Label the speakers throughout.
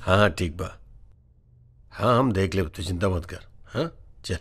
Speaker 1: हाँ हाँ ठीक बा हाँ हम देख ले तू चिंता मत कर हाँ चल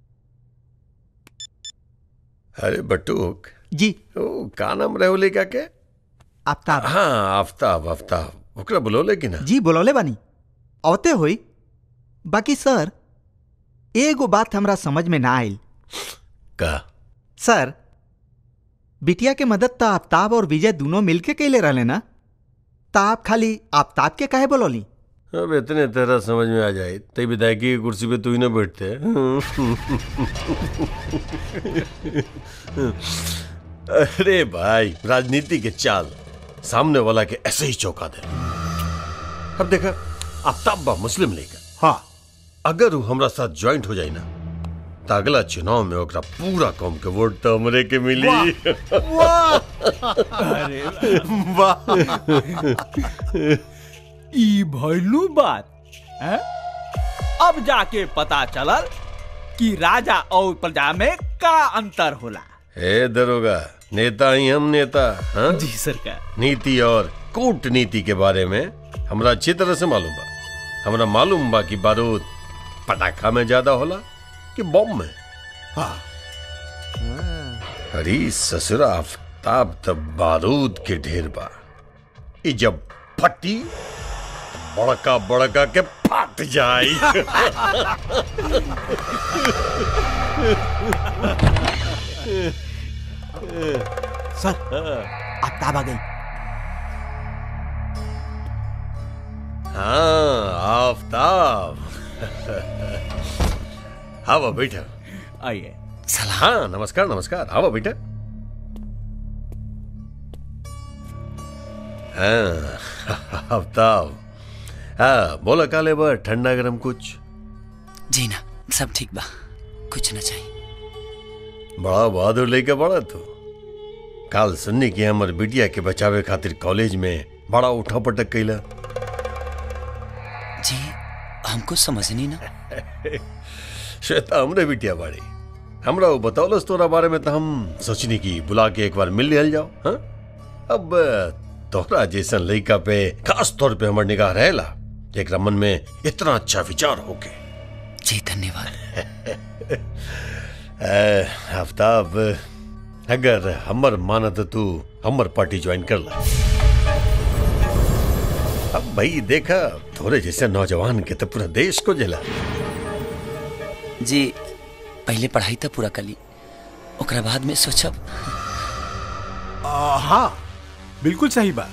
Speaker 1: अरे बटूक
Speaker 2: जी
Speaker 1: ओ का नाम रहोले का के
Speaker 2: आफ्ताब
Speaker 1: हाँ आफ्ताब आफ्ताब ओकरा बुलौले कि ना
Speaker 2: जी बोलौले बानी अवते होई बाकी सर एगो बात हमरा समझ में ना आयल
Speaker 1: का
Speaker 2: सर बिटिया के मदद तो आफ्ताब और विजय दोनों मिलके कैले रहले ना तो आप खाली आफ्ताब के काहे बोलौली
Speaker 1: अब इतने तरह समझ में आ जाए तई विधायकी की कुर्सी पे तू ही ना बैठते अरे भाई राजनीति के चाल सामने वाला के ऐसे ही चौंका दे अब देखा आफ्ताब बा मुस्लिम लीग
Speaker 2: हाँ
Speaker 1: अगर वो हमरा साथ ज्वाइंट हो जाए ना तो अगला चुनाव में ओकरा पूरा कौम के वोट तो हमरे के मिली
Speaker 3: अरे वाह ई भइलू बात हैं? अब जाके पता चलल कि राजा और प्रजा में का अंतर होला
Speaker 1: हे दरोगा नेता ही हम नेता हाँ
Speaker 3: जी सरकार
Speaker 1: नीति और कूटनीति के बारे में हमरा अच्छी तरह से मालूम बा हमरा मालूम बा कि बारूद पटाखा में ज्यादा होला कि बम में
Speaker 2: हाँ
Speaker 1: अरे ससुरा आफ्ताब तब बारूद के ढेर बा ई जब फटी तो बड़का बड़का के फट जाई
Speaker 2: सर आफ्ताब आ गई
Speaker 1: हाँ आफ्ताब हाँ बैठा
Speaker 3: आइए
Speaker 1: हाँ नमस्कार नमस्कार आओ बेटा हाँ आफ्ताब हाँ बोला काले बा ठंडा गरम कुछ
Speaker 4: जी ना सब ठीक बा कुछ ना चाहिए
Speaker 1: बड़ा बहादुर लेके बड़ा तू काल सुन्नी की हमर बिटिया के बचावे खातिर कॉलेज में बड़ा उठा पटक कैला
Speaker 4: जी हमको समझ नहीं ना
Speaker 1: श्वेता हमरे बिटिया बाड़ी हमरा वो बतौलस तोरा बारे में तो हम सोचनी की बुला के एक बार मिल लिहल जाओ हाँ अब तोहरा जैसन लड़का पे खास तौर पे हमर निगाह रहेला एक मन में इतना अच्छा विचार होके
Speaker 4: जी धन्यवाद
Speaker 1: आफ्ताब अगर हमर मानत तू हमर पार्टी ज्वाइन कर ला अब भाई देखा थोड़े जैसे नौजवान के तो पूरा देश को जला
Speaker 4: जी पहले पढ़ाई तो पूरा कर ली ओकरा बाद में सोचब
Speaker 5: आ, हाँ बिल्कुल सही बात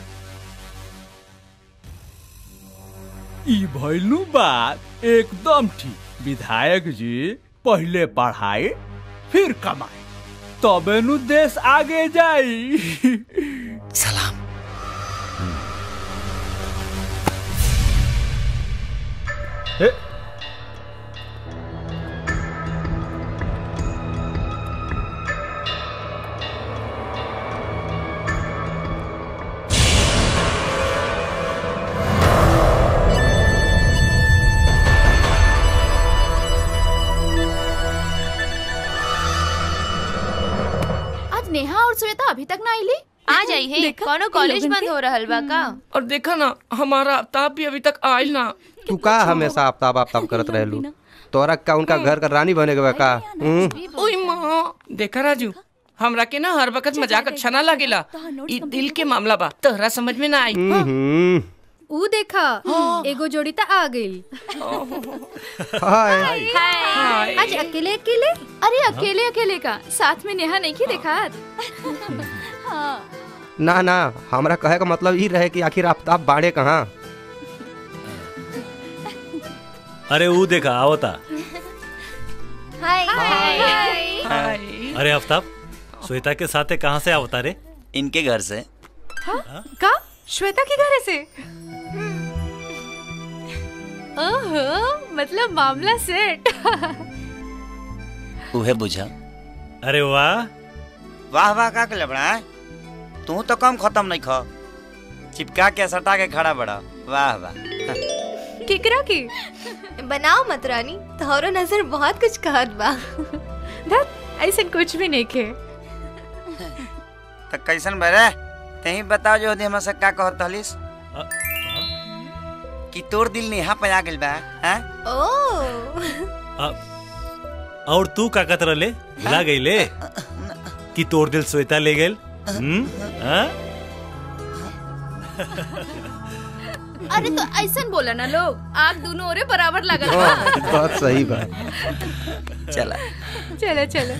Speaker 3: ई भइलू बात एकदम ठीक विधायक जी पहले पढ़ाई फिर कमाई तबे नु देश आगे जाई
Speaker 4: सलाम
Speaker 1: हे,
Speaker 6: आज नेहा और श्वेता अभी तक ना आईली
Speaker 7: आ जाई है कोनो कॉलेज बंद हो रहल बा का
Speaker 8: और देखा ना हमारा आफ्ताब भी अभी तक आयल ना
Speaker 9: तू का हमेशा आफ्ताब आफ्ताब करत रहलू तोरा का उनका घर का रानी बने के बा का हम्म?
Speaker 8: ओए माँ देखा राजू हमरा के ना हर वक्त मजाक अच्छा ना लगेला ई दिल के मामला बा तोहरा समझ में ना आई
Speaker 9: हम्म।
Speaker 10: ऊ देखा एगो जोड़ी त आ गई
Speaker 9: हाय
Speaker 8: हाय
Speaker 10: आज अकेले अकेले
Speaker 6: अरे अकेले अकेले का साथ में नेहा नहीं की देखा
Speaker 9: ना ना हमरा कहे का मतलब ई रहे कि आखिर आफ्ताब बाड़े कहाँ
Speaker 11: अरे वो देखा आवता
Speaker 10: हाय
Speaker 8: हाय
Speaker 11: अरे आफ्ताब श्वेता के साथे कहाँ से आवता रे
Speaker 4: इनके घर से
Speaker 10: का श्वेता के घर से ओहो मतलब मामला सेट
Speaker 4: उहे बुझा
Speaker 11: अरे वाह
Speaker 12: वाह वाह का के लबड़ा तू तो कम खत्म नहीं खा चिपका के सटा के खड़ा बड़ा वाह वाह
Speaker 10: केकरा की
Speaker 13: बनाओ मत रानी तोहरो नजर बहुत कुछ कहत बा
Speaker 10: धत ऐसा कुछ भी नहीं के
Speaker 12: तो कैसन बरे ते ही बताओ जो हमसे का कहत हलिस कि तोर दिल नेहा पे आ गइल बा हैं
Speaker 13: ओ
Speaker 11: और तू का कत रले भुला गईले कि तोर दिल श्वेता ले गेल हम्म हाँ?
Speaker 6: अरे तो ऐसा बोला ना लोग आग दोनों ओरे बराबर लगल बा
Speaker 9: बात सही बात
Speaker 12: चला
Speaker 10: चलो चलो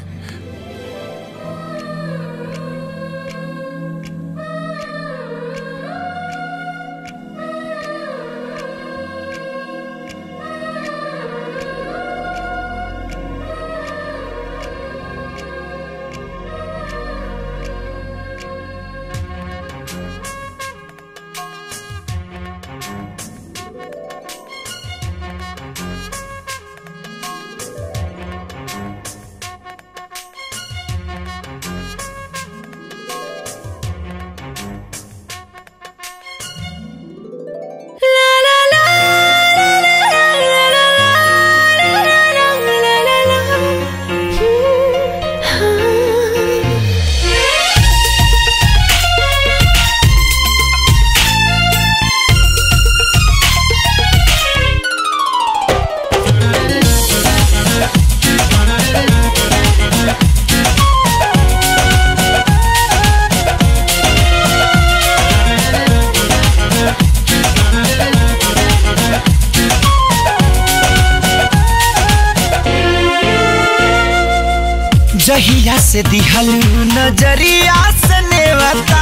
Speaker 14: जहिया से दिहलू नजरिया से नेवता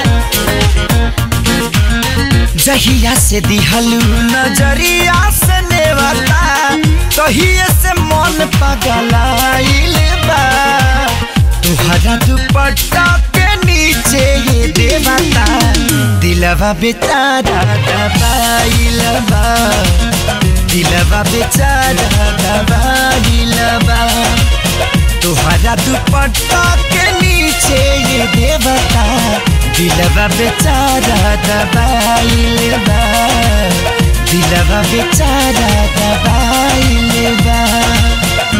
Speaker 14: जहिया से दिहलू नजरिया से नेवता तहिए से मन पगलाइल बा तुहरा दुपट्टा के नीचे ये देवता दिलवा बेचारा दबाइल बा दिलवा बेचारा दबाइल बा तुहरा दुपट्टा के नीचे ये देवता दिलवा बेचारा दबाइल बा दिलवा बेचारा दबाइल बा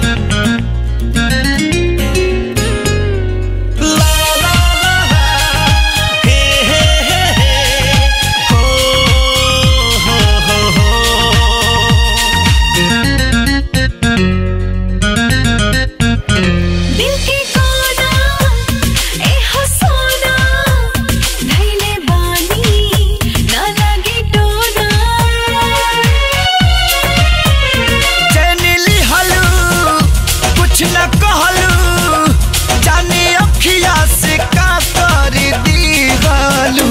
Speaker 15: दिल के कोना ए हो सोना धैले बानी ना लगे टोना
Speaker 14: चैनिली हलू कुछ न कहलू जाने अखिया से का कर दी हलू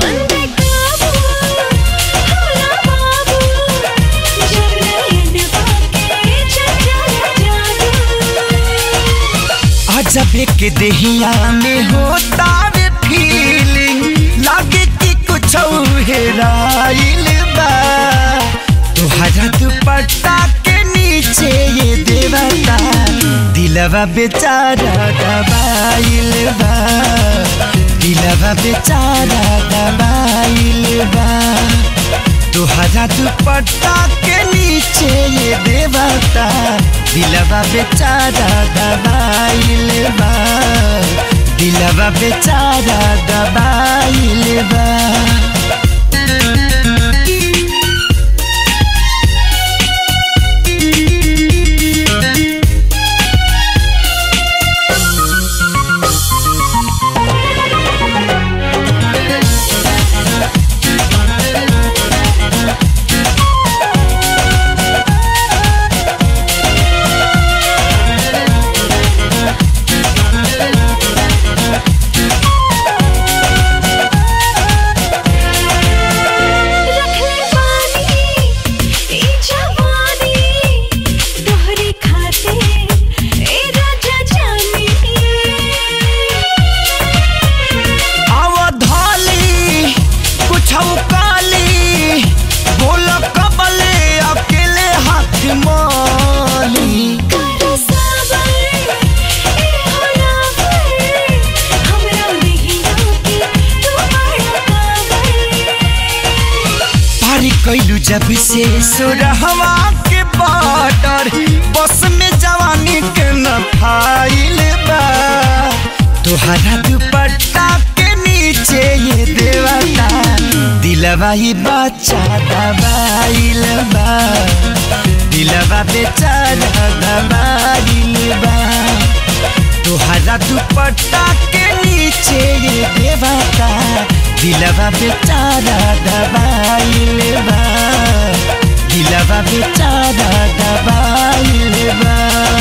Speaker 14: अजब के देहिया में होता वे फीलिंग लागे कि कुछ हेराइल बा तुहरा दुपट्टा के नीचे ये देवता दिलवा बेचारा दबाइल बा दिलवा बेचारा दबाइल बा तुहरा दुपट्टा के नीचे ये देवता दिलवा बेचारा दबाइल बा दिलवा बेचारा दबाइल बा
Speaker 15: रखले पानी ई जवानी तोहरे खाते ए राजा जानी
Speaker 14: अवधाली कुछ काली बोल कबले अकेले हाथ माली
Speaker 15: कर सबर ए होला पर हमरा नहीं आके तू बड़ा काबर
Speaker 14: पारी कैलू जब से सुरहवा के बॉर्डर बस में जवानी के न फाइल बा तुहरा दुपट्टा के नीचे ये देवता दिल दिलवा ही बच्चा दबाइल बा दिलवा बेचारा दबाइल बा तोहरा दुपट्टा के नीचे ये देवता दिलवा बेचारा दबाइल बा दिलवा बेचारा दबाइल बा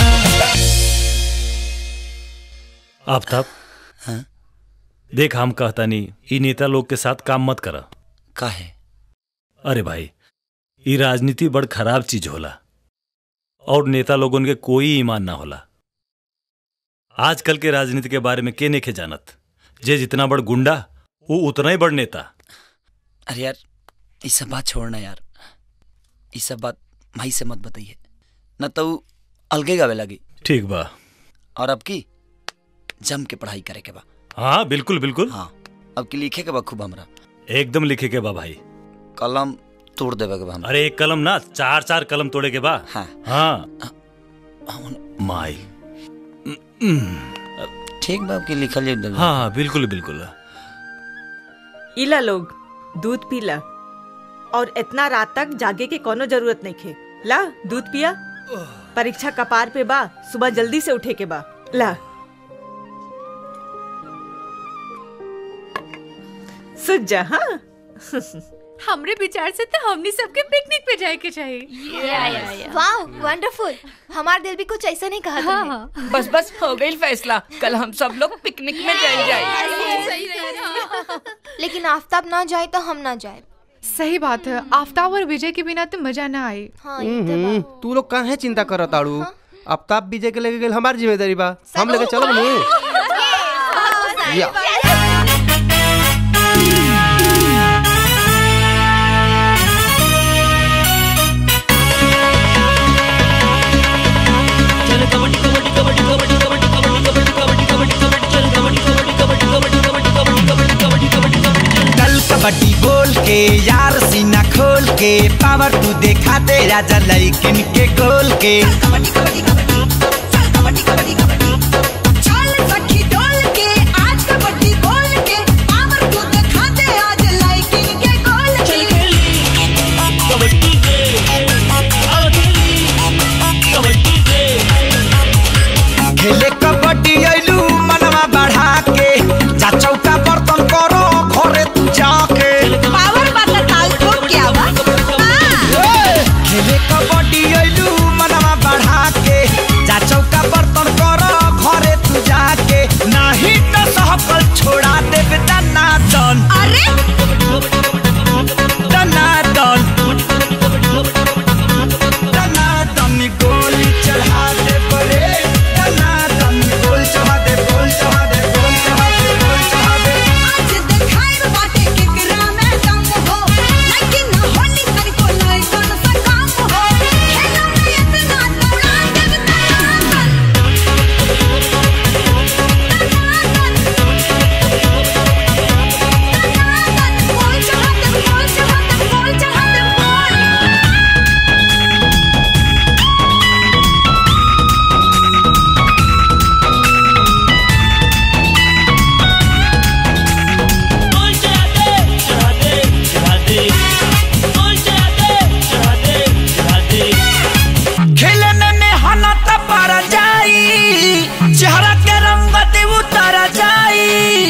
Speaker 11: आफ्ताब देख हम कहता नहीं ई नेता लोग के साथ काम मत करा
Speaker 4: काहे
Speaker 11: अरे भाई ई राजनीति बड़ खराब चीज होला और नेता लोगन के कोई ईमान ना होला आजकल के राजनीति के बारे में के नेखे जानत जे जितना बड़ गुंडा वो उतना ही बड़ नेता
Speaker 4: अरे यार ये सब बात छोड़ना यार ये सब बात भाई से मत बताइए न तो ऊ अलगे गावे लगी
Speaker 11: ठीक बा
Speaker 4: और अब की जम के पढ़ाई करे के बा
Speaker 11: हाँ बिल्कुल बिल्कुल
Speaker 4: हाँ अब की लिखे के बा खूब हमरा
Speaker 11: एकदम लिखे के बा भाई
Speaker 4: कलम तोड़ देवे के बा हमरा
Speaker 11: अरे एक कलम ना चार चार कलम तोड़े के बा
Speaker 4: हाँ
Speaker 11: हाँ माई
Speaker 4: ठीक बा अब की लिखल जाए
Speaker 11: हाँ हाँ बिल्कुल बिल्कुल
Speaker 16: इला लोग दूध पीला और इतना रात तक जागे के कोनो जरूरत नहीं खे ला दूध पिया परीक्षा कपार पे बा सुबह जल्दी से उठे के बा ला सुत जा हाँ
Speaker 10: हमरे विचार से तो हमनी सबके पिकनिक पे जाए के चाहिए
Speaker 13: वाह वंडरफुल हमार दिल भी कुछ ऐसा नहीं कहा तुमने
Speaker 8: बस बस हो गई फैसला कल हम सब लोग पिकनिक में जाए जाए
Speaker 13: लेकिन आफ्ताब ना जाए तो हम ना जाए
Speaker 10: सही बात है आफ्ताब और विजय के बिना तो मजा ना आए
Speaker 9: हम्म, तू लोग काहे चिंता करत ताड़ू आफ्ताब विजय के लेके गेल हमार जिम्मेदारी बा हम लेके चलब नु या
Speaker 14: कल कबड्डी बोल के यार सीना खोल के पावर तू देखा दे राजा लइकिन के गोल के खेले कबड्डी आइलू मनवा बढ़ा के जा चौका बर्तन करो घरे तू जाके पावर वाला ताल ठोक क्या बा खेले कबड्डी आइलू मनवा बढ़ा के जा चौका बर्तन करो घरे तू जाके नहीं तो सहकल छोड़ा देब दनादन अरे दनादन दनादन गोली चढ़ा दे परे दनादन गोल चढ़ा दे गोल चढ़ा दे गोल चढ़ा दे गोल चढ़ा दे आज देखाई बाटे केकरा में दम हो लेकिन ना होली कर को नहीं कौन सा काम हो खेलो में इतना दौड़ा दे गोल चढ़ा दे गोल चढ़ा दे गोल चढ़ा दे गोल खेलने में हना पर जाई चेहरा के रंग दे उतर जाई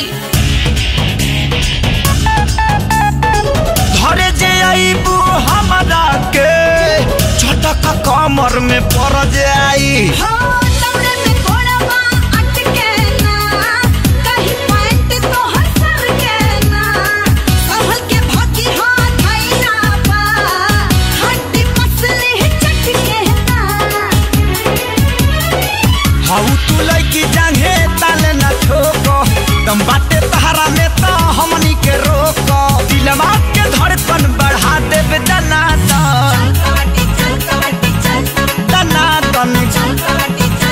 Speaker 14: धरे जे आईबू हमरा के झटक कमर में पड़ जाई हाउ तू लइकी जांघे ताले न ठोको दम बाटे तहरा में तो हमनी के रोको दिलवा के धड़कन बढ़ा देबे दना दन दना दन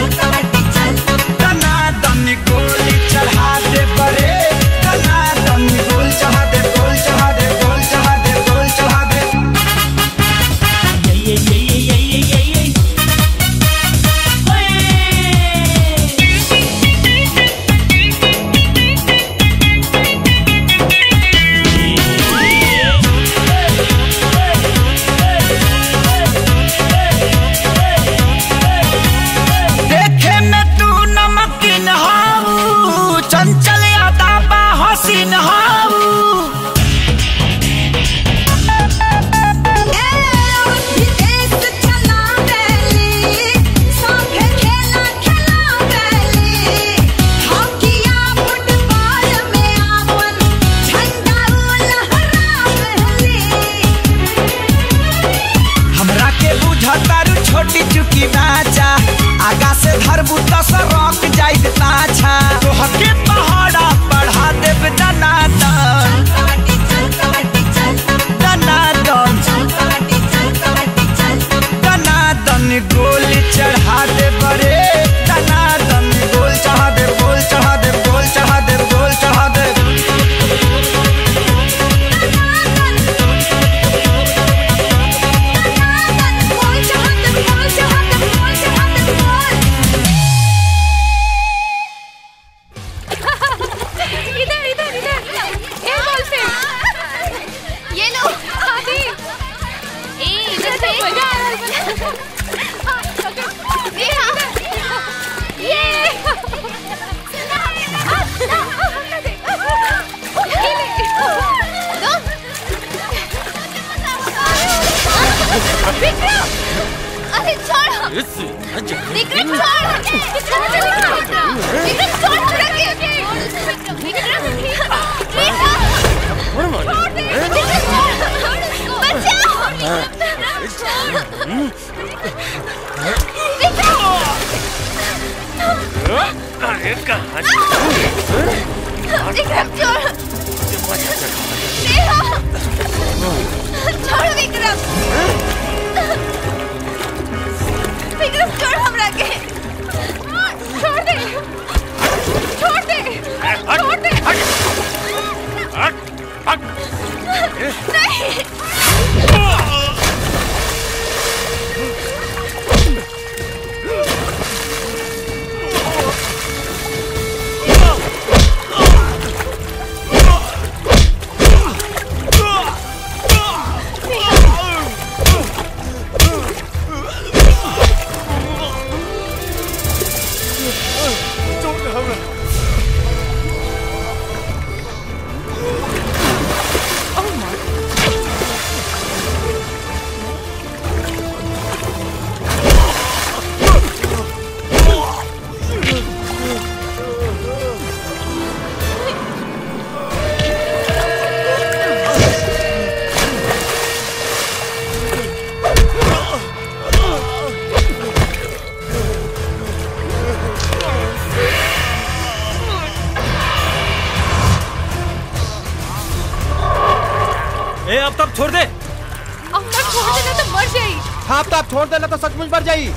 Speaker 14: आगा से धरबू त सरक जाइत पाछा तोहके पहाड़ा बढ़ा देब दनादन दनादन दनादन गोली चढ़ा दे बरे दनादन गोल चढ़ा दे गोल चढ़ा दे गोल चढ़ा दे गोल चढ़ा दे
Speaker 10: इधर इधर इधर ए बॉल से
Speaker 7: ये लो
Speaker 10: आदि
Speaker 7: ए इधर से
Speaker 10: मजा आ रहा है
Speaker 7: नेहा
Speaker 10: ये
Speaker 7: विक्रम अरे छोड़ विक्रम छोड़ विक्रम विक्रम छोड़ हमरा के विक्रम नेहा छोड़ दे विक्रम छोड़ बचाओ
Speaker 11: अरे कहाँ
Speaker 7: विक्रम छोड़ नेहा छोड़ विक्रम विक्रम छोड़ हमरा के
Speaker 10: छोड़ दे छोड़ दे छोड़ दे
Speaker 7: नहीं
Speaker 11: ए अब तब छोड़ दे
Speaker 10: अब तक छोड़ देना तो मर जाई
Speaker 9: हाँ तो आप छोड़ देना तो सचमुच मर जाई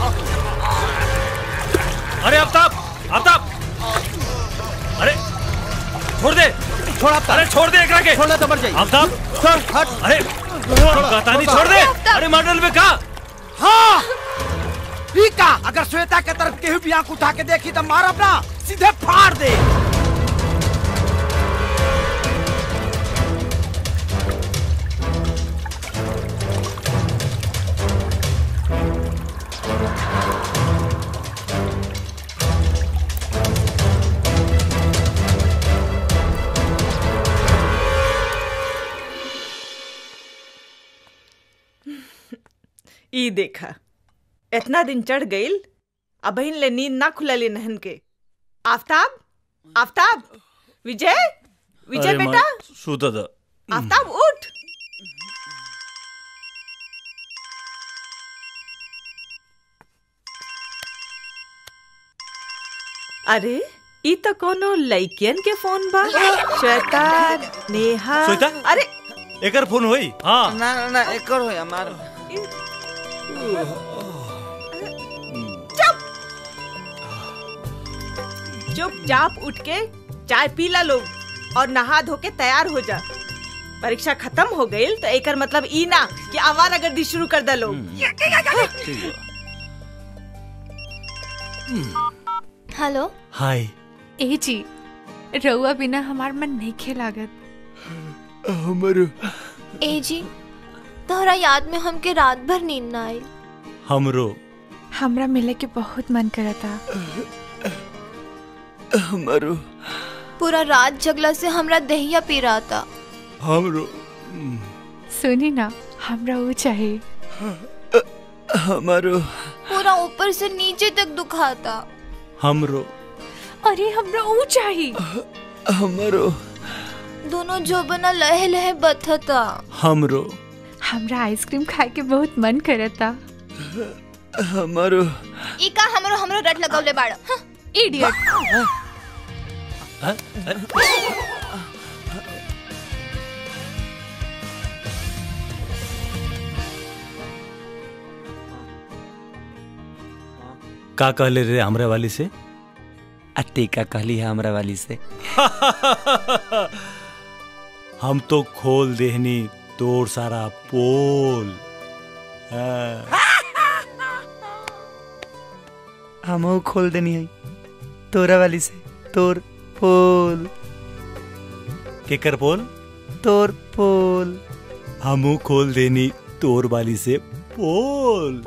Speaker 11: अरे आफ्ताब आफ्ताब अरे छोड़ दे
Speaker 9: छोड़ आफ्ताब
Speaker 11: अरे छोड़ दे एकरा के
Speaker 9: छोड़ना तो मर जाई
Speaker 11: आफ्ताब
Speaker 9: छोड़ हट
Speaker 11: अरे कहतानी छोड़ दे अरे मॉडल में कहा
Speaker 14: हाँ ई का अगर श्वेता के तरफ केहू भी आंख उठा के देखी तो मारब ना सीधे फाड़ दे
Speaker 16: ई देखा इतना दिन चढ़ गईल अबहिन ले नींद ना खुलली नहन के आफ्ताब आफ्ताब विजय विजय
Speaker 11: अरे
Speaker 16: बेटा
Speaker 11: माँ, सूता था
Speaker 16: आफ्ताब उठ अरे ई तो कोनो लइकियन के फोन बा श्वेता नेहा
Speaker 11: श्वेता?
Speaker 16: अरे
Speaker 11: एकर फोन होई हाँ
Speaker 12: ना ना ना एकर हो हमार
Speaker 16: चुप चुपचाप उठ के चाय पी ला लोग और नहा धो के तैयार हो जा परीक्षा खत्म हो गई तो एकर मतलब ई ना कि आवारागर्दी शुरू कर दे लोग
Speaker 13: हेलो
Speaker 11: हाय
Speaker 10: ए जी रउआ बिना हमार मन नहीं खेलागत
Speaker 9: हमरो
Speaker 13: ए जी तोहरा याद में हमके रात भर नींद ना आई
Speaker 11: हमरो
Speaker 10: हमरा मिले के बहुत मन करता
Speaker 9: हमरो
Speaker 13: पूरा रात जगला से हमरा दहिया पी रहा था
Speaker 9: हमरो
Speaker 10: सुनी ना हमरा वो चाहिए
Speaker 9: हमरो
Speaker 13: पूरा ऊपर से नीचे तक दुखाता
Speaker 11: हमरो
Speaker 10: अरे हमरा वो चाहिए
Speaker 9: हमरो
Speaker 13: दोनों जो बना लहे लहे बथता
Speaker 11: हमरो
Speaker 10: हमरा आइसक्रीम खाए के बहुत मन करता
Speaker 9: हमरो
Speaker 13: ई का
Speaker 7: हमरो हमरो रट लगवले बाड़ इडियट
Speaker 11: का कहले रे हमरे वाली से
Speaker 4: अट्टी का कहली है हमरा वाली से
Speaker 11: हम तो खोल देहनी तोर सारा पोल हाँ।
Speaker 4: हम खोल देनी है तोरा वाली से तोर पोल
Speaker 11: केकर पोल
Speaker 4: तोर पोल
Speaker 11: हमू खोल देनी तोर वाली से पोल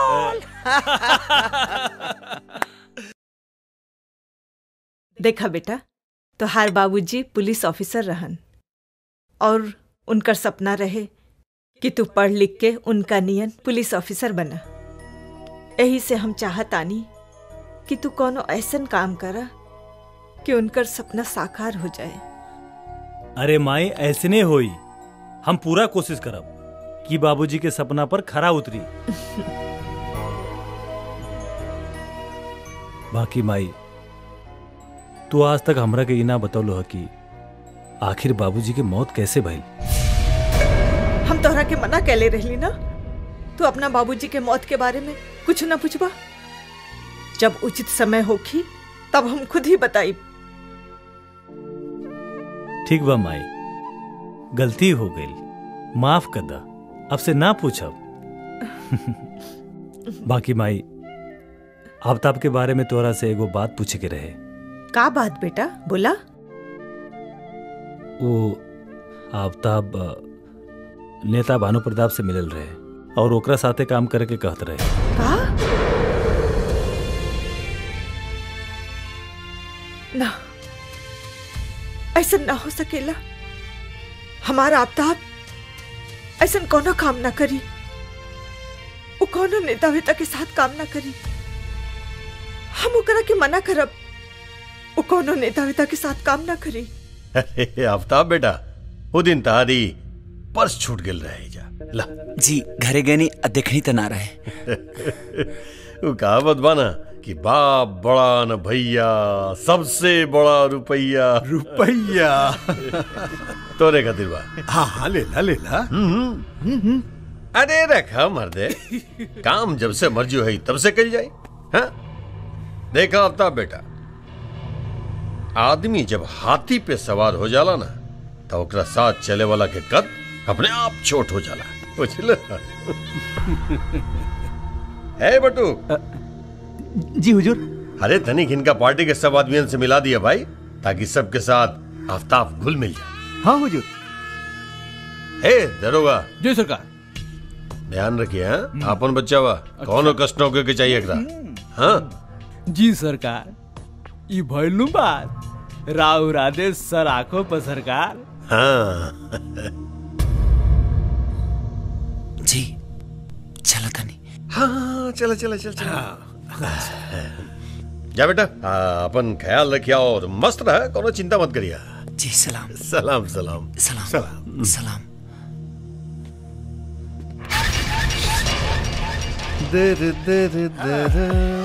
Speaker 16: देखा बेटा तोहार बाबूजी पुलिस ऑफिसर रहन और उनकर सपना रहे कि तू पढ़ लिख के उनका नियन पुलिस ऑफिसर बना यही से हम चाहत आनी कि तू कोनो ऐसन काम करा कि उनकर सपना साकार हो जाए
Speaker 11: अरे माई ऐसने होई हम पूरा कोशिश करब कि बाबूजी के सपना पर खरा उतरी बाकी माई तू आज तक हमरा के इना बतौलो है कि आखिर बाबूजी के मौत कैसे भइल
Speaker 16: हम तोहरा के मना कैले रहली ना तू अपना बाबूजी के मौत के बारे में कुछ ना पूछबा जब उचित समय होखी तब हम खुद ही बताई
Speaker 11: ठीक बा माई गलती हो गई माफ कर दा अब से ना पूछब बाकी माई आफ्ताब के बारे में तोरा से एगो बात पूछे के रहे
Speaker 16: का बात बेटा बोला
Speaker 11: वो आफ्ताब अ, नेता भानु प्रताप से मिलल रहे और ओकरा साथे काम करे के कहत रहे
Speaker 16: का ना ऐसा ना हो सकेला हमारा आफ्ताब ऐसा कोनो काम ना करी वो कोनो नेता वेता के साथ काम ना करी हम ओकरा के मना करब वो कोनो नेता वेता के साथ काम ना करी
Speaker 1: अरे आफ्ताब बेटा वो दिन तारी पर्स छूट गेल रहे जा ला
Speaker 4: जी घरे गनी आ देखनी तो ना रहे
Speaker 1: वो कहावत बाना कि बाप बड़ा न भैया सबसे बड़ा रुपया
Speaker 5: रुपया
Speaker 1: तोरे खातिर बा
Speaker 5: हाँ हाँ ले ला ले ला
Speaker 1: अरे रखा मर्दे काम जब से मर्जी है तब से कल जाए हाँ देखा आफ्ताब बेटा आदमी जब हाथी पे सवार हो जाला ना तो ओकरा साथ चले वाला के कद अपने आप छोट हो जाला बुझल है बटू
Speaker 2: जी हुजूर
Speaker 1: अरे तनिक इनका पार्टी के सब आदमियों से मिला दिया भाई ताकि सबके साथ आफ्ताब घुल मिल जाए
Speaker 2: हाँ हुजूर
Speaker 1: हे दरोगा
Speaker 3: जी सरकार
Speaker 1: ध्यान रखिए हाँ अपन बच्चा वा कौन कष्ट नौके के चाहिए एकरा हाँ
Speaker 3: जी सरकार ई भइलू बात राव राधे सर आंखों पर सरकार
Speaker 1: हाँ
Speaker 4: जी चला तनी
Speaker 1: हाँ चलो चलो चलो चलो जा बेटा हाँ, अपन ख्याल रखिया और मस्त रहा कोनो चिंता मत करिया
Speaker 4: जी सलाम
Speaker 1: सलाम सलाम
Speaker 4: सलाम
Speaker 1: सलाम
Speaker 4: सलाम
Speaker 1: दर दर दर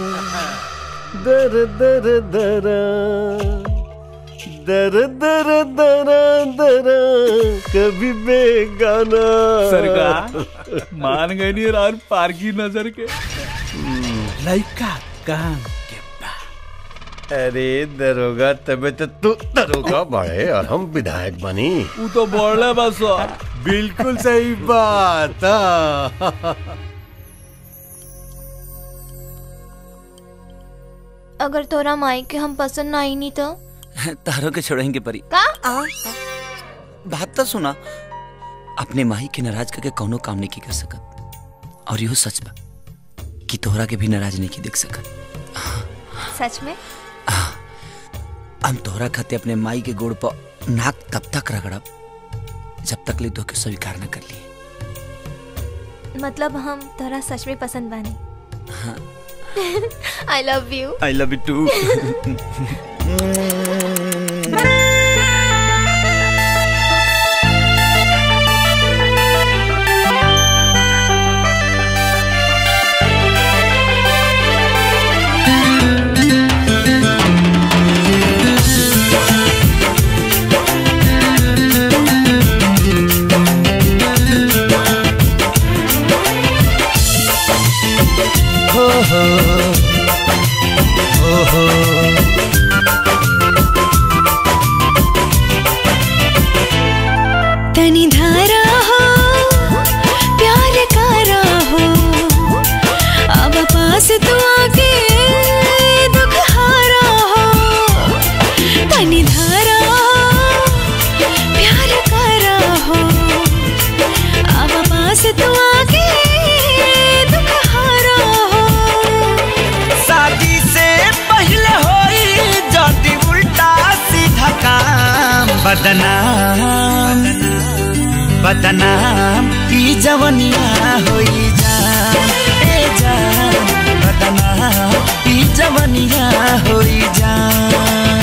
Speaker 1: दर दर दर दर दर दर दर कभी बेगाना
Speaker 3: सरकार मान गई नहीं और पार की नजर के लड़का काम
Speaker 1: अरे दरोगा तबे तो तू दरोगा बढ़े और हम विधायक बनी
Speaker 3: वो तो बोले बस
Speaker 5: बिल्कुल सही बात हाँ।
Speaker 13: अगर तोरा माई के हम पसंद ना आई नहीं तो
Speaker 4: तारों के छोड़ेंगे परी
Speaker 13: का
Speaker 4: बात तो सुना अपने माही के नाराज करके कौनो काम नहीं की कर सकत और यो सच बा कि तोहरा के भी नाराज नहीं की देख सकत
Speaker 13: सच में
Speaker 4: हम तोहरा खाते अपने माई के गोड़ पर नाक तब तक रगड़ब जब तक ले के स्वीकार न कर लिए
Speaker 13: मतलब हम तोरा सच में पसंद बानी I love you
Speaker 4: I love you too
Speaker 15: Thank
Speaker 14: हो हो हो हो
Speaker 15: तनी धारा हो प्यार कारा हो अब पास तू आके दुख हारा हो तनी धारा हो प्यार कारा हो अब पास तू आके दुख हारा हो
Speaker 14: शादी से पहले होई जदी उल्टा सीधा काम बदनाम बदनाम ई जवनिया होई जान ए जान बदनाम ई जवनिया होई जान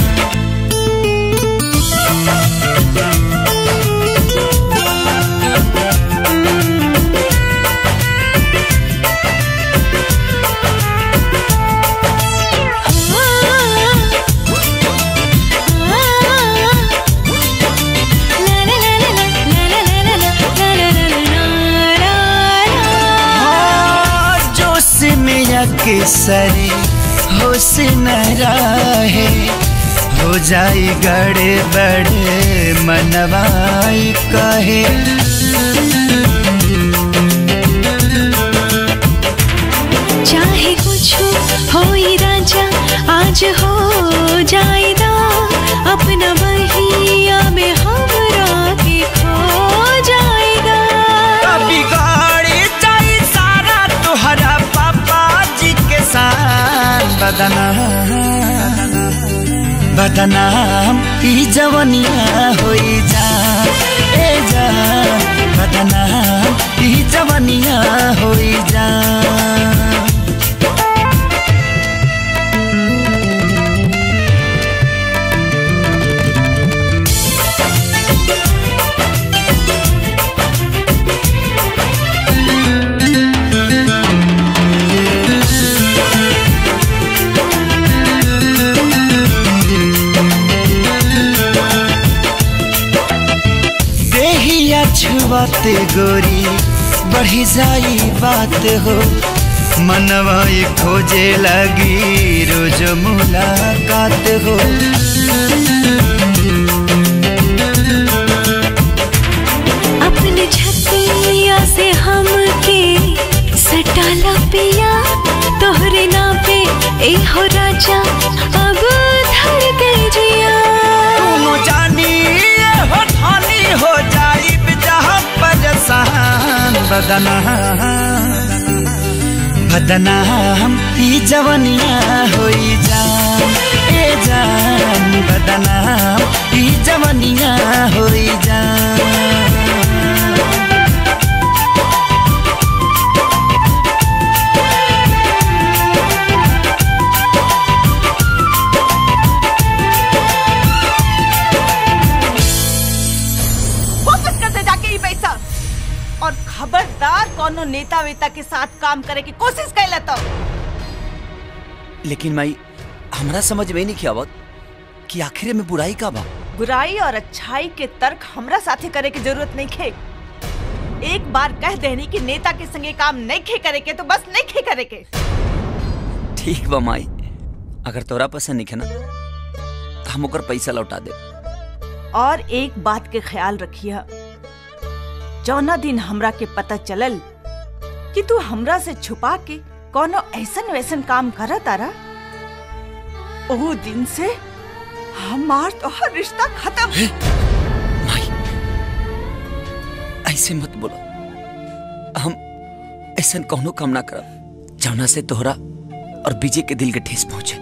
Speaker 14: जोश में अक्सर होश न रहे हो जाई गड़े बड़े मनवाई कहे
Speaker 15: चाहे कुछ हो ही राजा आज हो जाएगा अपना बहिया में हमरा के खो जाएगा
Speaker 14: कभी गाड़ी जाई सारा तुहरा पापा जी के साथ बदनाम बदनाम ई जवनिया होई जा ए जा बदनाम ई जवनिया होई जा देहिया छुआते गोरी बढ़ी जाई बात हो मनवा ये खोजे लगी रोज मुलाकात हो
Speaker 15: अपने छतिया से हम के सटाला पिया तोहरे ना पे ए हो राजा अब धड़ गई जिया
Speaker 14: दोनों जानी ये हो ठानी हो जाई जहाँ परेशान बदनाम बदनाम ई जवनिया होई जान ए जान बदनाम ई जवनिया होई जान
Speaker 16: वापस कर दे जाके ये पैसा और खबरदार कोनो नेता वेता के साथ काम करे की कोशिश कैला तो
Speaker 4: लेकिन माई हमरा समझ में नहीं आवत कि आखिर में बुराई का बा
Speaker 16: बुराई और अच्छाई के तर्क हमरा साथे करे की जरूरत नहीं खे एक बार कह देनी कि नेता के संगे काम नहीं खे करे के तो बस नहीं खे करे के
Speaker 4: ठीक बा माई अगर तोरा पसंद नहीं है ना तो हम ओकर पैसा लौटा दे
Speaker 16: और एक बात के ख्याल रखिया जौना दिन हमरा के पता चलल कि तू हमरा से छुपा के कोनो ऐसन वैसन काम कर तारा ओ दिन से हमार तोहर रिश्ता खत्म
Speaker 4: ऐसे मत बोलो हम ऐसा कौनो काम ना करब जौना से तोहरा और विजय के दिल के ठेस पहुंचे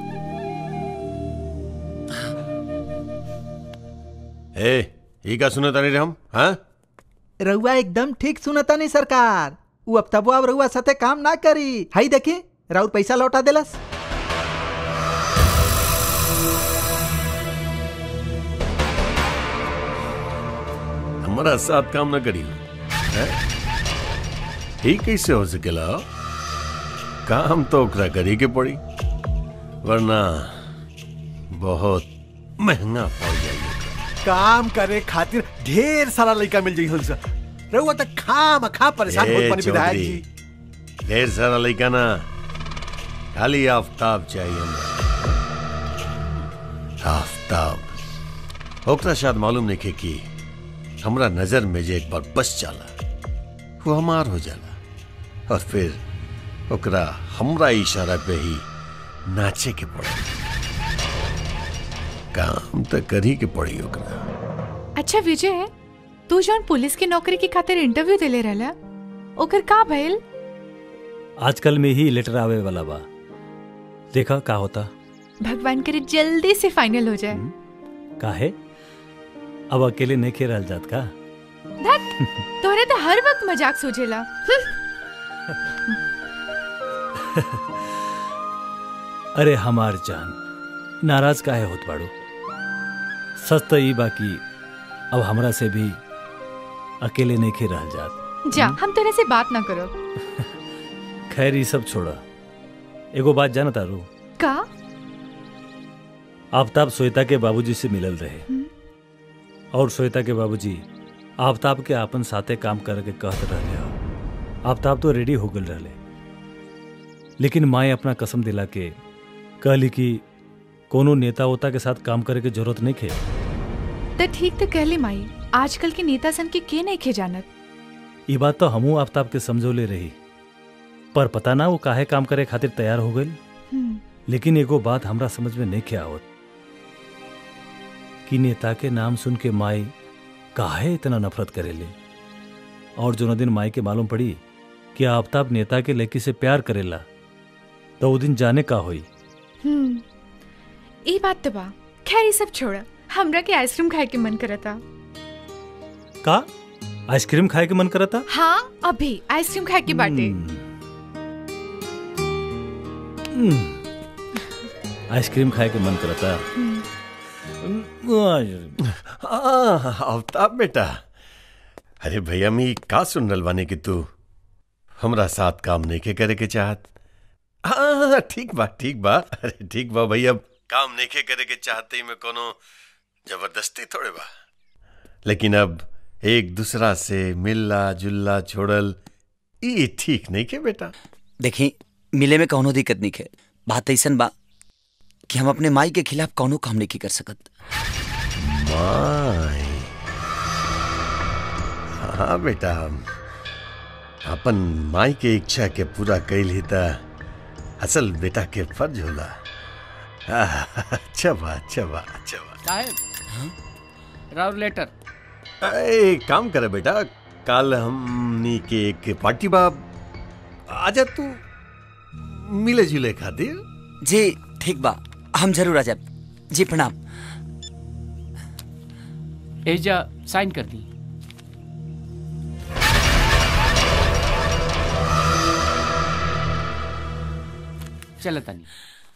Speaker 1: ए ई का सुनत तानी रे हम हाँ
Speaker 2: रउआ एकदम ठीक सुनता नहीं सरकार उ अब तबो अब रउआ साथे काम ना करी हाई देखी राउर पैसा लौटा देलस
Speaker 1: हमारा साथ काम न करी हैं? ही कैसे हो सकेला काम तो ओकरा करी के पड़ी वरना बहुत महंगा पड़ जाई
Speaker 5: काम करे खातिर ढेर सारा लड़का मिल जाई हमसे रहुआ तक खाम खा परेशान
Speaker 1: ए,
Speaker 5: होत बनी विधायक
Speaker 1: चौधरी,
Speaker 5: जी
Speaker 1: ढेर सारा लड़का ना खाली आफ्ताब चाहिए हमरा आफ्ताब ओकरा शायद मालूम नहीं कि हमरा नजर में जे एक बार बस जाला वो हमार हो जाला और फिर ओकरा हमरा इशारा पे ही नाचे के पड़े काम तो करी के पड़ी ओकरा
Speaker 10: अच्छा विजय तू जौन पुलिस की नौकरी की खातिर इंटरव्यू देले रहला ओकर का भइल
Speaker 11: आजकल में ही लेटर आवे वाला बा देखा का होता
Speaker 10: भगवान करे जल्दी से फाइनल हो जाए
Speaker 11: काहे अब अकेले नहीं खे रहल जात का
Speaker 10: धत तोरे तो हर वक्त मजाक सूझेला हम्म,
Speaker 11: अरे हमार जान नाराज काहे होत बाड़ू सच तो ई बाकी अब हमरा से भी अकेले नहीं खे रहल जात
Speaker 10: जा हम तेरे से बात ना करो
Speaker 11: खैर ये सब छोड़ा एगो बात जाना तारू
Speaker 10: का
Speaker 11: आफ्ताब श्वेता के बाबूजी से मिलल रहे और श्वेता के बाबूजी आफ्ताब के आपन साथे काम करके कहत रहले हो आफ्ताब तो रेडी हो गल रहले लेकिन माए अपना कसम दिला के कहली कि कोनो नेता वोता के साथ काम करे के जरूरत नहीं खे
Speaker 10: तो ठीक तो कहली माई आजकल के नेता सन के के नहीं खे जानत
Speaker 11: ये बात तो हमू आफ्ताब के समझौले रही पर पता ना वो काहे काम करे खातिर तैयार हो गई
Speaker 10: हम्म,
Speaker 11: लेकिन एगो बात हमरा समझ में नहीं के आवत कि नेता के नाम सुन के माई काहे इतना नफरत करेले और जो न दिन माई के मालूम पड़ी कि आफ्ताब नेता के लड़की से प्यार करेला तो वो दिन जाने का होई
Speaker 10: हम्म ई बात तो बा खैर ये सब छोड़ हमरा के आइसक्रीम खाए के मन करता
Speaker 11: का आइसक्रीम खाए के मन करता
Speaker 10: हाँ अभी आइसक्रीम खाए के बाटे
Speaker 11: आइसक्रीम खाए के मन करता
Speaker 1: आफ्ताब बेटा अरे भैया मी का सुन रल बानी कि तू हमरा साथ काम नहीं के करे के चाहत हाँ ठीक बा ठीक बा अरे ठीक बा भैया काम नहीं के करे के चाहते ही में कोनो जबरदस्ती थोड़े बा लेकिन अब एक दूसरा से मिलना जुलना छोड़ल ई ठीक नहीं के बेटा
Speaker 4: देखी मिले में कौनो दिक्कत नहीं है बात ऐसन बा कि हम अपने माई के खिलाफ कौनो काम नहीं कर सकत
Speaker 1: माई हाँ बेटा अपन माई के इच्छा के पूरा कैल ही त असल बेटा के फर्ज होला आह, अच्छा बा अच्छा बा अच्छा बा
Speaker 8: साहब राव लेटर
Speaker 1: ए, काम करे बेटा कल हमनी के एक पार्टी बा आजा तू मिले जुले खातिर
Speaker 4: जी ठीक बा हम जरूर आ जाब जी प्रणाम
Speaker 8: एजा साइन कर दी चल तनी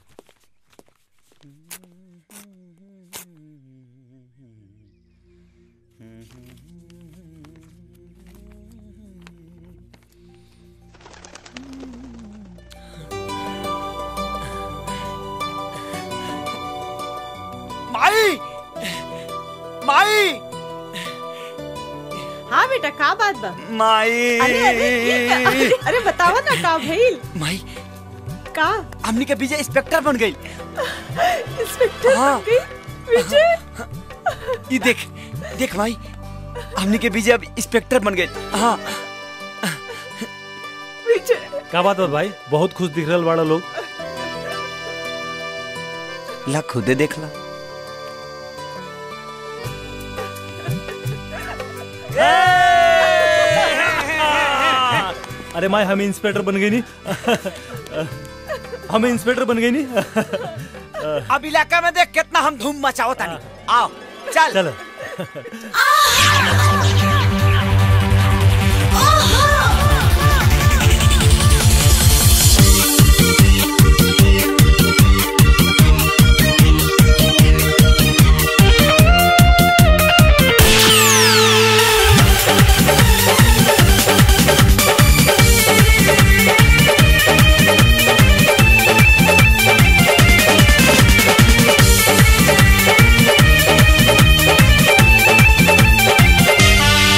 Speaker 12: माई माई
Speaker 16: हाँ बेटा का बात बा
Speaker 12: माई
Speaker 16: अरे अरे ये का- अरे, अरे बतावा ना का भइल
Speaker 4: माई
Speaker 16: का
Speaker 4: हमनी के विजय इंस्पेक्टर बन गई
Speaker 16: इंस्पेक्टर
Speaker 4: हाँ।
Speaker 16: बन गई विजय
Speaker 4: ये देख देख माई हमनी के विजय अब इंस्पेक्टर बन गई हाँ
Speaker 16: विजय
Speaker 11: का बात बा भाई बहुत खुश दिख रहा बड़ा लोग
Speaker 4: ला खुदे देख ला
Speaker 11: अरे माई हम इंस्पेक्टर बन गई नहीं हम इंस्पेक्टर बन गई नहीं
Speaker 12: अब इलाका में देख कितना हम धूम मचाओ तानी आओ चल
Speaker 11: चलो
Speaker 14: Thank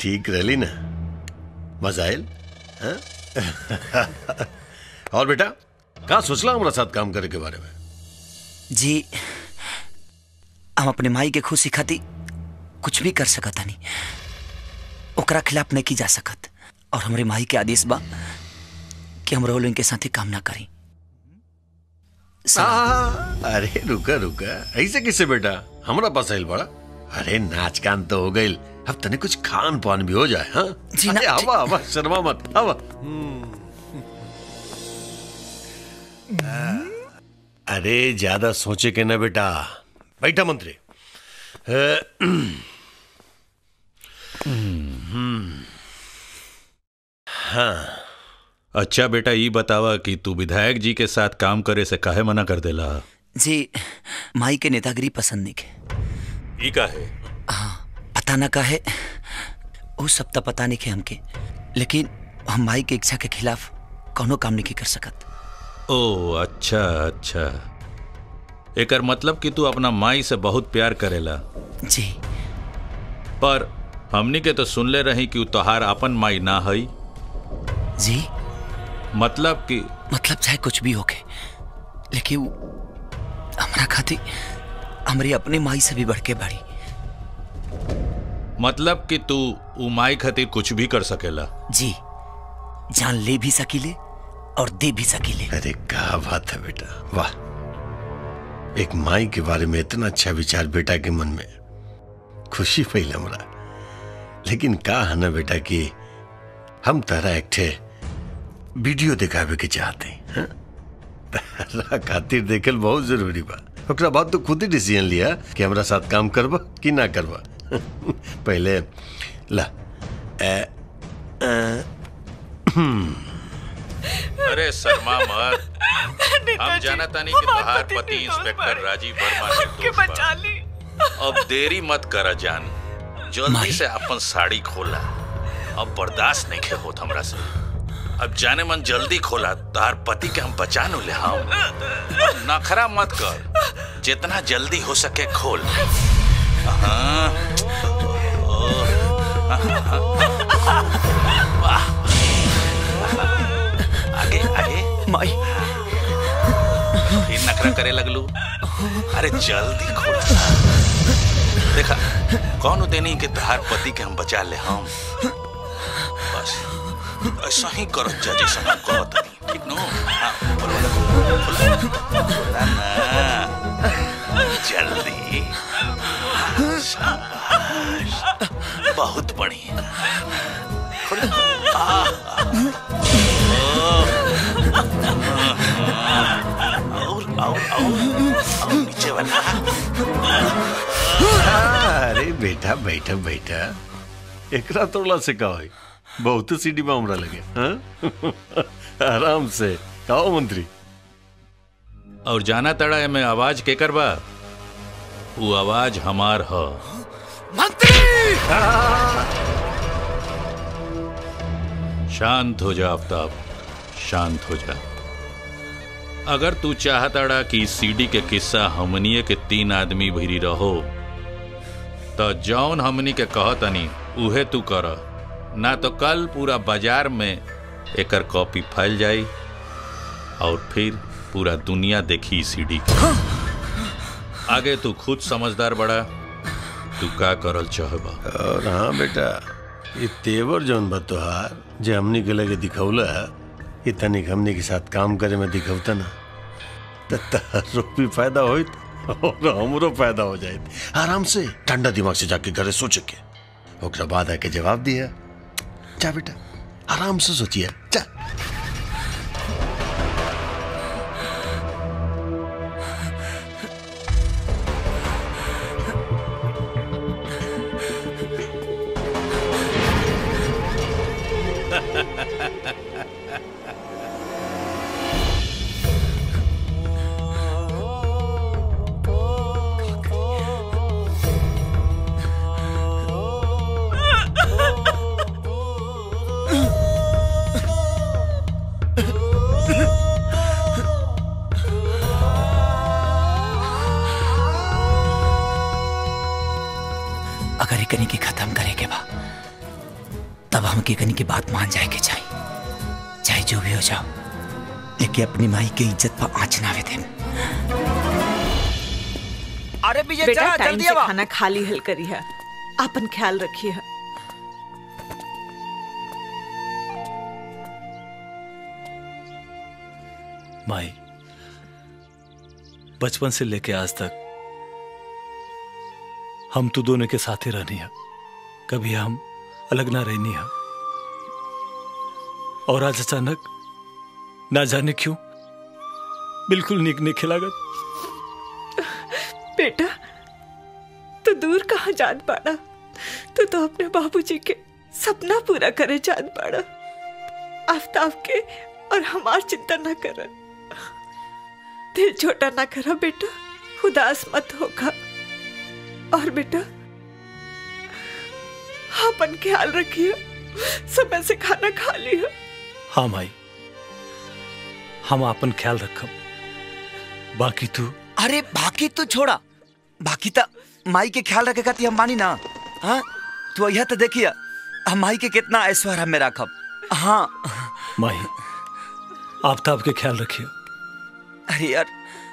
Speaker 1: ठीक रहली ना मजा आयल हाँ? और बेटा कहा सोचला हमारा साथ काम करे के बारे में
Speaker 4: जी हम अपने माई के खुशी खाती कुछ भी कर सकत हनी ओकरा खिलाफ नहीं की जा सकत और हमरे माई के आदेश बा कि हम रोल इनके साथ ही काम ना करी
Speaker 1: आ, अरे रुका रुका ऐसे किसे बेटा हमारा पास आइल बड़ा अरे नाच गान तो हो गई अब तने कुछ खान पान भी हो जाए हाँ
Speaker 4: जी ना,
Speaker 1: अरे, हवा हवा शर्मा मत हवा अरे ज्यादा सोचे के ना बेटा बैठा मंत्री अ, हम्म, हाँ
Speaker 17: अच्छा बेटा ये बतावा कि तू विधायक जी के साथ काम करे से काहे मना कर देला
Speaker 4: जी माई के नेतागिरी पसंद नहीं के
Speaker 17: ई का है
Speaker 4: पता ना का है वो सब तो पता नहीं के हमके लेकिन हम माई के इच्छा के खिलाफ कोनो काम नहीं कर सकत
Speaker 17: ओ अच्छा अच्छा एकर मतलब कि तू अपना माई से बहुत प्यार करेला
Speaker 4: जी
Speaker 17: पर हमनी के तो सुनले रही कि उ तोहार अपन माई ना हई
Speaker 4: जी
Speaker 17: मतलब कि
Speaker 4: मतलब चाहे कुछ भी होके लेकिन वो हमारा खातिर हमारी अपनी माई से भी बढ़ के बड़ी
Speaker 17: मतलब कि तू उ माई खातिर कुछ भी कर सकेला
Speaker 4: जी जान ले भी सकीले और दे भी सकीले
Speaker 1: अरे क्या बात है बेटा वाह एक माई के बारे में इतना अच्छा विचार बेटा के मन में खुशी फैल हमरा लेकिन का है ना बेटा कि हम तारा एक ठे वीडियो दिखावे के चाहते हैं हाँ? तारा खातिर देखल बहुत जरूरी बा ओकरा बाद तो खुद ही डिसीजन लिया कि हमरा साथ काम करबा कि ना करबा पहले ला ए, ए, हम्म,
Speaker 17: अरे शर्मा मत हम जाना तानी कि तोहार पति इंस्पेक्टर राजीव वर्मा निर्दोष बा। अब देरी मत करा जान जल्दी से अपन साड़ी खोला अब बर्दाश्त नहीं खे होत हमरा से अब जाने मन जल्दी खोला तार पति के हम बचा नु ले हम अब नखरा मत कर जितना जल्दी हो सके खोल हाँ वाह आगे आगे
Speaker 4: माई
Speaker 17: फिर नखरा करे लगलू अरे जल्दी खोल देखा कौन देनी के तहार पति के हम बचा ले हम बस ऐसा ही करो जा जैसा हम कहत हनी ठीक नो हाँ बोलो बोलो बोला ना जल्दी हाँ, शाबाश बहुत बढ़िया खोलो आह, और और और और नीचे वाला
Speaker 1: अरे बेटा बैठा बैठा एकरा तोड़ला से का होई बहुत सीढ़ी में हमरा लगे हाँ? आराम से कहो मंत्री
Speaker 17: और जाना तड़ा है मैं आवाज के करबा वो आवाज हमार ह शांत हो जा आफ्ताब शांत हो जा अगर तू चाहताड़ा कि सीडी के किस्सा हमनिए के तीन आदमी भिरी रहो तो जौन हमनी के कहतनी उहे तू कर ना तो कल पूरा बाजार में एकर कॉपी फैल जाई और फिर पूरा दुनिया देखी सीडी के आगे तू खुद समझदार बड़ा तू का करल चाहबा
Speaker 1: और हाँ बेटा ये तेवर जौन बा तोहार जे हमनी के लगे दिखौला ये तनिक हमनी के साथ काम करे में दिखौता ना तो तारो भी फायदा होइत और हमरो फायदा हो जाए आराम से ठंडा दिमाग से जाके घरे सोच के ओकरा बाद आके जवाब दिया जा बेटा आराम से सोचिए जा
Speaker 4: अगर एकनी के खत्म करे के बा हमके कनी की बात मान जाए के चाहिए चाहे जो भी हो जाओ लेकिन अपनी माई के इज्जत पर आँच ना आवे दे
Speaker 12: अरे विजय
Speaker 16: बेटा
Speaker 12: चला
Speaker 16: टाइम
Speaker 12: जल्दी
Speaker 16: से
Speaker 12: आवा
Speaker 16: खाना खा ली हल करी है अपन ख्याल रखिए है
Speaker 11: माई बचपन से लेके आज तक हम तो दोनों के साथ ही रहनी है कभी हम अलग ना रहनी है और आज अचानक ना जाने क्यों बिल्कुल निक नहीं खिलागत
Speaker 16: बेटा तू दूर कहाँ जान पाड़ा तू तो अपने बाबूजी के सपना पूरा करे जान पाड़ा आफ्ताब के और हमार चिंता न कर दिल छोटा ना करा बेटा उदास मत होगा और बेटा अपन ख्याल रखिए समय से खाना खा लिया
Speaker 11: हाँ माई हम अपन ख्याल रखब बाकी तू
Speaker 4: अरे बाकी तू छोड़ा बाकी तो माई के ख्याल रखे खाती हम मानी ना हाँ तू यह तो देखिए हम माई के कितना ऐश्वर्य हमें रखब हाँ
Speaker 11: माई आफ्ताब के ख्याल रखिए
Speaker 4: अरे यार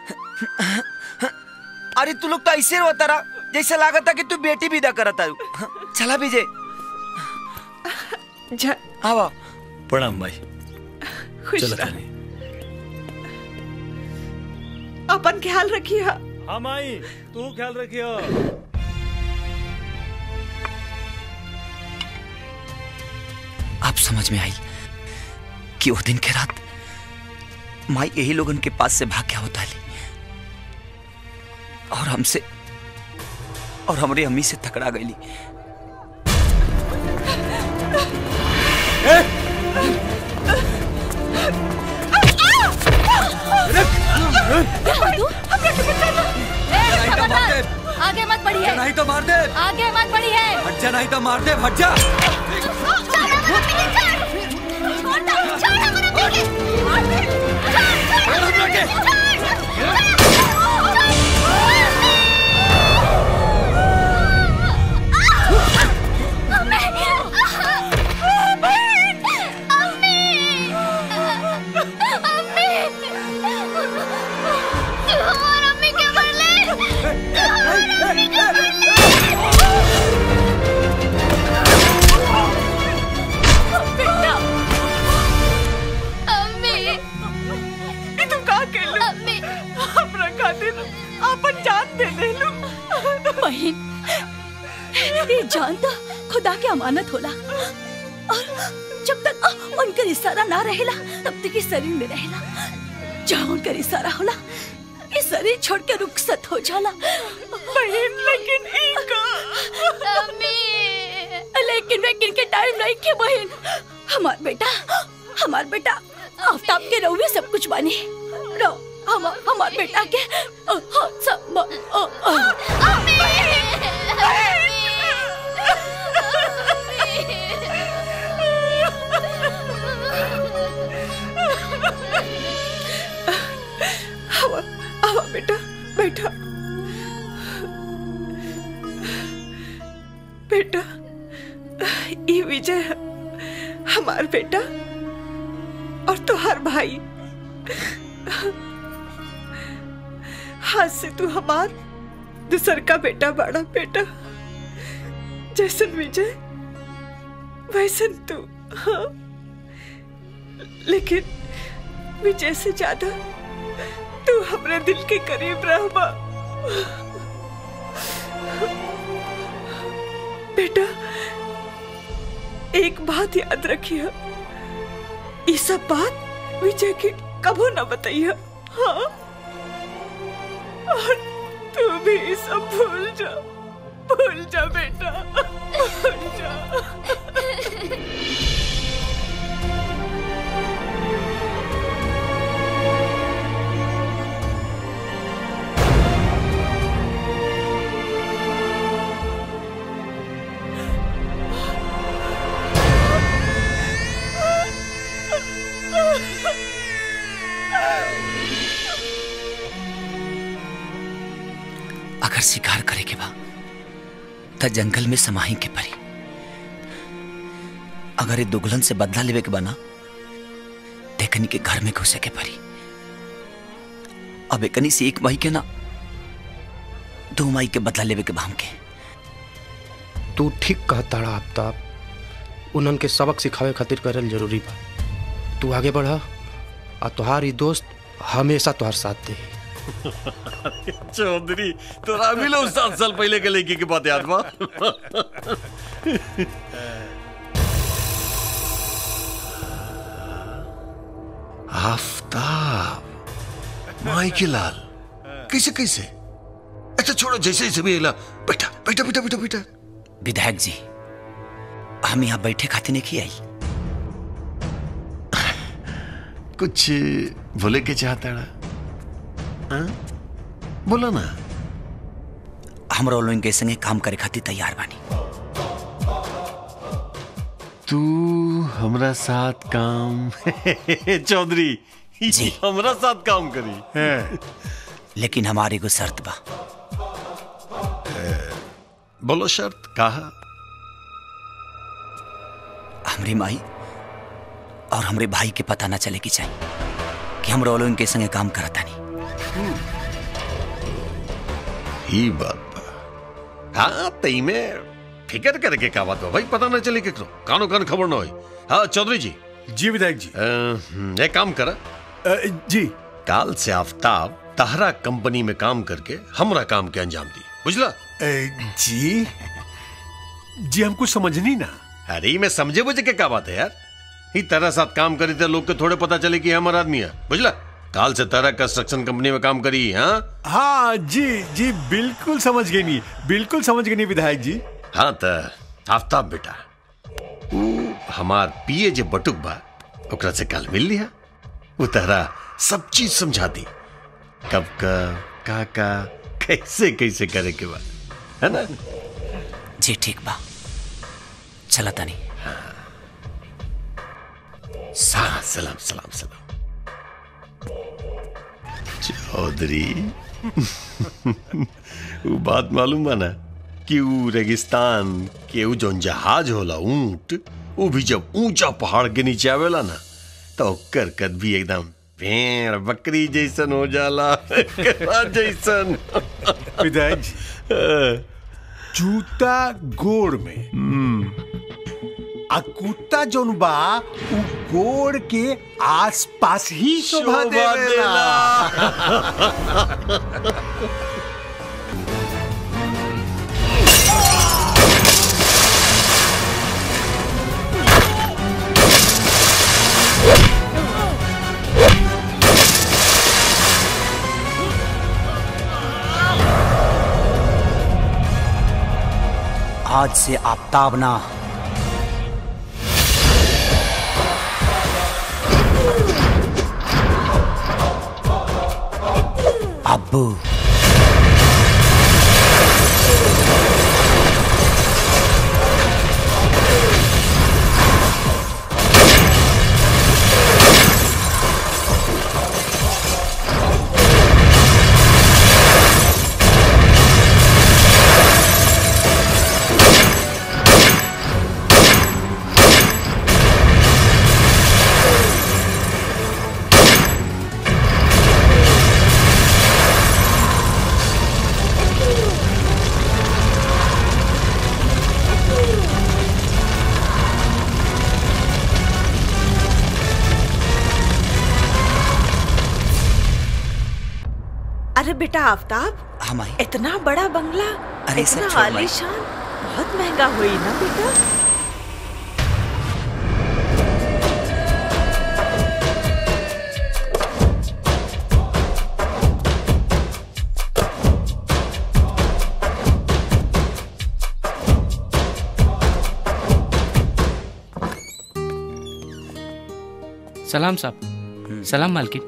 Speaker 4: अरे तू लोग तो ऐसे रोता रहा जैसे लागत था कि तू बेटी विदा करता चला विजय
Speaker 16: जा
Speaker 4: आवा
Speaker 11: प्रणाम माई
Speaker 16: खुश
Speaker 11: चलो
Speaker 16: रह
Speaker 11: तानी
Speaker 16: अपन ख्याल रखिए
Speaker 11: हाँ माई तू ख्याल रखियो
Speaker 4: अब समझ में आई कि वो दिन के रात माई यही लोगन के पास से भाग गया होता ली और हमसे और हमारी अम्मी से टकरा गई
Speaker 6: आगे मत बढ़िए
Speaker 14: नहीं तो मार दे
Speaker 6: आगे मत बढ़िए
Speaker 14: हट जा नहीं तो मार दे हट जा
Speaker 16: ये तुम का के लो हमरा खातिर अपन जान दे दे लो
Speaker 6: बहन ये जान तो खुदा के अमानत होला और जब तक उनका इशारा ना रहेला तब तक इस शरीर में रहेला जहाँ उनका इशारा होला ये शरीर छोड़ के रुखसत हो जाला
Speaker 16: बहन लेकिन इनका
Speaker 6: लेकिन लेकिन के टाइम नहीं के बहन हमार बेटा हमार बेटा आफ्ताब के रहुए सब कुछ बानी रो हम हमार बेटा के अ, अ, सब अ, अ,
Speaker 16: आवा आवा बेटा बैठा बेटा ये विजय है हमार बेटा और तुहार भाई हाथ से तू हमार दूसर का बेटा बड़ा बेटा जैसन विजय वैसन तू हाँ लेकिन विजय से ज्यादा तू हमरे दिल के करीब रहबा बेटा एक बात याद रखिए ये सब बात विजय के कबो न बताइए हाँ और तू भी ये सब भूल जा भूल जा बेटा भूल जा
Speaker 4: अगर शिकार करे के बा त जंगल में समाही के परी अगर ये दुगलन से बदला लेवे के बना देखनी के घर में घुसे के परी अब एकनी से एक माई के ना दो माई के बदला लेवे के भाम के
Speaker 9: तू ठीक कहताड़ा आफ्ताब उन्हन के सबक सिखावे खातिर करल जरूरी बा तू आगे बढ़ आ तुहार ई दोस्त हमेशा तुहार साथ दे
Speaker 1: चौधरी तोरा भी लो सात साल पहले के लड़की की बात याद बा आफ्ताब माई लाल कैसे कैसे अच्छा छोड़ो जैसे जैसे भी हिला बैठा बैठा बैठा बैठा बैठा
Speaker 4: विधायक जी हम यहाँ बैठे खातिर नहीं आई
Speaker 1: कुछ बोले के चाहता ना हाँ? बोलो ना
Speaker 4: हमरा लोगन के संगे काम करे खातिर तैयार बानी
Speaker 1: तू हमरा साथ काम चौधरी
Speaker 4: जी
Speaker 1: हमरा साथ काम करी
Speaker 4: लेकिन हमारे को शर्त बा
Speaker 1: बोलो शर्त कहा
Speaker 4: हमरी माई और हमरे भाई के पता ना चले की चाहिए कि हम रोलो के संगे काम करता नहीं
Speaker 1: ही बात बा हाँ तई में फिकर करके का बात बा भाई पता ना चले केकरो कानो कान खबर ना होई हाँ चौधरी जी
Speaker 5: जी विधायक जी
Speaker 1: एक काम कर
Speaker 5: जी
Speaker 1: काल से आफ्ताब तहरा कंपनी में काम करके हमरा काम के अंजाम दी बुझला
Speaker 5: जी जी हम कुछ समझनी ना
Speaker 1: अरे मैं समझे बुझे के क्या बात है यार ही तरह साथ काम करी थे लोग के थोड़े पता चले कि हमारा आदमी है बुझला काल से तरह कंस्ट्रक्शन कंपनी में काम करी हाँ
Speaker 5: हाँ जी जी बिल्कुल समझ गई नहीं बिल्कुल समझ गई नहीं विधायक जी
Speaker 1: हाँ तो आफ्ताब बेटा ऊ हमार पिए जे बटुक बा ओकरा से कल मिल लिया वो तहरा सब चीज समझा दी कब का का का कैसे कैसे करे के बा है ना
Speaker 4: जी ठीक बा चला तनी
Speaker 1: सा- सलाम सलाम सलाम चौधरी वो बात मालूम बा ना कि वो रेगिस्तान के वो जौन जहाज होला ऊंट वो भी जब ऊंचा पहाड़ के नीचे आवेला ना तो ओकर कद भी एकदम भेड़ बकरी जैसन हो जाला केकड़ा जैसन
Speaker 5: विधायक जी जूता गोड़ में आ कुत्ता जोन बा उ गोड़ के आस पास ही शोभा
Speaker 1: शोभा
Speaker 5: देवेला
Speaker 4: आज से आफ्ताब ना अब्बू
Speaker 16: अरे बेटा आफ्ताब
Speaker 4: हम आई
Speaker 16: इतना बड़ा बंगला
Speaker 4: अरे सब
Speaker 16: इतना
Speaker 4: छोड़ माई।
Speaker 16: आलीशान बहुत महंगा हुई ना बेटा
Speaker 8: सलाम साहब सलाम मालकिन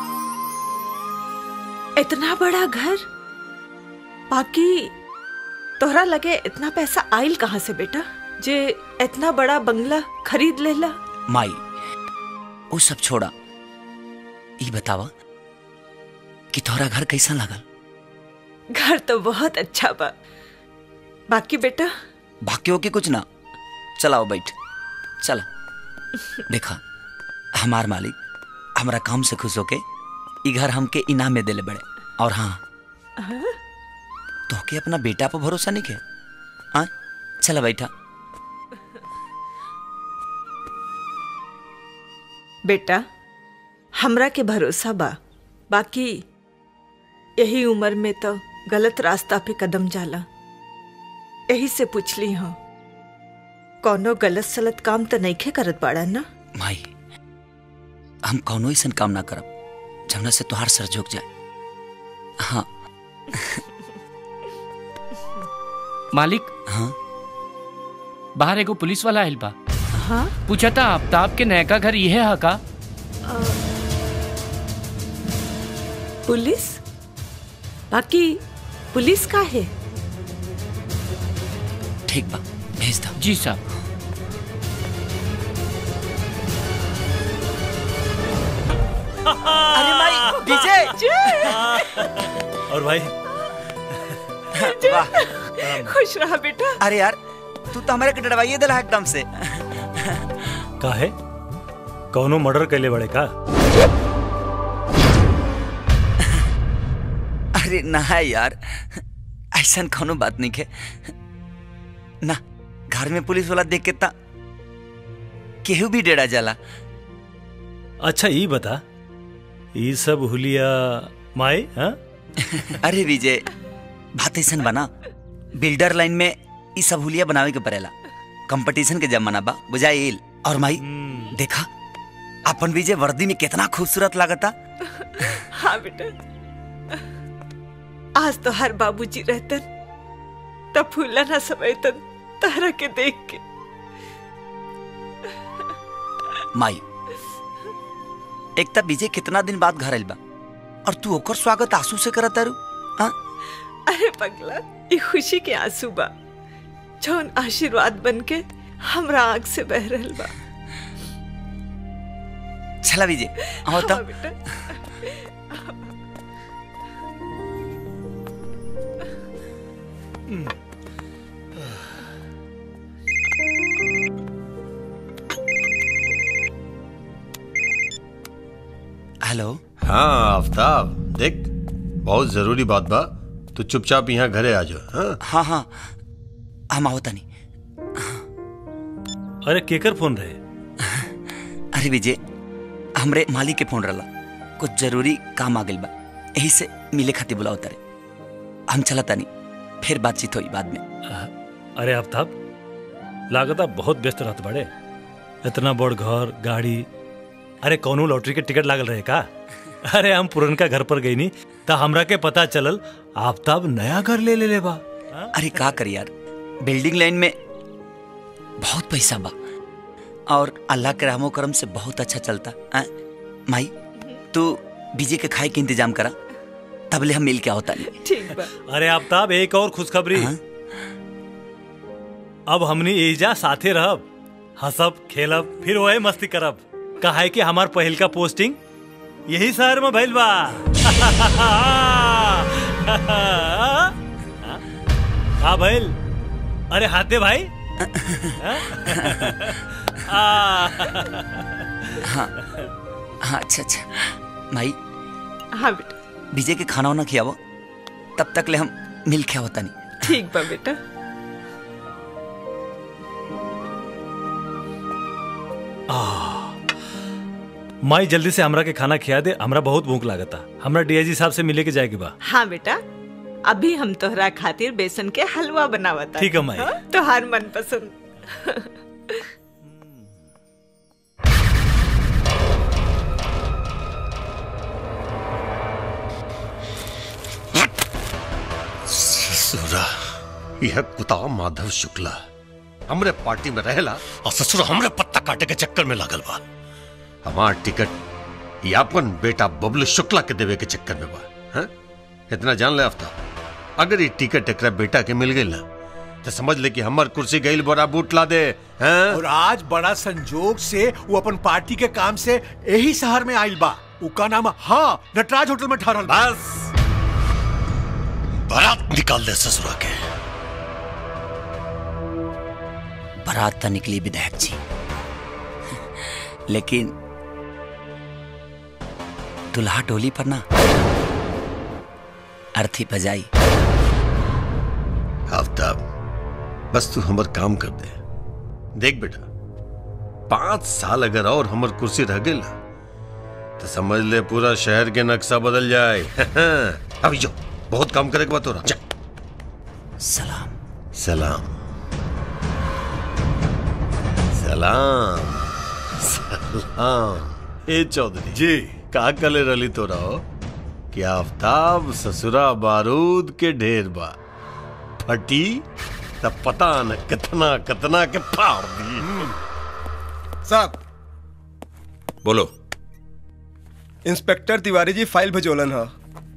Speaker 16: इतना बड़ा घर बाकी तोहरा लगे इतना पैसा आइल कहाँ से बेटा जे इतना बड़ा बंगला खरीद लेला
Speaker 4: माई वो सब छोड़ा ई बतावा कि तोहरा घर कैसा लगल
Speaker 16: घर तो बहुत अच्छा बा बाकी बेटा
Speaker 4: बाकी हो के कुछ ना चलाओ बैठ चला देखा हमार मालिक हमरा काम से खुश होके ई घर हमके इनाम में देले बड़े और हाँ तो के अपना बेटा पर भरोसा नहीं के हाँ चला बैठा
Speaker 16: बेटा हमरा के भरोसा बा बाकी यही उम्र में तो गलत रास्ता पे कदम जाला यही से पूछली हूँ कौनो गलत सलत काम तो नहीं खे करत बाड़ा ना
Speaker 4: माई हम कौनो ऐसा काम ना करब जमुना से तुहार सर झुक जाए हाँ
Speaker 8: मालिक
Speaker 4: हाँ
Speaker 8: बाहर एगो पुलिस वाला आइल बा
Speaker 16: हाँ
Speaker 8: पूछा था आफ्ताब के नयका घर यह है का
Speaker 16: पुलिस बाकी पुलिस का है
Speaker 4: ठीक बा भेज दो
Speaker 8: जी साहब
Speaker 4: अरे माई डीजे
Speaker 11: और भाई
Speaker 4: वाह
Speaker 16: खुश रहा बेटा
Speaker 4: अरे यार तू तो हमारे के डरवाइए दिला एकदम से
Speaker 11: का है कौनो मर्डर कैले बड़े का
Speaker 4: अरे ना है यार ऐसा कोनो बात नहीं है ना घर में पुलिस वाला देख के ता केहू भी डेरा जाला
Speaker 11: अच्छा ये बता ये सब हुलिया माई हाँ
Speaker 4: अरे विजय बात ऐसा बना बिल्डर लाइन में ई सब हुलिया बनावे के पड़ेला कंपटीशन के जमाना बा बुझाइल और माई देखा अपन विजय वर्दी में कितना खूबसूरत लागता
Speaker 16: हाँ बेटा आज तो हर बाबूजी रहतन तब फूला ना समयतन तारा के देख के
Speaker 4: माई एक तब विजय कितना दिन बाद घर आइल बा और तू ओकर स्वागत आंसू से करत तारू हाँ
Speaker 16: अरे पगला ये खुशी के आंसू बा जौन आशीर्वाद बन के हमरा आंख से बह रहल बा
Speaker 4: चला विजय आओ तो
Speaker 16: हाँ बेटा
Speaker 4: हेलो
Speaker 1: हाँ आफ्ताब देख बहुत जरूरी बात बा तू चुपचाप यहाँ घरे आ जाओ हाँ
Speaker 4: हाँ हाँ हम आओ तनी
Speaker 11: अरे केकर फोन रहे
Speaker 4: अरे विजय हमरे मालिक के फोन रहला कुछ जरूरी काम आ गइल बा यही से मिले खातिर बुलाओ तारे हम चला तनी फिर बातचीत हुई बाद में
Speaker 11: अरे आफ्ताब लागता बहुत व्यस्त रहत बड़े इतना बड़ घर गाड़ी अरे कौनो लॉटरी के टिकट लागल रहे का अरे हम पुरनका घर पर गई नी त हमरा के पता चलल आफ्ताब नया घर ले ले ले बा
Speaker 4: अरे का कर यार बिल्डिंग लाइन में बहुत पैसा बा और अल्लाह के रहमो करम से बहुत अच्छा चलता आ? माई तू बीजे के खाए के इंतजाम करा तबले हम मिल के आओ तानी
Speaker 16: ठीक बा
Speaker 11: अरे आफ्ताब एक और खुशखबरी अब हमनी एजा साथे रहब हंसब खेलब फिर वही मस्ती करब कहा है कि हमार पहिल का पोस्टिंग यही शहर में भइल बा का भइल अरे हाथे भाई
Speaker 4: हाँ हाँ अच्छा अच्छा माई
Speaker 16: हाँ बेटा
Speaker 4: विजय के खाना वाना खियावो तब तक ले हम मिल के आवता नहीं
Speaker 16: ठीक बा बेटा
Speaker 11: माई जल्दी से हमरा के खाना खिया दे हमरा बहुत भूख लागता हमरा डीआईजी साहब से मिले के जाए के बा
Speaker 16: हाँ बेटा अभी हम तोहरा खातिर बेसन के हलवा बनावता
Speaker 11: ठीक है, माई।
Speaker 16: तोहार मन पसंद
Speaker 1: ससुरा यह कुता माधव शुक्ला हमरे पार्टी में रहेला और ससुर हमरे पत्ता काटे के चक्कर में लागल बा हमार टिकट ये अपन बेटा बबलू शुक्ला के देवे के चक्कर में बा हैं? इतना जान ले आफ्ताब अगर ये टिकट एकरा बेटा के मिल गई ना तो समझ ले कि हमर कुर्सी गईल बड़ा बूट ला दे हैं
Speaker 5: और आज बड़ा संजोग से वो अपन पार्टी के काम से यही शहर में आइल बा उका नाम हाँ नटराज होटल में ठहरल
Speaker 1: बस बारात निकाल दे ससुरा के
Speaker 4: बारात तो निकली विधायक जी लेकिन दुल्हा टोली पर ना अर्थी बजाई
Speaker 1: आफ्ताब बस तू हमर काम कर दे देख बेटा पांच साल अगर और हमर कुर्सी रह गई ना तो समझ ले पूरा शहर के नक्शा बदल जाए अभी जो बहुत काम करे के बात हो रहा जा।
Speaker 4: सलाम
Speaker 1: सलाम सलाम सलाम ए चौधरी
Speaker 5: जी
Speaker 1: का कले रली तो रहो कि आफ्ताब ससुरा बारूद के ढेर बा फटी तब पता न कितना कितना के फाड़ दी
Speaker 18: साहब
Speaker 17: बोलो
Speaker 18: इंस्पेक्टर तिवारी जी फाइल भेजोलन ह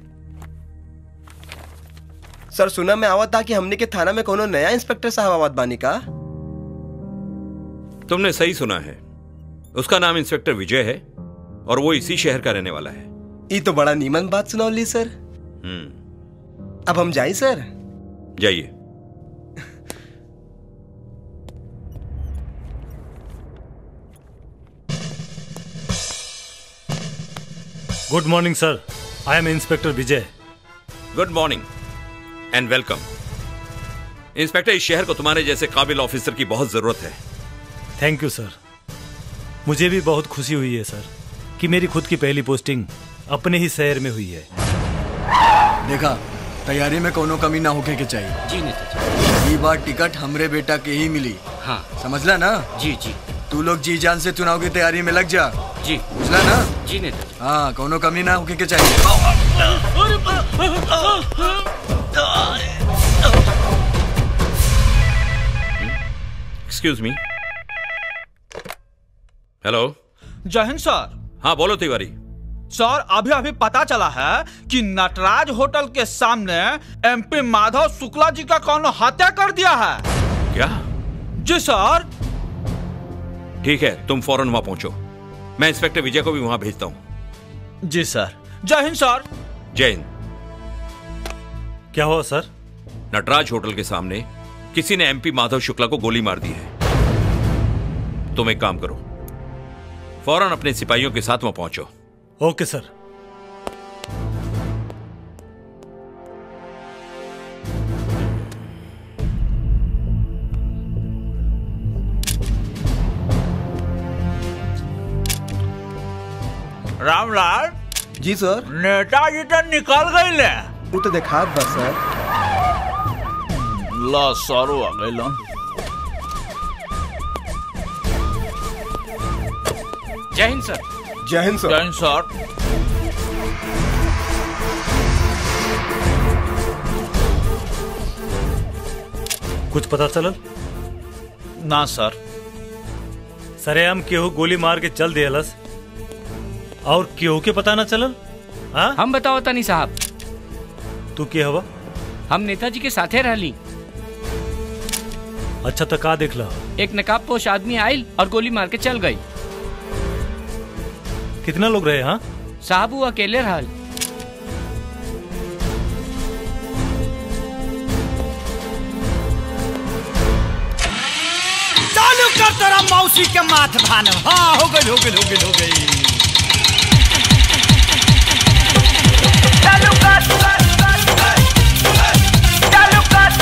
Speaker 18: सर सुना में आवत था कि हमने के थाना में कोनो नया इंस्पेक्टर साहब आवत बानी का
Speaker 19: तुमने सही सुना है उसका नाम इंस्पेक्टर विजय है और वो इसी शहर का रहने वाला है
Speaker 18: ये तो बड़ा नीमन बात सुनौली सर
Speaker 19: हम्म
Speaker 18: अब हम जाई सर
Speaker 19: जाइए
Speaker 11: good morning sir I am inspector Vijay
Speaker 19: good morning and welcome inspector इस शहर को तुम्हारे जैसे काबिल ऑफिसर की बहुत जरूरत है
Speaker 11: थैंक यू सर मुझे भी बहुत खुशी हुई है सर कि मेरी खुद की पहली पोस्टिंग अपने ही शहर में हुई है
Speaker 20: देखा तैयारी में कोनो कमी ना होके के चाहिए
Speaker 21: जी नेता
Speaker 20: ई बार टिकट हमरे बेटा के ही मिली
Speaker 21: हाँ
Speaker 20: समझला ना
Speaker 21: जी जी
Speaker 20: तू लोग जी जान से चुनाव की तैयारी में लग जा
Speaker 21: जी
Speaker 20: बुझला ना
Speaker 21: जी नेता जी
Speaker 20: हाँ कोनो कमी ना होके के चाहिए
Speaker 19: एक्सक्यूज मी हेलो
Speaker 3: जय हिंद सर
Speaker 19: हाँ बोलो तिवारी
Speaker 3: सर अभी अभी पता चला है कि नटराज होटल के सामने एमपी माधव शुक्ला जी का कौन हत्या कर दिया है
Speaker 19: क्या
Speaker 3: जी सर
Speaker 19: ठीक है तुम फौरन वहां पहुंचो मैं इंस्पेक्टर विजय को भी वहां भेजता हूं
Speaker 3: जी सर जय हिंद सर
Speaker 19: जय हिंद
Speaker 11: क्या हुआ सर
Speaker 19: नटराज होटल के सामने किसी ने एमपी माधव शुक्ला को गोली मार दी है तुम एक काम करो फौरन अपने सिपाहियों के साथ वहां पहुंचो
Speaker 11: ओके सर
Speaker 3: रामलाल
Speaker 18: जी सर
Speaker 3: नेताजी तो निकल गई ले
Speaker 18: वो तो देखा बस सर
Speaker 3: ला सारो आ गई लन
Speaker 21: जय हिंद सर
Speaker 18: जय हिंद सर
Speaker 3: जय हिंद सर
Speaker 11: कुछ पता चलल
Speaker 3: ना सर
Speaker 11: सरेआम केहू गोली मार के चल दियलस और केहू के पता ना चलल हाँ
Speaker 8: हम बताओ तनी साहब
Speaker 11: तू के हवा
Speaker 8: हम नेताजी के साथे रहली
Speaker 11: अच्छा तो का देखला
Speaker 8: एक नकाब पोश आदमी आयल और गोली मार के चल गई
Speaker 11: कितना लोग रहे हाँ
Speaker 8: साहब वो अकेले रहल
Speaker 14: चालू कर तेरा मौसी के माथ भान हाँ हो गई हो गई हो गई हो गई चालू कर चालू कर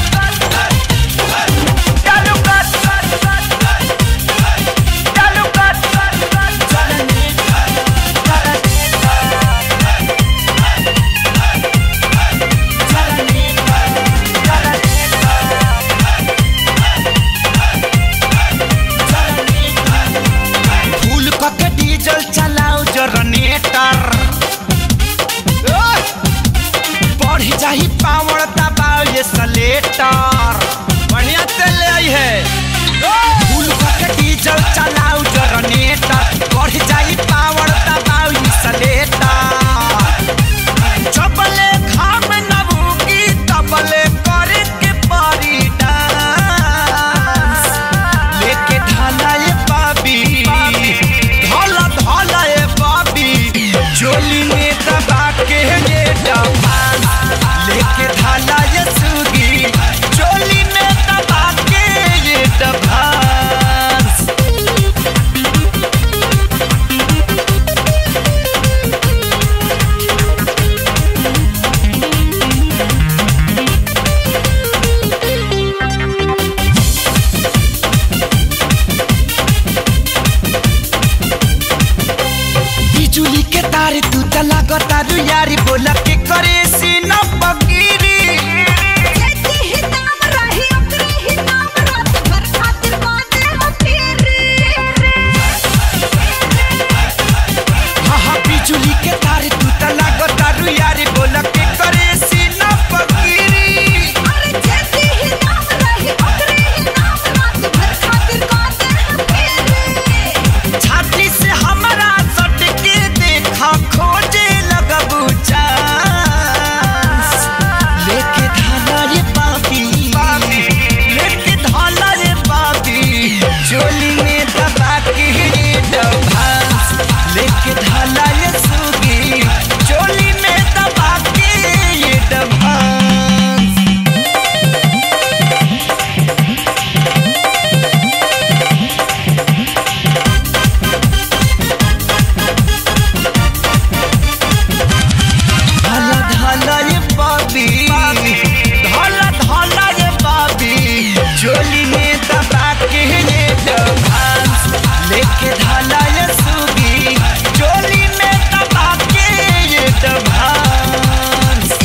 Speaker 14: चालू कर चालू कर फूल के डीजल चल लागता रु यारी बोला के करे सीना पकीरी हाँ हाँ बिजुली के तार तू त लागता रु यारी बोला के करे सीना पकीरी छाती से हमारा सट के देखा खोजे लगबू चांस लेके धाना रे पापी लेके धाना रे पापी चोली में दबा के रे डभांस लेके धाना रे सुगी चोली में दबा के ये डभांस धाला धाला ये बाबी धाला धाला ये बाबी चोली में दबा के ये डभांस लेके धाला ये सुगी चोली में दबा के ये डभांस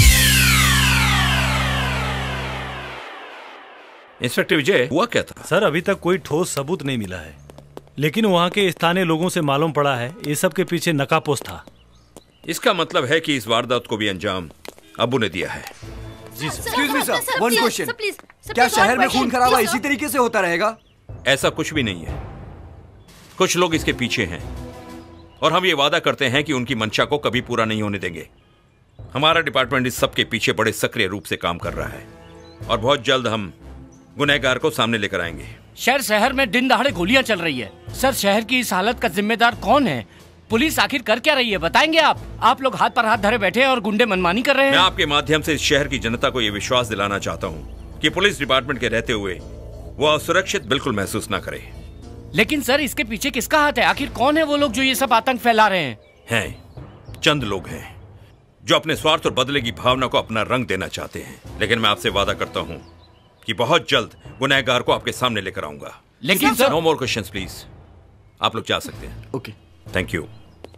Speaker 19: इंस्पेक्टर विजय हुआ क्या था
Speaker 11: सर अभी तक कोई ठोस सबूत नहीं मिला है लेकिन वहाँ के स्थानीय लोगों से मालूम पड़ा है ये सब के पीछे नकापोश था
Speaker 19: इसका मतलब है कि इस वारदात को भी अंजाम अबू ने दिया है
Speaker 11: जी
Speaker 20: एक्सक्यूज मी सर वन क्वेश्चन क्या शहर में खून खराबा इसी तरीके से होता रहेगा
Speaker 19: ऐसा कुछ भी नहीं है कुछ लोग इसके पीछे हैं और हम ये वादा करते हैं कि उनकी मंशा को कभी पूरा नहीं होने देंगे हमारा डिपार्टमेंट इस सब के पीछे बड़े सक्रिय रूप से काम कर रहा है और बहुत जल्द हम गुनहगार को सामने लेकर आएंगे
Speaker 21: शहर शहर में दिन दहाड़े गोलियां चल रही है सर शहर की इस हालत का जिम्मेदार कौन है पुलिस आखिर कर क्या रही है बताएंगे आप आप लोग हाथ पर हाथ धरे बैठे हैं और गुंडे मनमानी कर रहे
Speaker 19: मैं
Speaker 21: हैं
Speaker 19: आपके माध्यम से इस शहर की जनता को यह विश्वास दिलाना चाहता हूँ कि पुलिस डिपार्टमेंट के रहते हुए वो असुरक्षित बिल्कुल महसूस ना करे
Speaker 21: लेकिन सर इसके पीछे किसका हाथ है आखिर कौन है वो लोग जो ये सब आतंक फैला रहे हैं
Speaker 19: हैं चंद लोग हैं जो अपने स्वार्थ और बदले की भावना को अपना रंग देना चाहते हैं लेकिन मैं आपसे वादा करता हूँ कि बहुत जल्द गुनहगार को आपके सामने लेकर आऊंगा
Speaker 21: लेकिन सर-
Speaker 19: नो मोर क्वेश्चंस प्लीज आप लोग जा सकते हैं
Speaker 20: okay
Speaker 19: thank you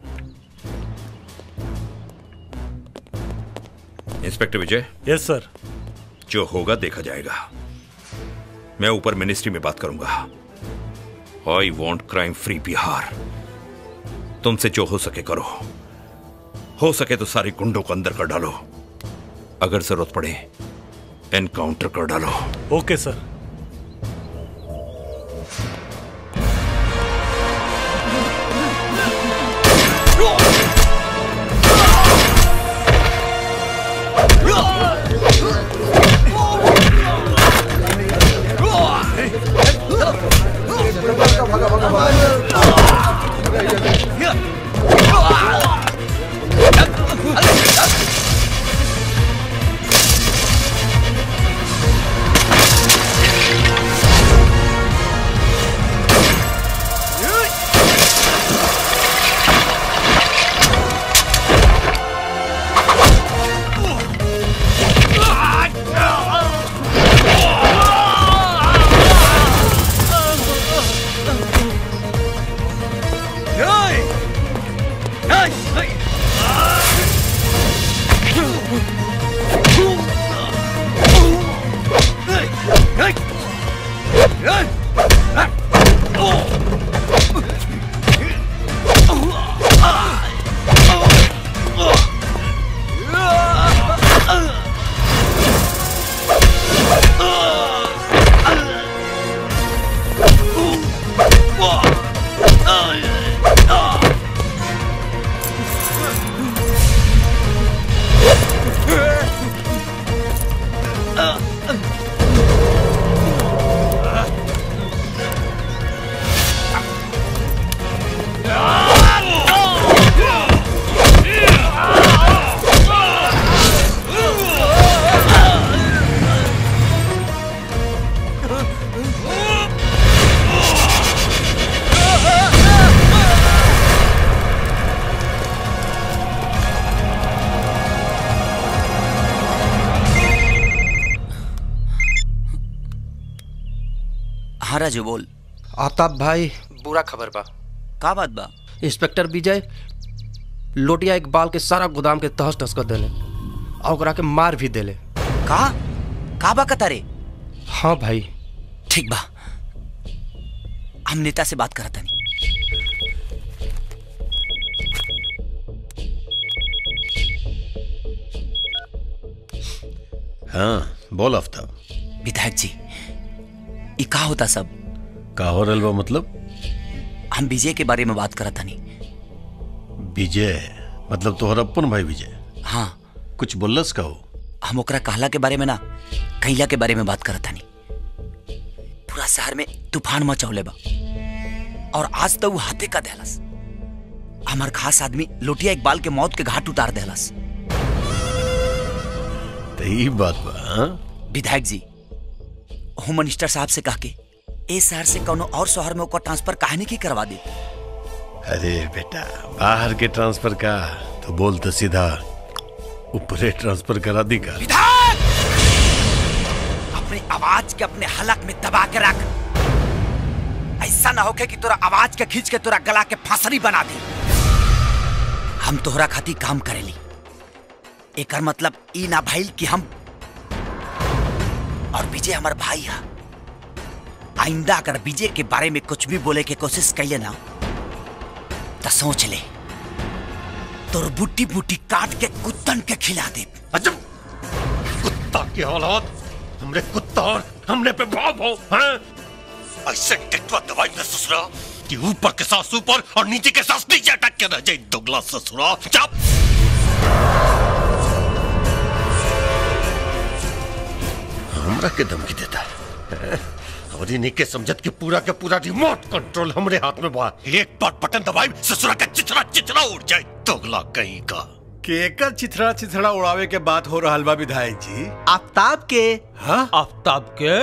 Speaker 19: inspector Vijay
Speaker 11: yes sir
Speaker 19: जो होगा देखा जाएगा मैं ऊपर मिनिस्ट्री में बात करूंगा I want crime free Bihar तुमसे जो हो सके करो हो सके तो सारे गुंडों को अंदर कर डालो अगर जरूरत पड़े एनकाउंटर कर डालो
Speaker 11: ओके सर
Speaker 4: हाँ राजू बोल
Speaker 9: आफ्ताब भाई बुरा खबर बा
Speaker 4: का बात बा
Speaker 9: इंस्पेक्टर विजय लोटिया इकबाल के सारा गोदाम के तहस तहस कर देले और ओकरा के मार भी देले
Speaker 4: का का बा कतारे
Speaker 9: हाँ भाई
Speaker 4: ठीक बा हम नेता से बात करत हनी
Speaker 1: हाँ बोल आफ्ताब
Speaker 4: विधायक जी ई का होता सब
Speaker 1: का हो रहल बा मतलब
Speaker 4: हम विजय के बारे में बात करत हनी
Speaker 1: विजय मतलब तोहर अपन भाई विजय
Speaker 4: हाँ
Speaker 1: कुछ बोलस का हो
Speaker 4: हम ओकरा कहला के बारे में ना कैला के बारे में बात करत हनी पूरा शहर में तूफान मचौले बा और आज तो वो हाथे का देहलस हमार खास आदमी लोटिया इकबाल के मौत के घाट उतार देहलस
Speaker 1: तो ई बात बा हाँ?
Speaker 4: विधायक जी होम मिनिस्टर साहब से कह के ए शहर से कोनो और शहर में ओकर ट्रांसफर काहे की करवा दी
Speaker 1: अरे बेटा बाहर के ट्रांसफर का तो बोल तो सीधा ऊपरे ट्रांसफर करा दी का
Speaker 4: अपनी आवाज के अपने हलक में दबा के रख ऐसा ना होके कि तोरा आवाज के खींच के तोरा गला के फांसरी बना दे हम तोहरा खातिर काम करेली एकर मतलब ई ना भइल कि हम और विजय हमार भाई है आइंदा अगर विजय के बारे में कुछ भी बोले के कोशिश कैले ना तो सोच ले तोर बुट्टी बुट्टी काट के कुत्तन के खिला दे
Speaker 1: अजब कुत्ता की औलाद हमरे कुत्ता और हमने पे भाव भाव हैं ऐसे टेटवा दवाई में ससुरा कि ऊपर के सांस ऊपर और नीचे के सांस नीचे अटक के रह जाए दुगला ससुरा चुप हमरा के धमकी देता है और इन्हीं के समझत कि पूरा के पूरा रिमोट कंट्रोल हमरे हाथ में बा एक बार बटन दबाई ससुरा का चिचरा चिचरा उड़ जाए दुगला कहीं का
Speaker 5: केकर चिथड़ा चिथड़ा उड़ावे के बात हो रहा बा विधायक जी
Speaker 2: आफ्ताब के
Speaker 5: हाँ
Speaker 3: आफ्ताब के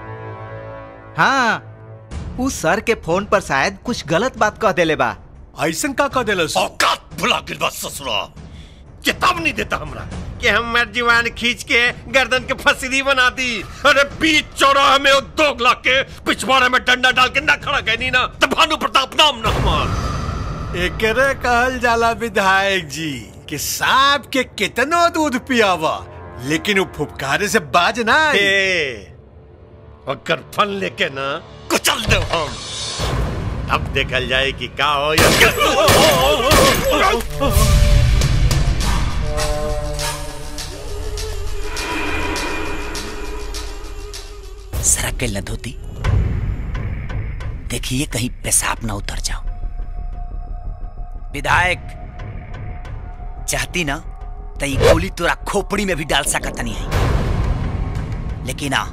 Speaker 2: हाँ उस सर के फोन पर शायद कुछ गलत बात कह देले बा
Speaker 5: ऐसन का कह देलस
Speaker 1: औकात भुला गिल बा ससुरा चेतावनी देता हमरा कि हमर जीवान खींच के गर्दन के फसरी बना दी अरे बीच चौराहे में वो दोगला के पिछवाड़े में डंडा डाल के ना खड़ा कहनी ना तो भानु प्रताप नाम ना हमार
Speaker 5: एकरे कहल जाला विधायक जी कि सांप के कितनो दूध पियावा लेकिन वो फुफकारे से बाज ना आई।
Speaker 1: अगर फन लेके ना कुचल दे हम अब देखल जाए कि का हो या
Speaker 4: सरक के न धोती देखिए कहीं पेशाब ना उतर जाओ विधायक चाहती ना तो ये गोली तोरा खोपड़ी में भी डाल सकत नहीं है लेकिन आ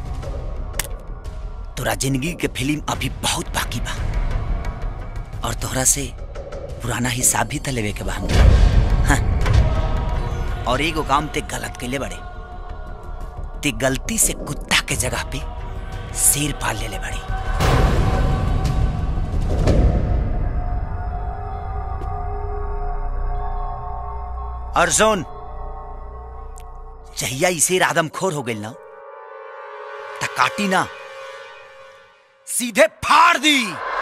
Speaker 4: तोरा जिंदगी के फिल्म अभी बहुत बाकी बा और तोहरा से पुराना हिसाब भी त लेवे के बा हमके। हाँ। और एगो काम ते गलत कैले बड़े ते गलती से कुत्ता के जगह पे शेर पाल ले ले बड़ी अर्जुन जहिया ई शेर आदमखोर हो गइल ना त काटी ना सीधे फाड़ दी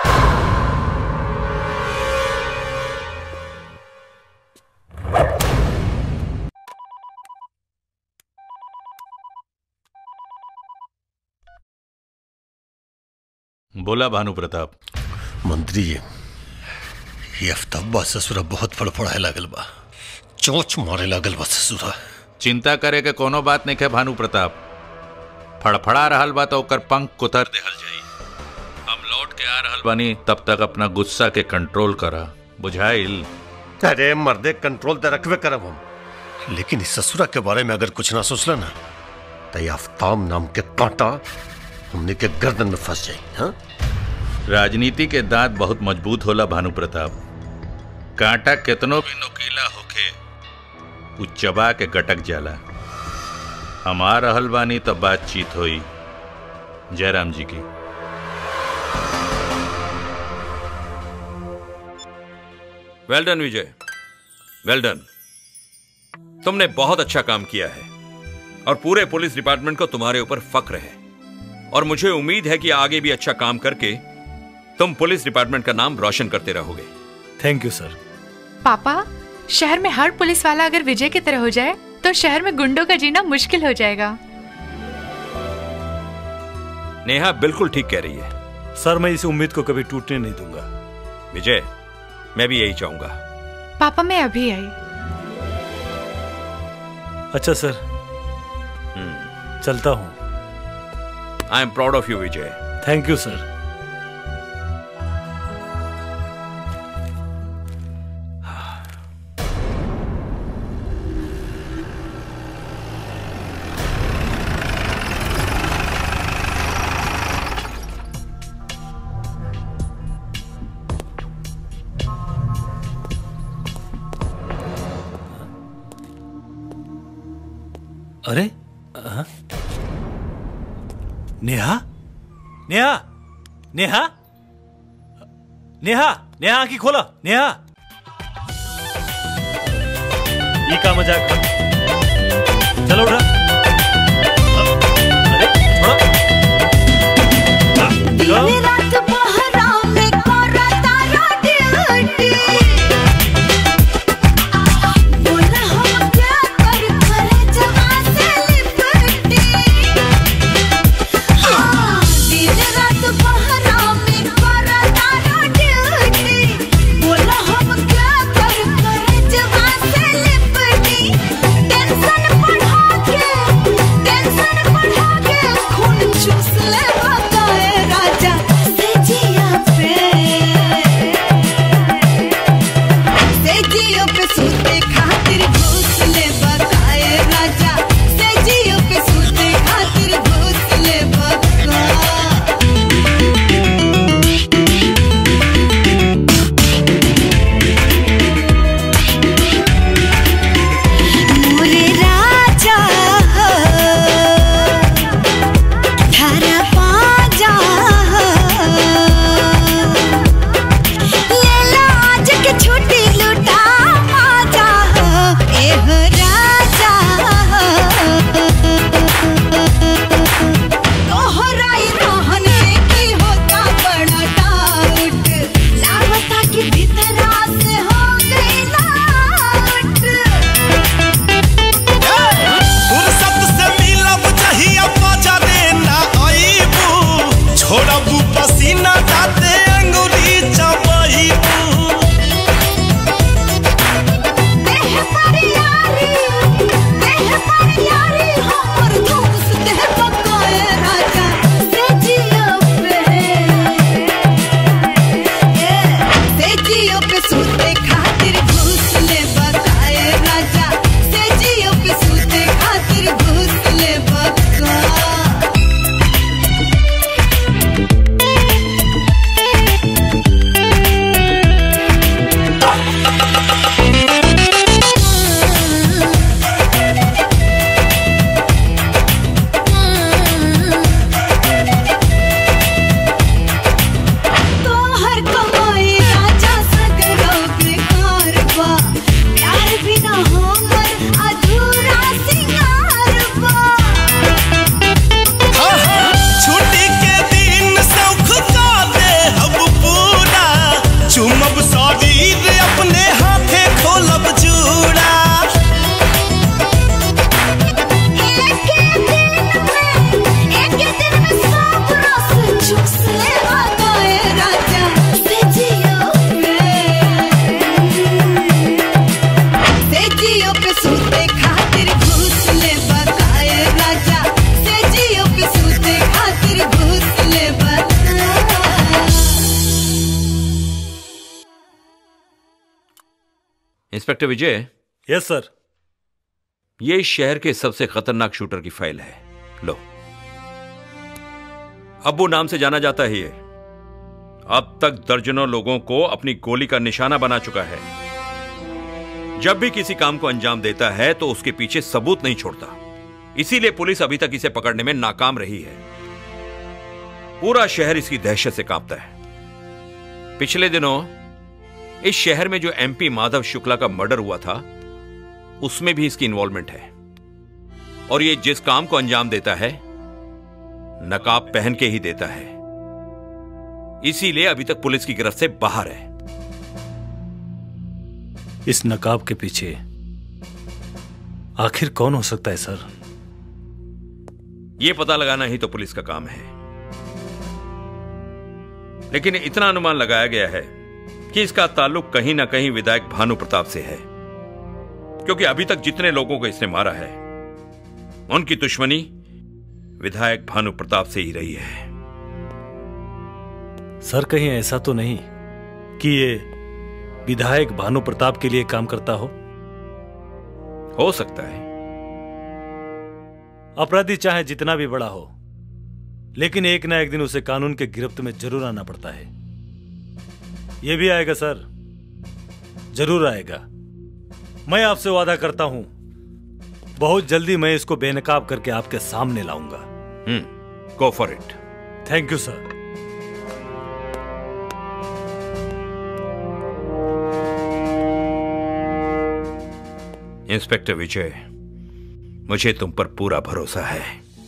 Speaker 17: बोला भानु प्रताप
Speaker 1: मंत्री जी ये अफ्ताबा ससुरा बहुत फड़फड़ाए लागल बा चोच मारे लागल बा ससुरा
Speaker 17: चिंता करे के कोनो बात नहीं है भानु प्रताप फड़फड़ा रहल बा तो ओकर पंख कुतर देहल जाई हम लौट के आ रहल बानी तब तक अपना गुस्सा के कंट्रोल करा बुझाइल
Speaker 1: अरे मर्दे कंट्रोल तो रखबे करब हम लेकिन इस ससुरा के बारे में अगर कुछ ना सोचला ना तो ये आफ्ताब नाम के कांटा हमने के गर्दन में फंस जाए हाँ
Speaker 17: राजनीति के दांत बहुत मजबूत होला भानु प्रताप कांटा केतनो भी नुकीला होखे उ चबा के गटक जाला हम आ रहल बानी तो बातचीत होई जयराम जी की
Speaker 19: वेल डन विजय वेल डन तुमने बहुत अच्छा काम किया है और पूरे पुलिस डिपार्टमेंट को तुम्हारे ऊपर फक्र है और मुझे उम्मीद है कि आगे भी अच्छा काम करके तुम पुलिस डिपार्टमेंट का नाम रोशन करते रहोगे
Speaker 11: थैंक यू सर
Speaker 10: पापा शहर में हर पुलिस वाला अगर विजय की तरह हो जाए तो शहर में गुंडों का जीना मुश्किल हो जाएगा
Speaker 19: नेहा बिल्कुल ठीक कह रही है
Speaker 11: सर मैं इस उम्मीद को कभी टूटने नहीं दूंगा
Speaker 19: विजय मैं भी यही चाहूंगा
Speaker 10: पापा मैं अभी आई
Speaker 11: अच्छा सर चलता हूँ
Speaker 19: I am proud of you Vijay
Speaker 11: thank you sir अरे हाँ? नेहा नेहा नेहा नेहा नेहा आंखी खोला नेहा ये का मजाक था? चलो उठा अरे थोड़ा
Speaker 14: दिन रात पहरा में कोरा तारा ड्यूटी बोला हम क्या कर कर जवा से लिपटी हाँ दिन रात पहरा में कोरा तारा ड्यूटी बोला हम क्या कर कर जवा से लिपटी टेंशन बढ़ा के टेंशन बढ़ा के खून चूस ले बकाए राजा से जिया पे से जियो पे सूते खातिर घूस ले बकाए राजा से जियो पे सूते खातिर घूस ले बका मोरे राजा थारा पाजा लेला आज के छुट्टी लुटा माजा एह राजा तोहराई रहन से की होता बड़ा डाउट लागता कि भीतरा से हो गई लाउट
Speaker 7: फुर्सत से मिलब चाहिए मजा देना आईबू छोड़बू पसीना जाते अंगुली चबईबू
Speaker 14: देह पर यारी देह पर यारी हमर दोस्त देह पकाए राजा से जियो पे से जियो पे सूते खातिर घूस ले बकाए राजा से जियो पे सूते खातिर घूस ले बका तोहर कमाई राजा सगरो बेकार बा प्यार बिना हमर अधूरा सिंगार बा
Speaker 7: छुट्टी के दिन सौख का दे अब पूरा चुमब शरीर अपने हाथे खोलब जूड़ा
Speaker 14: एक दिन में सब रस चूस ले बकाए राजा से जियो पे से जियो पे सूते खातिर घूस ले बकाए राजा से जियो पे सूते खातिर घूस ले बका
Speaker 19: इंस्पेक्टर विजय
Speaker 11: यस सर
Speaker 19: ये इस शहर के सबसे खतरनाक शूटर की फाइल है लो अब्बू नाम से जाना जाता है ये अब तक दर्जनों लोगों को अपनी गोली का निशाना बना चुका है जब भी किसी काम को अंजाम देता है तो उसके पीछे सबूत नहीं छोड़ता इसीलिए पुलिस अभी तक इसे पकड़ने में नाकाम रही है पूरा शहर इसकी दहशत से कांपता है पिछले दिनों इस शहर में जो एमपी माधव शुक्ला का मर्डर हुआ था उसमें भी इसकी इन्वॉल्वमेंट है और ये जिस काम को अंजाम देता है नकाब पहन के ही देता है इसीलिए अभी तक पुलिस की गिरफ्त से बाहर है
Speaker 11: इस नकाब के पीछे आखिर कौन हो सकता है सर
Speaker 19: ये पता लगाना ही तो पुलिस का काम है लेकिन इतना अनुमान लगाया गया है कि इसका ताल्लुक कहीं ना कहीं विधायक भानु प्रताप से है क्योंकि अभी तक जितने लोगों को इसने मारा है उनकी दुश्मनी विधायक भानु प्रताप से ही रही है
Speaker 11: सर कहीं ऐसा तो नहीं कि ये विधायक भानु प्रताप के लिए काम करता हो
Speaker 19: हो सकता है
Speaker 11: अपराधी चाहे जितना भी बड़ा हो लेकिन एक ना एक दिन उसे कानून के गिरफ्त में जरूर आना पड़ता है ये भी आएगा सर जरूर आएगा मैं आपसे वादा करता हूं बहुत जल्दी मैं इसको बेनकाब करके आपके सामने लाऊंगा
Speaker 19: hmm go for it
Speaker 11: thank you sir
Speaker 19: inspector Vijay मुझे तुम पर पूरा भरोसा है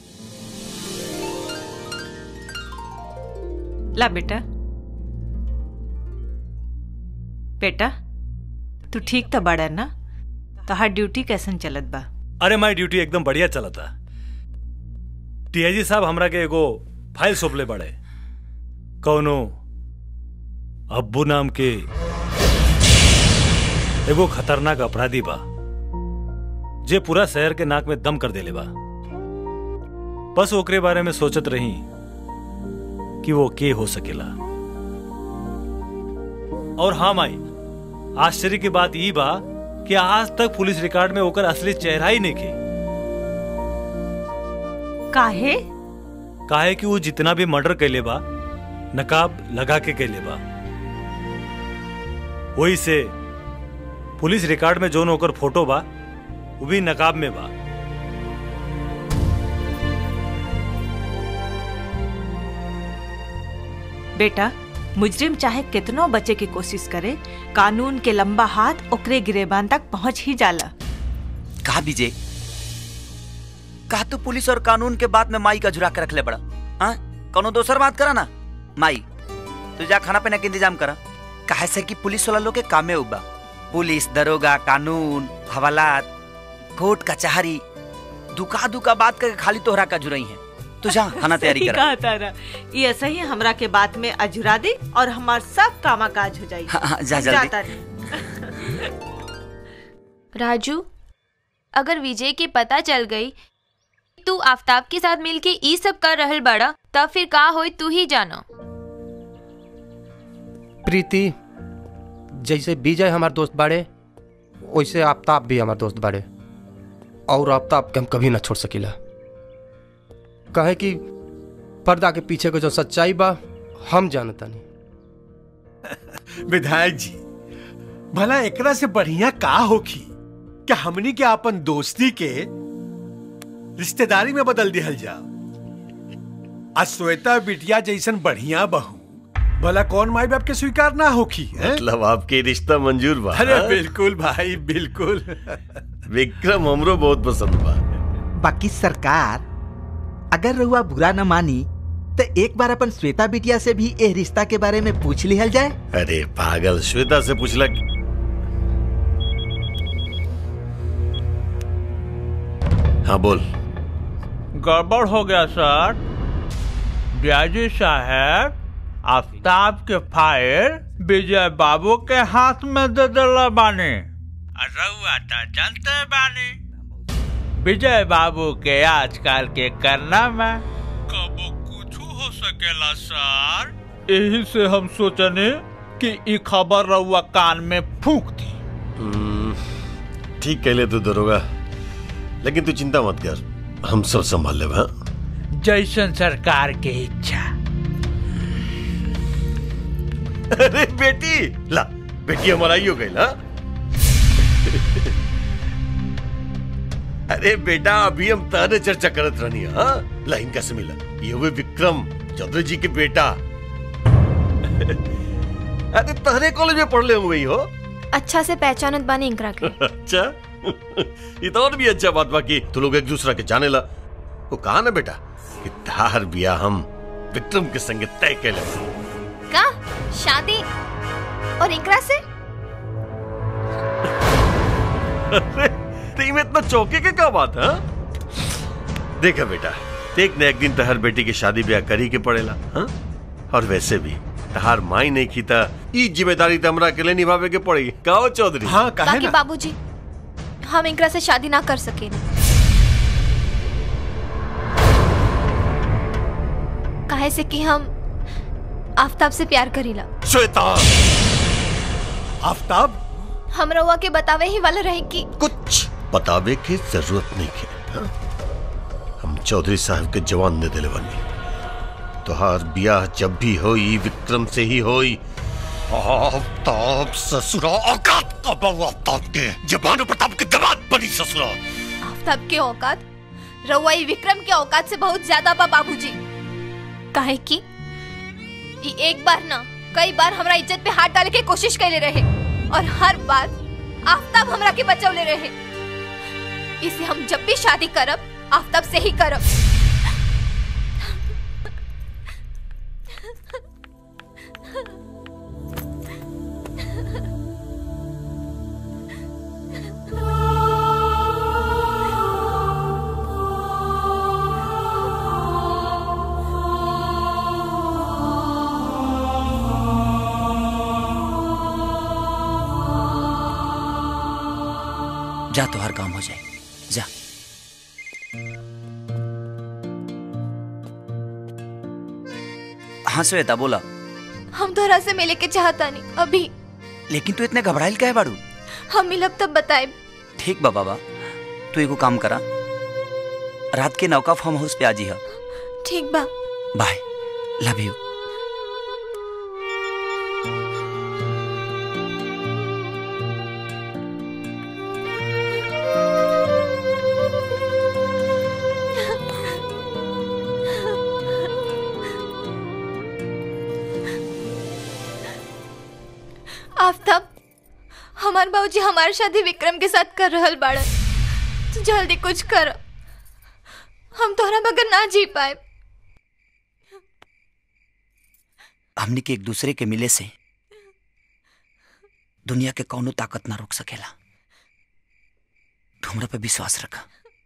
Speaker 16: ला बेटा बेटा तू ठीक तो बड़ा ना तोहार ड्यूटी कैसन चलत बा
Speaker 11: अरे माई ड्यूटी एकदम बढ़िया चला था टीआईजी साहब हमरा के एगो फाइल सौंपले बड़े कौनो अब्बू नाम के एगो खतरनाक अपराधी बा जे पूरा शहर के नाक में दम कर देले बा बस ओकरे बारे में सोचत रही कि वो के हो सकेला और हाँ माई आश्चर्य की बात ई बा कि आज तक पुलिस रिकॉर्ड में ओकर असली चेहरा ही नहीं खे
Speaker 16: काहे
Speaker 11: काहे कि वो जितना भी मर्डर कैले बा नकाब लगा के कैले बा वही से पुलिस रिकॉर्ड में जोन ओकर फोटो बा वो भी नकाब में बा
Speaker 16: बेटा मुजरिम चाहे कितनो बचे की कोशिश करे कानून के लंबा हाथ ओकरे गिरेबान तक पहुंच ही जाला
Speaker 4: कहा विजय कहा तू पुलिस और कानून के बात में माई का झुरा के रख ले बड़ा हाँ कोनो दोसर बात करा ना माई तू जा खाना पीना के इंतजाम करा काहे से कि पुलिस वाला लोग के कामे उबा पुलिस दरोगा कानून हवालात कोर्ट कचहरी दुका दुका बात करके खाली तोहरा का जुरई है तू जा खाना तैयारी
Speaker 16: सही
Speaker 4: करा
Speaker 16: कहा तारा ये ऐसा ही हमरा के बात में अजुरा दे और हमार सब कामा काज हो जाई
Speaker 4: हाँ, हाँ, जा जल्दी।
Speaker 16: जाता रे।
Speaker 13: राजू अगर विजय के पता चल गई तू आफ्ताब के साथ मिलके ई सब कर रहल बड़ा तब फिर का होई तू ही जानो
Speaker 9: प्रीति जैसे विजय हमार दोस्त बाड़े वैसे आफ्ताब भी हमार दोस्त बाड़े और आफ्ताब के हम कभी ना छोड़ सकीला कहे कि पर्दा के पीछे को जो सच्चाई बा हम जानता नहीं
Speaker 5: विधायक जी भला एकरा से बढ़िया का होखी क्या हमनी के अपन दोस्ती के रिश्तेदारी में बदल दिहल जा आज श्वेता बिटिया जैसन बढ़िया बहू भला कौन माई बाप के स्वीकार ना होखी हैं?
Speaker 1: मतलब आपके रिश्ता मंजूर बा
Speaker 5: अरे
Speaker 1: हाँ?
Speaker 5: बिल्कुल भाई बिल्कुल
Speaker 1: विक्रम हमरो बहुत पसंद बा
Speaker 2: बाकी सरकार अगर रहुआ बुरा न मानी तो एक बार अपन श्वेता बिटिया से भी ए रिश्ता के बारे में पूछ लिहल जाए
Speaker 1: अरे पागल श्वेता से पूछला हाँ बोल
Speaker 3: गड़बड़ हो गया सर डीआईजी साहब आफ्ताब के फाइल विजय बाबू के हाथ में दे दिला बानी और रउआ तो जानते बानी विजय बाबू के आजकल के करना में कबो कुछ हो सकेला सर यही से हम सोचने कि ई खबर रउआ कान में फूक दी
Speaker 1: हम्म, ठीक कहले तू दरोगा लेकिन तू चिंता मत कर हम सब संभाल लेब हाँ
Speaker 3: जैसन सरकार के इच्छा
Speaker 1: अरे बेटी ला बेटी हमारा ही हो गई ना अरे बेटा अभी हम ताने चर्चा करत रहनी हाँ ला इनका से मिला ये हुए विक्रम चौधरी जी के बेटा अरे तहरे कॉलेज में पढ़ले हुए ही हो
Speaker 13: अच्छा से पहचानत बानी इंकरा के
Speaker 1: अच्छा ये तो और भी अच्छा बात बाकी तू लोग एक दूसरा के जाने ला वो कहा ना बेटा कि तार बिया हम विक्रम के संगे तय के ले
Speaker 13: का शादी और इंकरा से
Speaker 1: अरे ती में इतना चौके के क्या बात है देखा बेटा एक न एक दिन तहर बेटी की शादी ब्याह करी के पड़ेला हाँ? और वैसे भी तहार माई नहीं की था ई जिम्मेदारी तमरा के लिए निभावे के पड़ेगी कहो चौधरी हाँ
Speaker 13: बाकी बाबूजी हम इनकरा से शादी ना कर सके काहे से कि हम आफ्ताब से प्यार करीला
Speaker 1: श्वेता
Speaker 5: आफ्ताब
Speaker 13: हम रउआ के बतावे ही वाला रहे कि
Speaker 1: कुछ बतावे की जरूरत नहीं है हाँ? हम चौधरी साहब के जवान दे दिले बनी तोहार ब्याह जब भी होई विक्रम से ही होई आफ्ताब ससुरा औकात का बहु आफ्ताब के जबान प्रताप के दबात बनी ससुरा
Speaker 13: आफ्ताब के औकात रउआ ई विक्रम के औकात से बहुत ज्यादा बा बाबूजी काहे कि ई एक बार ना कई बार हमरा इज्जत पे हाथ डाले के कोशिश कैले रहे और हर बार आफ्ताब हमरा के बचौले रहे इसे हम जब भी शादी करब आफ्ताब से ही करब
Speaker 4: जा तो हर काम हो जाए जा हाँ श्वेता बोला
Speaker 13: हम तोहरा से मिले के चाहता नहीं अभी
Speaker 4: लेकिन तू इतने घबराइल क्या है बाड़ू
Speaker 13: हम मिलब तब बताए
Speaker 4: ठीक बा बाबा तू एगो काम करा रात के नौका फार्म हाउस पे आजी है
Speaker 13: ठीक बा
Speaker 4: बाय लव यू
Speaker 13: आफ्ताब हमार बाबूजी हमारी शादी विक्रम के साथ कर रहल बाड़न तू जल्दी कुछ कर हम तोहरा बगैर ना जी पाए
Speaker 4: हमनी के एक दूसरे के मिले से दुनिया के कौनो ताकत ना रोक सकेला तू हमरा पे विश्वास रखा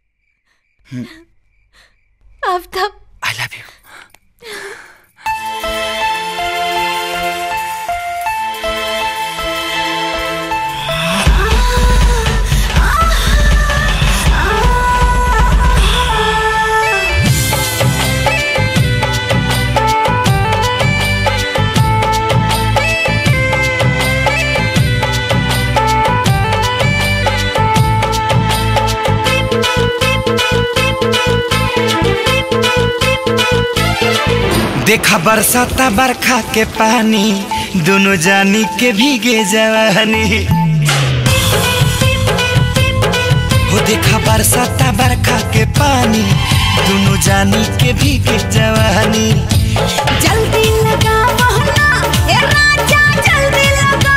Speaker 13: आफ्ताब
Speaker 4: आई लव यू
Speaker 7: देखा बरसाता बरखा के पानी दोनों जानी के भीगे जवानी हो देखा बरसाता बरखा के पानी दोनों जानी के भीगे जवानी
Speaker 14: जल्दी लगा बहना ए राजा जल्दी लगा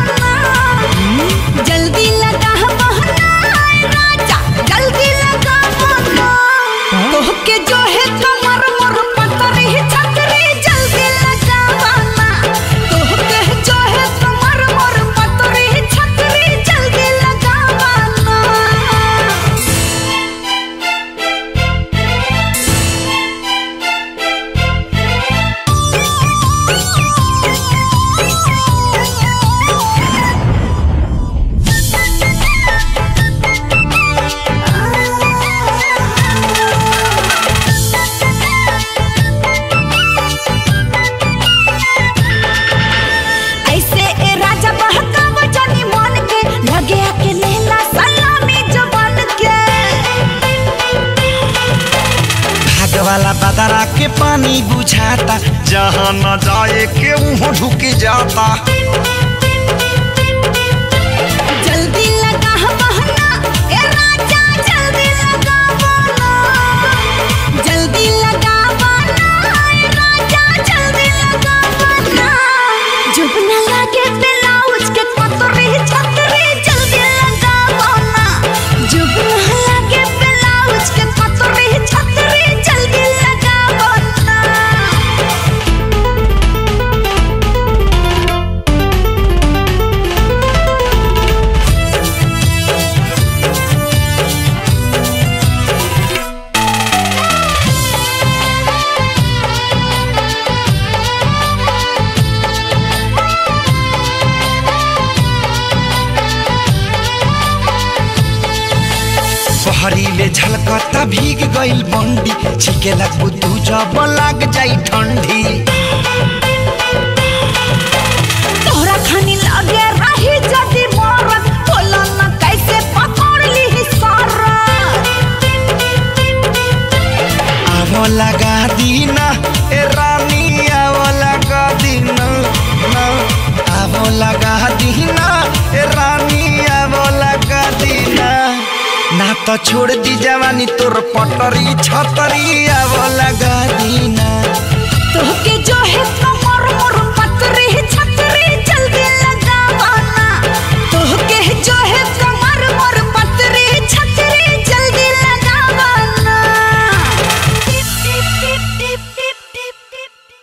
Speaker 14: बहना जल्दी लगा बहना ए राजा जल्दी लगा बहना तोहके जो है कमर मोर पतरी छतरी जल्दी लगा बहना तोहके जो है कमर मोर पतरी छतरी जल्दी लगा बहना ऐसे ए राजा बहकाव जानी मन के लगे के लेला सलामी जवान के
Speaker 7: भाग वाला बदरा के पानी बुझाता जहाँ न जाए के वहाँ ढुक जाता
Speaker 14: जल्दी लगा बहना ए राजा जल्दी लगा बहना जल्दी लगा बहना ए राजा जल्दी लगा बहना जब न लगे ब्लाउज के पतरी छतरी जल्दी लगा बहना जब न लगे ब्लाउज के पतरी छतरी जल्दी लगा बहना
Speaker 7: ले झलकता भीग गइल बंडी छिकेला कुतू जब लाग जाई ठंडी
Speaker 14: तोहरा खानी लगे रही जदी मरत बोला ना कैसे पकड़ ली सारा
Speaker 7: आवो लगा दीना ए रानी आवो लगा दीना ना आवो लगा दीना ए रानी आवो लगा दीना ना तो छोड़ दी जवानी तोर पटरी छतरी आवो लगा दीना
Speaker 14: तोहके जो है कमर मोर पतरी छतरी जल्दी लगावाना तोहके जो है कमर मोर पतरी छतरी जल्दी लगावाना टिप टिप टिप टिप टिप टिप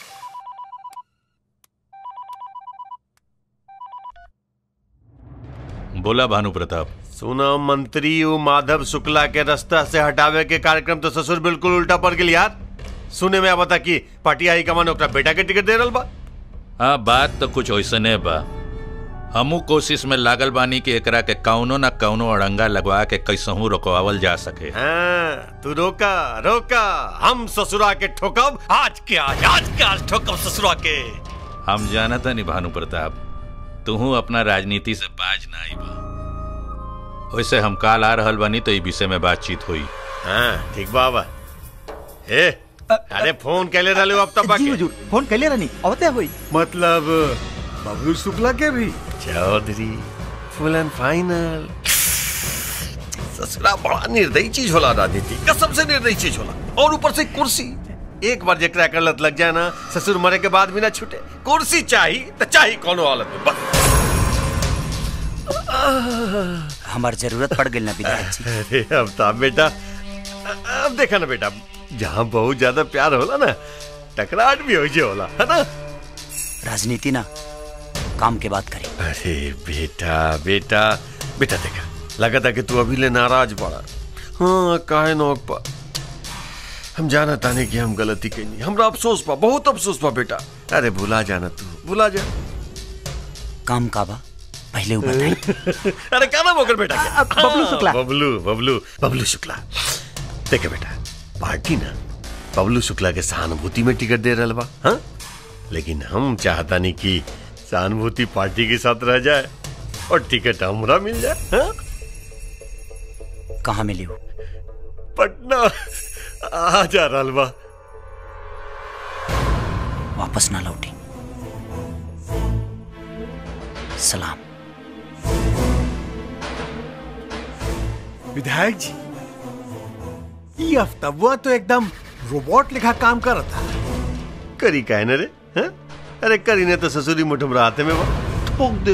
Speaker 17: बोला भानु प्रताप
Speaker 1: सुना मंत्री वो माधव शुक्ला के रास्ता से हटावे के कार्यक्रम तो ससुर बिल्कुल उल्टा पड़ गई यार सुने में बता कि पार्टी हाई कमान ओकरा बेटा के टिकट दे रहल बा
Speaker 17: हाँ बात तो कुछ वैसने बा हमू कोशिश में लागल बानी कि एकरा के कौनो न कौनो अड़ंगा लगवा के कैसहू रोकवावल जा सके
Speaker 1: हाँ, तू रोका रोका हम ससुरा के ठोकब आज के आज आज के आज ठोकब ससुरा के
Speaker 17: हम जानता नहीं भानु प्रताप तू अपना राजनीति से बाज ना आई बा वैसे हम काल आ रहल बानी तो ई विषय में बातचीत हुई
Speaker 1: हाँ ठीक बाबा ए अरे फोन कैले रहले हो अब तक
Speaker 2: जी हुजूर फोन कैले रहनी अवते हुई
Speaker 1: मतलब बबलू शुक्ला के भी चौधरी फुल एंड फाइनल ससुरा बड़ा निर्दयी चीज होला राजनीति कसम से निर्दयी चीज होला और ऊपर से कुर्सी एक बार जेकरा कर लत लग जाए ना ससुर मरे के बाद भी ना छूटे कुर्सी चाही तो चाही कोनो हालत में बस
Speaker 4: हमार जरूरत पड़ गई ना विधायक जी
Speaker 1: अरे अब ता बेटा अब देखा ना बेटा जहाँ बहुत ज्यादा प्यार होला ना टकराहट भी हो जे होला है ना
Speaker 4: राजनीति ना काम के बात करें
Speaker 1: अरे बेटा बेटा बेटा देखा लगा था कि तू अभी ले नाराज पड़ा हाँ काहे नौक पा हम जाना ताने कि हम गलती कही हमरा अफसोस पा बहुत अफसोस पा बेटा अरे भुला जाना तू भुला जा
Speaker 4: काम का बा पहले वो बताई
Speaker 1: अरे क्या नाम होकर बेटा क्या?
Speaker 2: बबलू
Speaker 1: हाँ,
Speaker 2: शुक्ला।
Speaker 1: बबलू बबलू बबलू शुक्ला देखे बेटा पार्टी ना बबलू शुक्ला के सहानुभूति में टिकट दे रहा बा हाँ लेकिन हम चाहता नहीं कि सहानुभूति पार्टी के साथ रह जाए और टिकट हमरा मिल जाए हाँ?
Speaker 4: कहाँ मिली हो
Speaker 1: पटना आ जा रहा बा
Speaker 4: वापस ना लौटी सलाम
Speaker 5: विधायक जी ये अफ्तवा तो एकदम रोबोट लिखा काम कर रहा था
Speaker 1: करी का है रे हाँ? अरे करी ने तो ससुरी मुठम राते में बा ठोक दे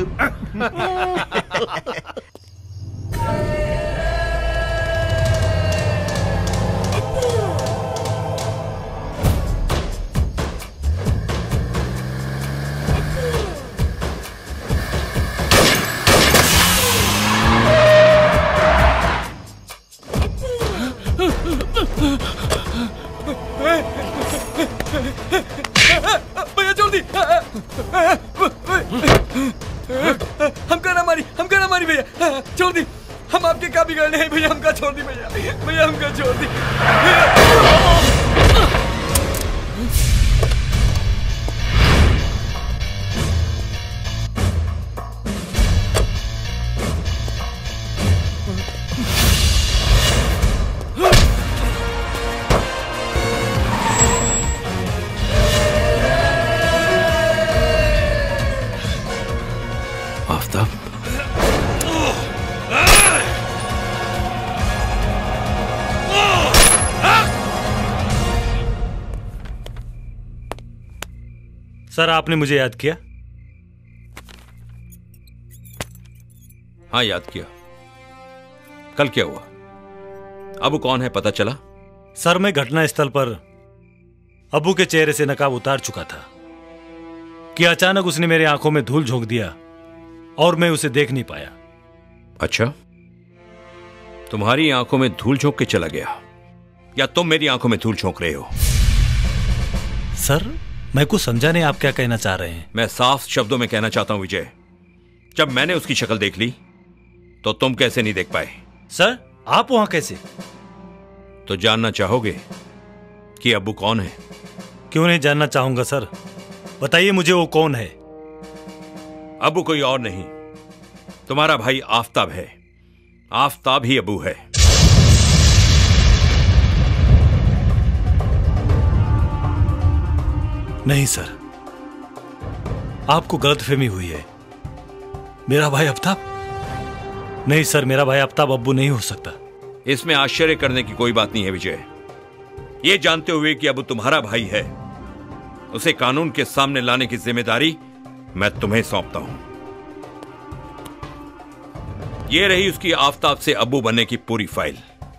Speaker 20: भैया छोड़ दी हमका ना मारी हमका ना मारी भैया छोड़ दी हम आपके क्या बिगड़ने हैं भैया हमका छोड़ दी भैया भैया हमका छोड़ दी
Speaker 19: आफ्ताब
Speaker 11: सर आपने मुझे याद किया
Speaker 19: हाँ याद किया कल क्या हुआ अब कौन है पता चला
Speaker 11: सर मैं घटना स्थल पर अबू के चेहरे से नकाब उतार चुका था कि अचानक उसने मेरी आंखों में धूल झोंक दिया और मैं उसे देख नहीं पाया
Speaker 19: अच्छा तुम्हारी आंखों में धूल झोंक के चला गया या तुम मेरी आंखों में धूल झोंक रहे हो
Speaker 11: सर मैं कुछ समझा नहीं आप क्या कहना चाह रहे हैं
Speaker 19: मैं साफ शब्दों में कहना चाहता हूं विजय जब मैंने उसकी शक्ल देख ली तो तुम कैसे नहीं देख पाए
Speaker 11: सर आप वहां कैसे
Speaker 19: तो जानना चाहोगे कि अबू कौन है
Speaker 11: क्यों नहीं जानना चाहूंगा सर बताइए मुझे वो कौन है
Speaker 19: अबू कोई और नहीं तुम्हारा भाई आफताब है आफताब ही अबू है
Speaker 11: नहीं सर आपको गलतफहमी हुई है मेरा भाई आफ्ताब नहीं सर मेरा भाई आफ्ताब अब्बू नहीं हो सकता
Speaker 19: इसमें आश्चर्य करने की कोई बात नहीं है विजय ये जानते हुए कि अबू तुम्हारा भाई है उसे कानून के सामने लाने की जिम्मेदारी मैं तुम्हें सौंपता हूं ये रही उसकी आफताब से अबू बनने की पूरी फाइल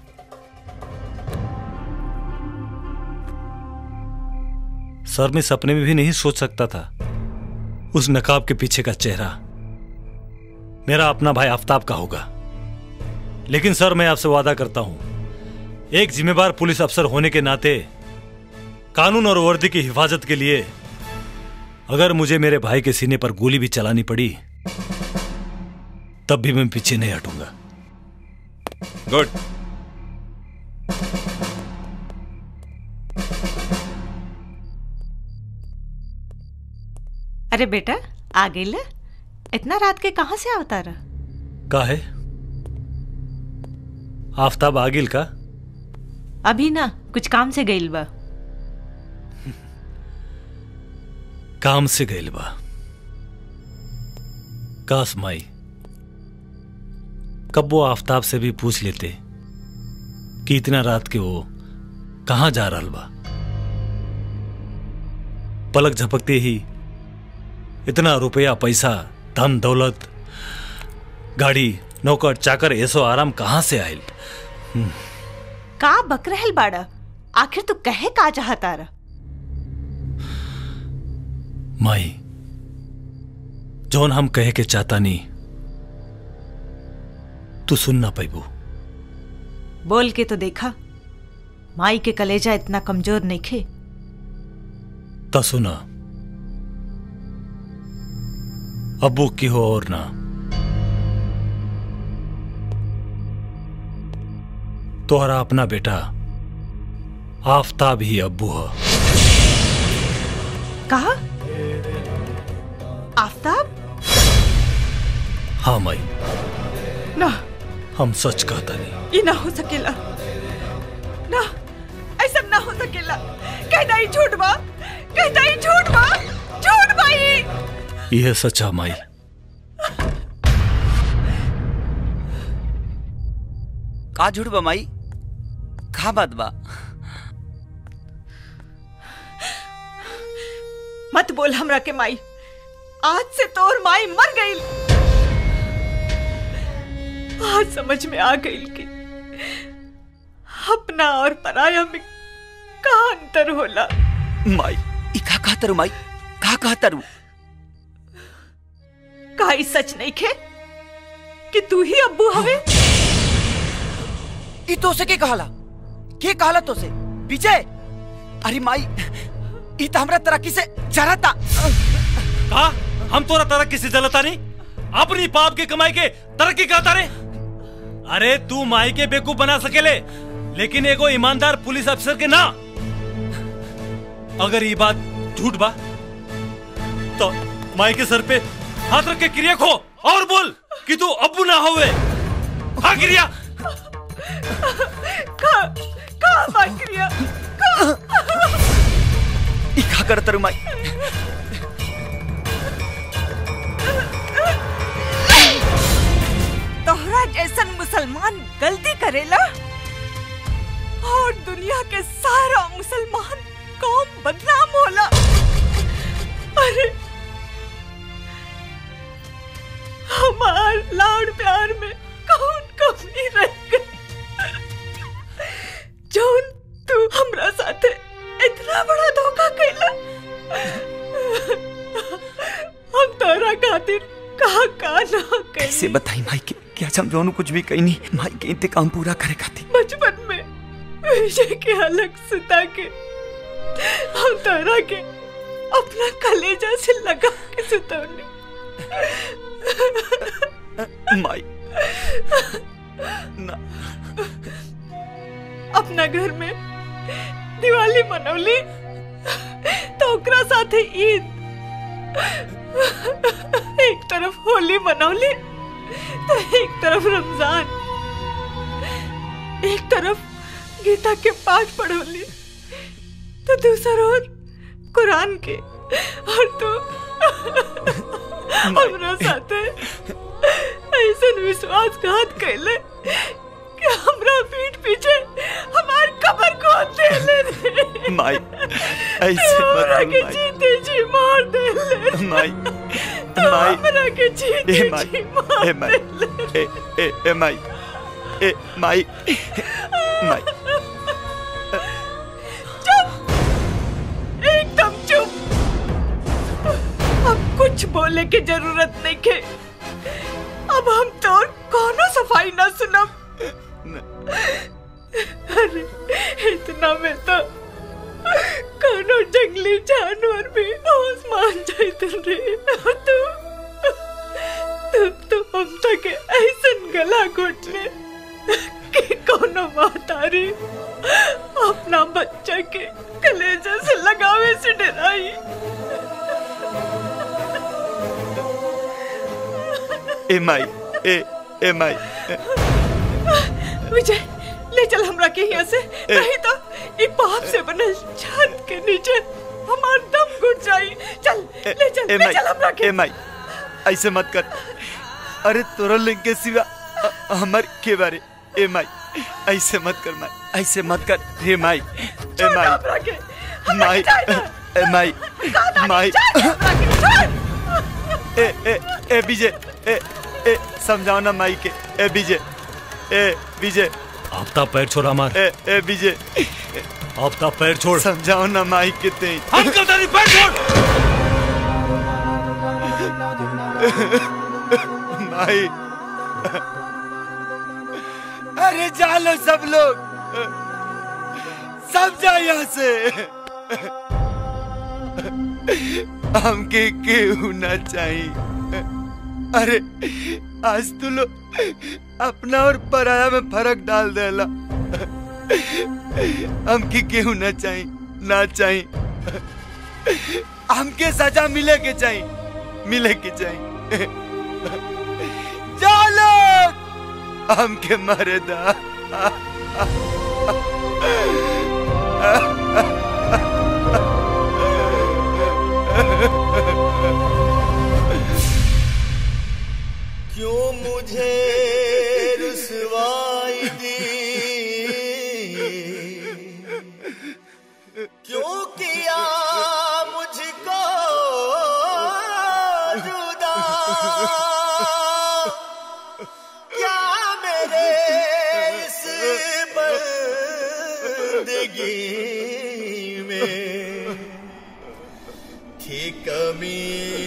Speaker 11: सर मैं सपने में भी नहीं सोच सकता था उस नकाब के पीछे का चेहरा मेरा अपना भाई आफ्ताब का होगा लेकिन सर मैं आपसे वादा करता हूं एक जिम्मेवार पुलिस अफसर होने के नाते कानून और वर्दी की हिफाजत के लिए अगर मुझे मेरे भाई के सीने पर गोली भी चलानी पड़ी तब भी मैं पीछे नहीं हटूंगा
Speaker 19: गुड
Speaker 16: अरे बेटा आ गई ले इतना रात के कहाँ से आवता रहा
Speaker 11: का है आफ्ताब आगिल का
Speaker 16: अभी ना कुछ काम से गईल बा
Speaker 11: काम से गईल बा कास माई कब वो आफ्ताब से भी पूछ लेते कि इतना रात के वो कहां जा रहा बा पलक झपकते ही इतना रुपया पैसा धन दौलत गाड़ी नौकर चाकर ऐसो आराम कहां से आयल
Speaker 16: का बक रहल बाड़ा आखिर तू कहे का चाहता रहा
Speaker 11: माई जौन हम कहे के चाहता नहीं तू सुन ना पैबू
Speaker 16: बोल के तो देखा माई के कलेजा इतना कमजोर नहीं खे
Speaker 11: ता सुना अबू की हो और ना तोहरा अपना बेटा आफताब ही अब्बू है
Speaker 16: कहा आफ्ताब
Speaker 11: हाँ माई
Speaker 16: ना
Speaker 11: हम सच कहता नहीं
Speaker 16: ये ना हो सकेला ना ऐसा ना हो सकेला कहता ही झूठ बा कहता ही झूठ बा झूठ भाई
Speaker 11: यह सच्चा माई
Speaker 4: का झूठ बा माई का बात बा
Speaker 16: मत बोल हमरा के माई आज से तोर माई मर गई आज समझ में आ गई कि अपना और पराया में का अंतर होला
Speaker 4: माई ई का कहता रू माई का कहता रू
Speaker 16: का ई सच नहीं खे कि तू ही अब्बू हवे
Speaker 4: ई तो से के कहला के कहला तो से विजय अरे माई ई तो हमरा तरक्की से जरता
Speaker 11: का हम तोरा तरक्की से जलता नहीं अपनी पाप के कमाई के तरक्की कहता रे अरे तू माई के बेवकूफ बना सकेले लेकिन एगो ईमानदार पुलिस अफसर के ना अगर ये बात झूठ बा तो माई के सर पे हाथ रख के क्रिया खो और बोल कि तू अब्बू ना होवे हाँ क्रिया
Speaker 16: का का बकरिया का
Speaker 4: ई का करता रू माई
Speaker 16: तोहरा जैसन मुसलमान गलती करेला और दुनिया के सारा मुसलमान कौम बदनाम होला अरे हमार लाड़ प्यार में कौन कमी रह गई जौन तू हमरा साथे इतना बड़ा धोखा कैला हम तोरा खातिर का का ना कैसे
Speaker 4: कैसे बताई माई के क्या हम दोनों कुछ भी कही नहीं माई के इंतकाम पूरा करे खातिर
Speaker 16: बचपन में विजय के अलग सुता के हम तारा के अपना कलेजा से लगा के सुतौने
Speaker 4: माई ना
Speaker 16: अपना घर में दिवाली मनौली तो ओकरा साथे ईद एक तरफ होली मनौली तो एक तरफ रमजान एक तरफ गीता के पाठ पढ़ौली तो दूसरा ओर कुरान के और तू हमरा साथे ऐसा विश्वासघात कैले कि हमरा पीठ पीछे हमार कबर को दे ले रे
Speaker 7: माई ऐसे मत
Speaker 16: हमरा
Speaker 7: बोल
Speaker 16: के
Speaker 7: माई
Speaker 16: जीते जी मार दे ले
Speaker 7: माई
Speaker 16: तो
Speaker 7: माई
Speaker 16: हमरा के जीते
Speaker 7: ए माई
Speaker 16: जी मार
Speaker 7: ए माई ए ए ए माई ए माई माई
Speaker 16: चुप एकदम चुप अब कुछ बोले की जरूरत नहीं के अब हम तो कोनो सफाई ना सुनब अरे इतना में तो कोनो जंगली जानवर भी होश मान जाते रे और तू तू तो हम तक ऐसन गला घोट ले कि कोनो महतारी अपना बच्चा के कलेजे से लगावे से डराई
Speaker 7: ए माई ए ए माई
Speaker 16: विजय ले चल हमरा के यहाँ से नहीं तो ये पाप से बनल छत के नीचे हमार दम घुट जाई चल ले चल
Speaker 7: ए
Speaker 16: ले
Speaker 7: माई
Speaker 16: चल हमरा के
Speaker 7: ए माई ऐसे मत कर अरे तोरा लिंग के सिवा अ- हमर के बारे ए माई ऐसे मत कर माई ऐसे मत कर हे माई ए माई
Speaker 16: हमरा के
Speaker 7: माई ए माई माई ए ए ए विजय ए ए समझाओ ना माई के ए विजय ए विजय
Speaker 11: आफ्ताब पैर छोड़ हमार
Speaker 7: ए ए विजय
Speaker 11: आफ्ताब पैर छोड़
Speaker 7: समझाओ ना माई के ते
Speaker 11: अंकल तेरी पैर छोड़
Speaker 7: माई अरे जालो सब लोग सब जाओ यहाँ से हमके केहू ना चाहिए अरे आज तू लोग अपना और पराया में फर्क डाल देला हमके केहू ना चाहिए ना चाहिए हमके सजा मिले के चाहिए मिले के चाहिए चलो हमके मारे दा
Speaker 14: क्यों मुझे रुसवाई दी क्यों किया मुझको जुदा क्या मेरे इस बंदगी में थी कमी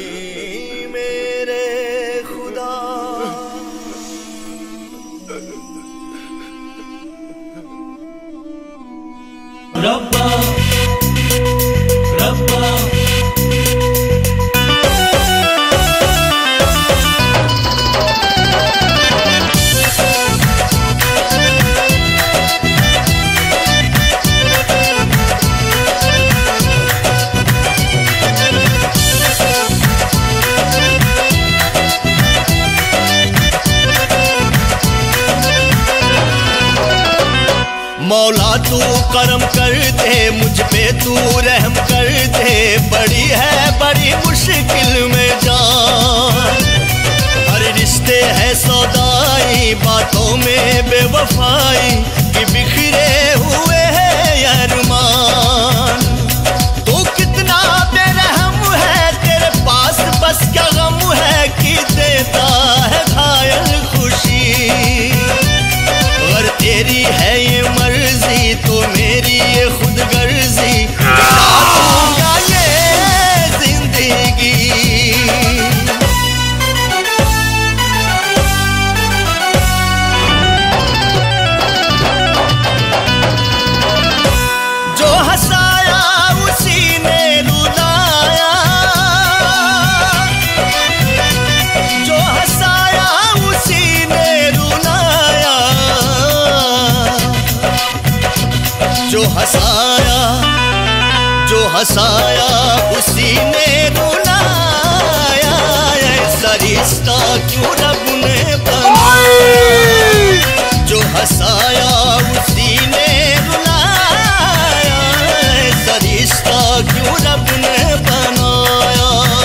Speaker 14: मेरे खुदा
Speaker 15: रब्बा रब्बा
Speaker 14: मौला तू करम कर दे मुझ पे तू रहम कर दे बड़ी है बड़ी मुश्किल में जान हर रिश्ते है सौदाई बातों में बेवफाई कि बिखरे हुए हैं अरमान तू कितना बेरहम है तेरे पास बस क्या गम है कि देता है घायल खुशी अगर तेरी है ये मर्जी तो मेरी ये खुद गर्जी दूंगा ये जिंदगी
Speaker 12: हंसाया जो हंसाया उसी ने रुलाया ऐसा रिश्ता क्यों रब ने बनाया जो हंसाया उसी ने रुलाया ऐसा रिश्ता क्यों रब ने बनाया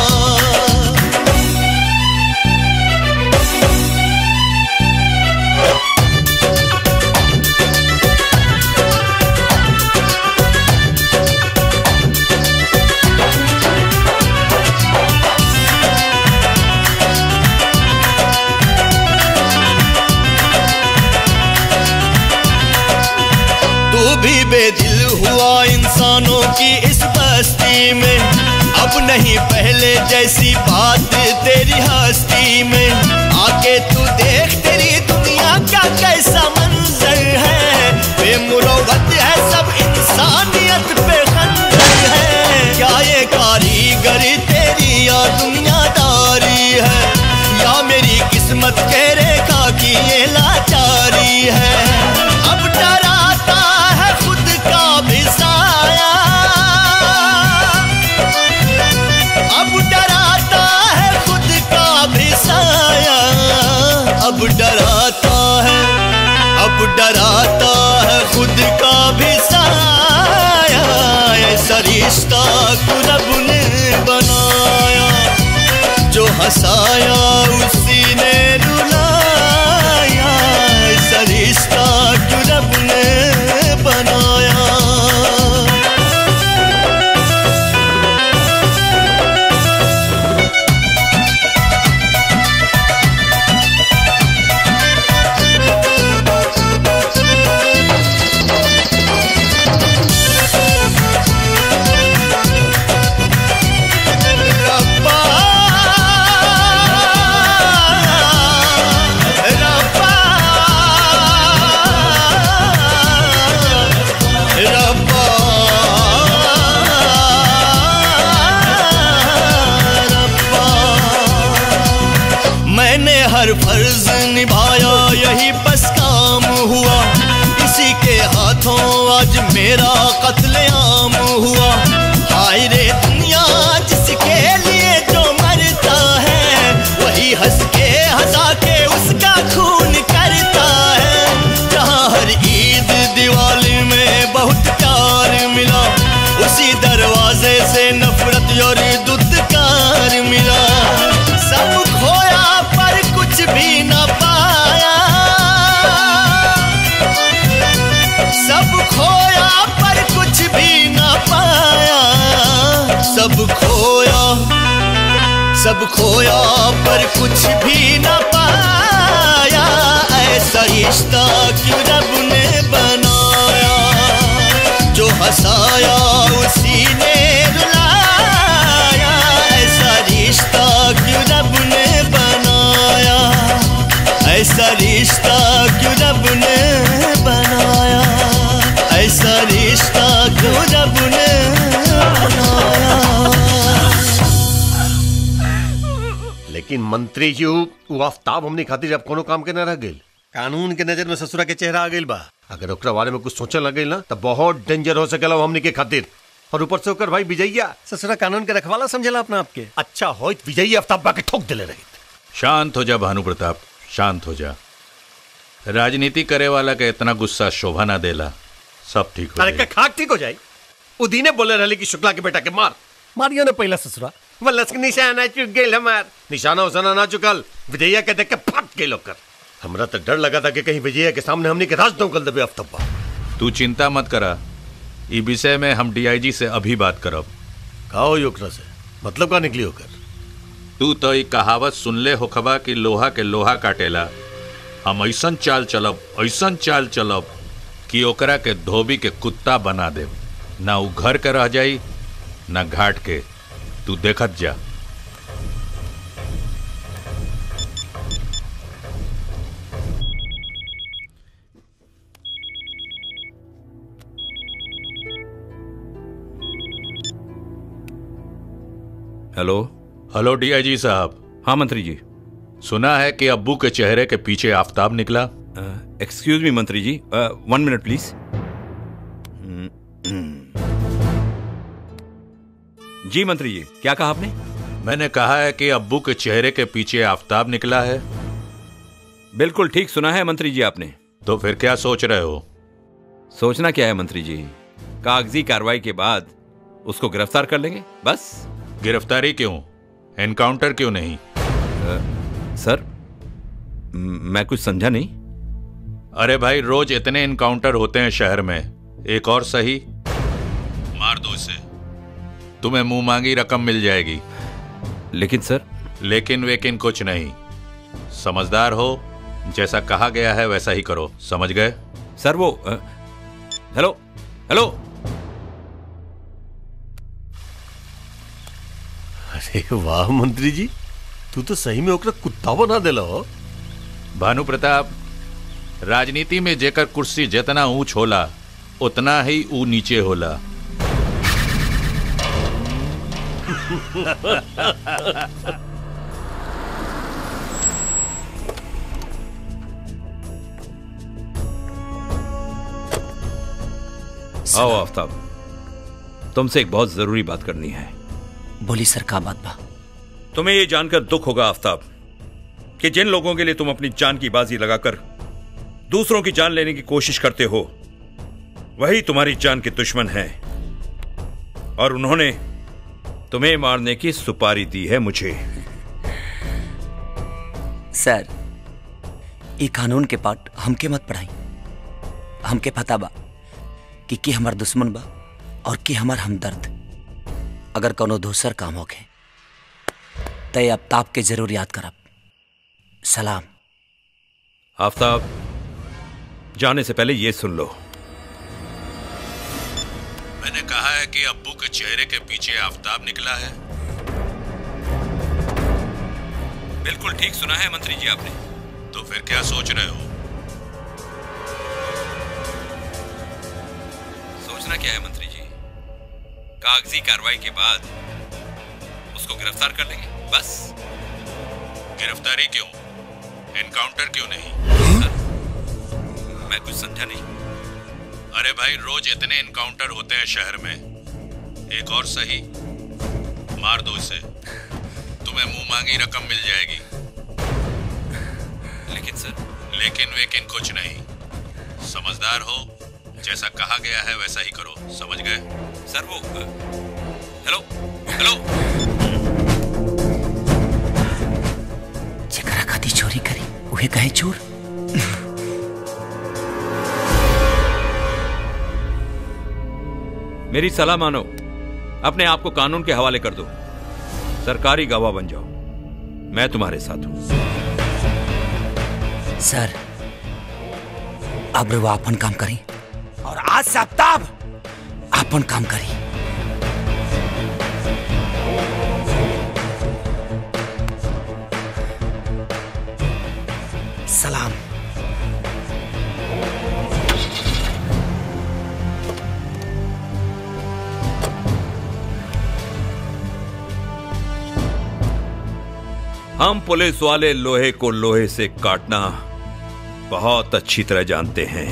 Speaker 12: तू भी बेदिल हुआ इंसानों की इस बस्ती में अब नहीं पहले जैसी बात तेरी हस्ती में आके तू देख तेरी दुनिया का कैसा मंजर है बेमुरवत है सब इंसानियत पे खंजर है क्या ये कारीगरी तेरी या दुनियादारी है या मेरी किस्मत के रेखा की ये लाचारी है अब डराता है खुद का भी साया अब डराता है खुद का भी साया अब डराता है अब डराता है खुद का भी साया ऐसा रिश्ता को रब ने बनाया जो हंसाया उसी ने रुलाया ऐसा रिश्ता क्यों रब ने बनाया मैंने हर फर्ज निभाया यही बस काम हुआ इसी के हाथों आज मेरा कत्लेआम हुआ हाय रे दुनिया जिसके लिए जो मरता है वही हंस के हंसा के उसका खून करता है जहाँ हर ईद दिवाली में बहुत प्यार मिला उसी दरवाजे से नफरत और दुत्कार मिला सब खोया पर कुछ भी न पाया सब खोया पर कुछ भी न पाया सब खोया सब खोया पर कुछ भी न पाया ऐसा रिश्ता क्यों रब ने बनाया जो हंसाया उसी ने रुलाया ऐसा रिश्ता क्यों रब ने बनाया ऐसा रिश्ता क्यों रब ने बनाया ऐसा रिश्ता क्यों रब ने
Speaker 1: लेकिन मंत्री जी वो आफ्ताब हमने खातिर अब कोनो काम के न रह गइल कानून के नजर में ससुरा के चेहरा आ गइल बा अगर ओकरा बारे में कुछ सोचने लगे ना तो बहुत डेंजर हो सकेला वो हमने के खातिर और ऊपर से होकर भाई विजयया ससुरा कानून के रखवाला समझेला अपना आपके अच्छा हो विजयी आफ्ताब बा के ठोक दिले रही
Speaker 17: शांत हो जा भानु प्रताप शांत हो जा राजनीति करे वाला के इतना गुस्सा शोभा ना देला सब ठीक हो
Speaker 1: अरे का खाक ठीक हो जाए उदीने बोले रहले कि शुक्ला के बेटा के मार मारियो ने पहला ससुरा वल्लस के निशाना चुक गेल हमार निशाना उसाना ना चुकल विजया के देख के फट गेल ओकर हमरा तो डर लगा था कि कहीं विजया के सामने हमने के राज दौकल देबे आफ्ताबा
Speaker 17: तू चिंता मत करा ई विषय में हम डीआईजी से अभी बात करब
Speaker 1: का हो ओकरा से मतलब का निकली होकर
Speaker 17: तू तो ई कहावत सुनले होखबा कि लोहा के लोहा काटेला हम ऐसन चाल चलब ऐसन चाल चलब कि ओकरा के धोबी के कुत्ता बना देब ना उ घर के रह जाई ना घाट के तू देखत जा
Speaker 19: हेलो
Speaker 17: हेलो डीआईजी साहब
Speaker 19: हाँ मंत्री जी
Speaker 17: सुना है कि अब्बू के चेहरे के पीछे आफताब निकला
Speaker 19: एक्सक्यूज मी मंत्री जी वन मिनट प्लीज जी मंत्री जी क्या कहा आपने
Speaker 17: मैंने कहा है कि अब्बू के चेहरे के पीछे आफताब निकला है
Speaker 19: बिल्कुल ठीक सुना है मंत्री जी आपने
Speaker 17: तो फिर क्या सोच रहे हो
Speaker 19: सोचना क्या है मंत्री जी कागजी कार्रवाई के बाद उसको गिरफ्तार कर लेंगे बस
Speaker 17: गिरफ्तारी क्यों एनकाउंटर क्यों नहीं
Speaker 19: सर म- मैं कुछ समझा नहीं
Speaker 17: अरे भाई रोज इतने एनकाउंटर होते हैं शहर में एक और सही मार दो इसे तुम्हें मुंह मांगी रकम मिल जाएगी
Speaker 19: लेकिन सर
Speaker 17: लेकिन वेकिन कुछ नहीं समझदार हो जैसा कहा गया है वैसा ही करो समझ गए
Speaker 19: सर वो अ, हेलो हेलो
Speaker 1: अरे वाह मंत्री जी तू तो सही में ओकरा कुत्ता बना देला हो
Speaker 17: भानु प्रताप राजनीति में जेकर कुर्सी जितना ऊंच होला उतना ही ऊ नीचे होला
Speaker 19: आओ आफ्ताब तुमसे एक बहुत जरूरी बात करनी है
Speaker 4: बोली सर का बात बा
Speaker 19: तुम्हें ये जानकर दुख होगा आफ्ताब कि जिन लोगों के लिए तुम अपनी जान की बाजी लगाकर दूसरों की जान लेने की कोशिश करते हो वही तुम्हारी जान के दुश्मन हैं और उन्होंने तुम्हें मारने की सुपारी दी है मुझे
Speaker 4: सर ये कानून के पाठ हमके मत पढ़ाई हमके पता बा कि के हमार दुश्मन बा और के हमार हमदर्द अगर कोनो दूसर काम होके तय अब ताप के जरूर याद करब सलाम
Speaker 19: आफ्ताब जाने से पहले ये सुन लो
Speaker 17: मैंने कहा है कि अब्बू के चेहरे के पीछे आफताब निकला है
Speaker 19: बिल्कुल ठीक सुना है मंत्री जी आपने
Speaker 17: तो फिर क्या सोच रहे हो
Speaker 19: सोचना क्या है मंत्री जी कागजी कार्रवाई के बाद उसको गिरफ्तार कर लेंगे बस
Speaker 17: गिरफ्तारी क्यों एनकाउंटर क्यों नहीं
Speaker 19: मैं कुछ समझा नहीं
Speaker 17: अरे भाई रोज इतने एनकाउंटर होते हैं शहर में एक और सही मार दो इसे तुम्हें मुंह मांगी रकम मिल जाएगी
Speaker 19: लेकिन सर
Speaker 17: लेकिन वेकिन कुछ नहीं समझदार हो जैसा कहा गया है वैसा ही करो समझ गए
Speaker 19: सर वो अ, हेलो हेलो
Speaker 4: जेकरा खाती चोरी करी उहे कहे चोर
Speaker 19: मेरी सलाह मानो अपने आप को कानून के हवाले कर दो सरकारी गवाह बन जाओ मैं तुम्हारे साथ हूं
Speaker 4: सर अब वो अपन काम करी और आज से आफ्ताब अपन काम करी सलाम
Speaker 19: हम पुलिस वाले लोहे को लोहे से काटना बहुत अच्छी तरह जानते हैं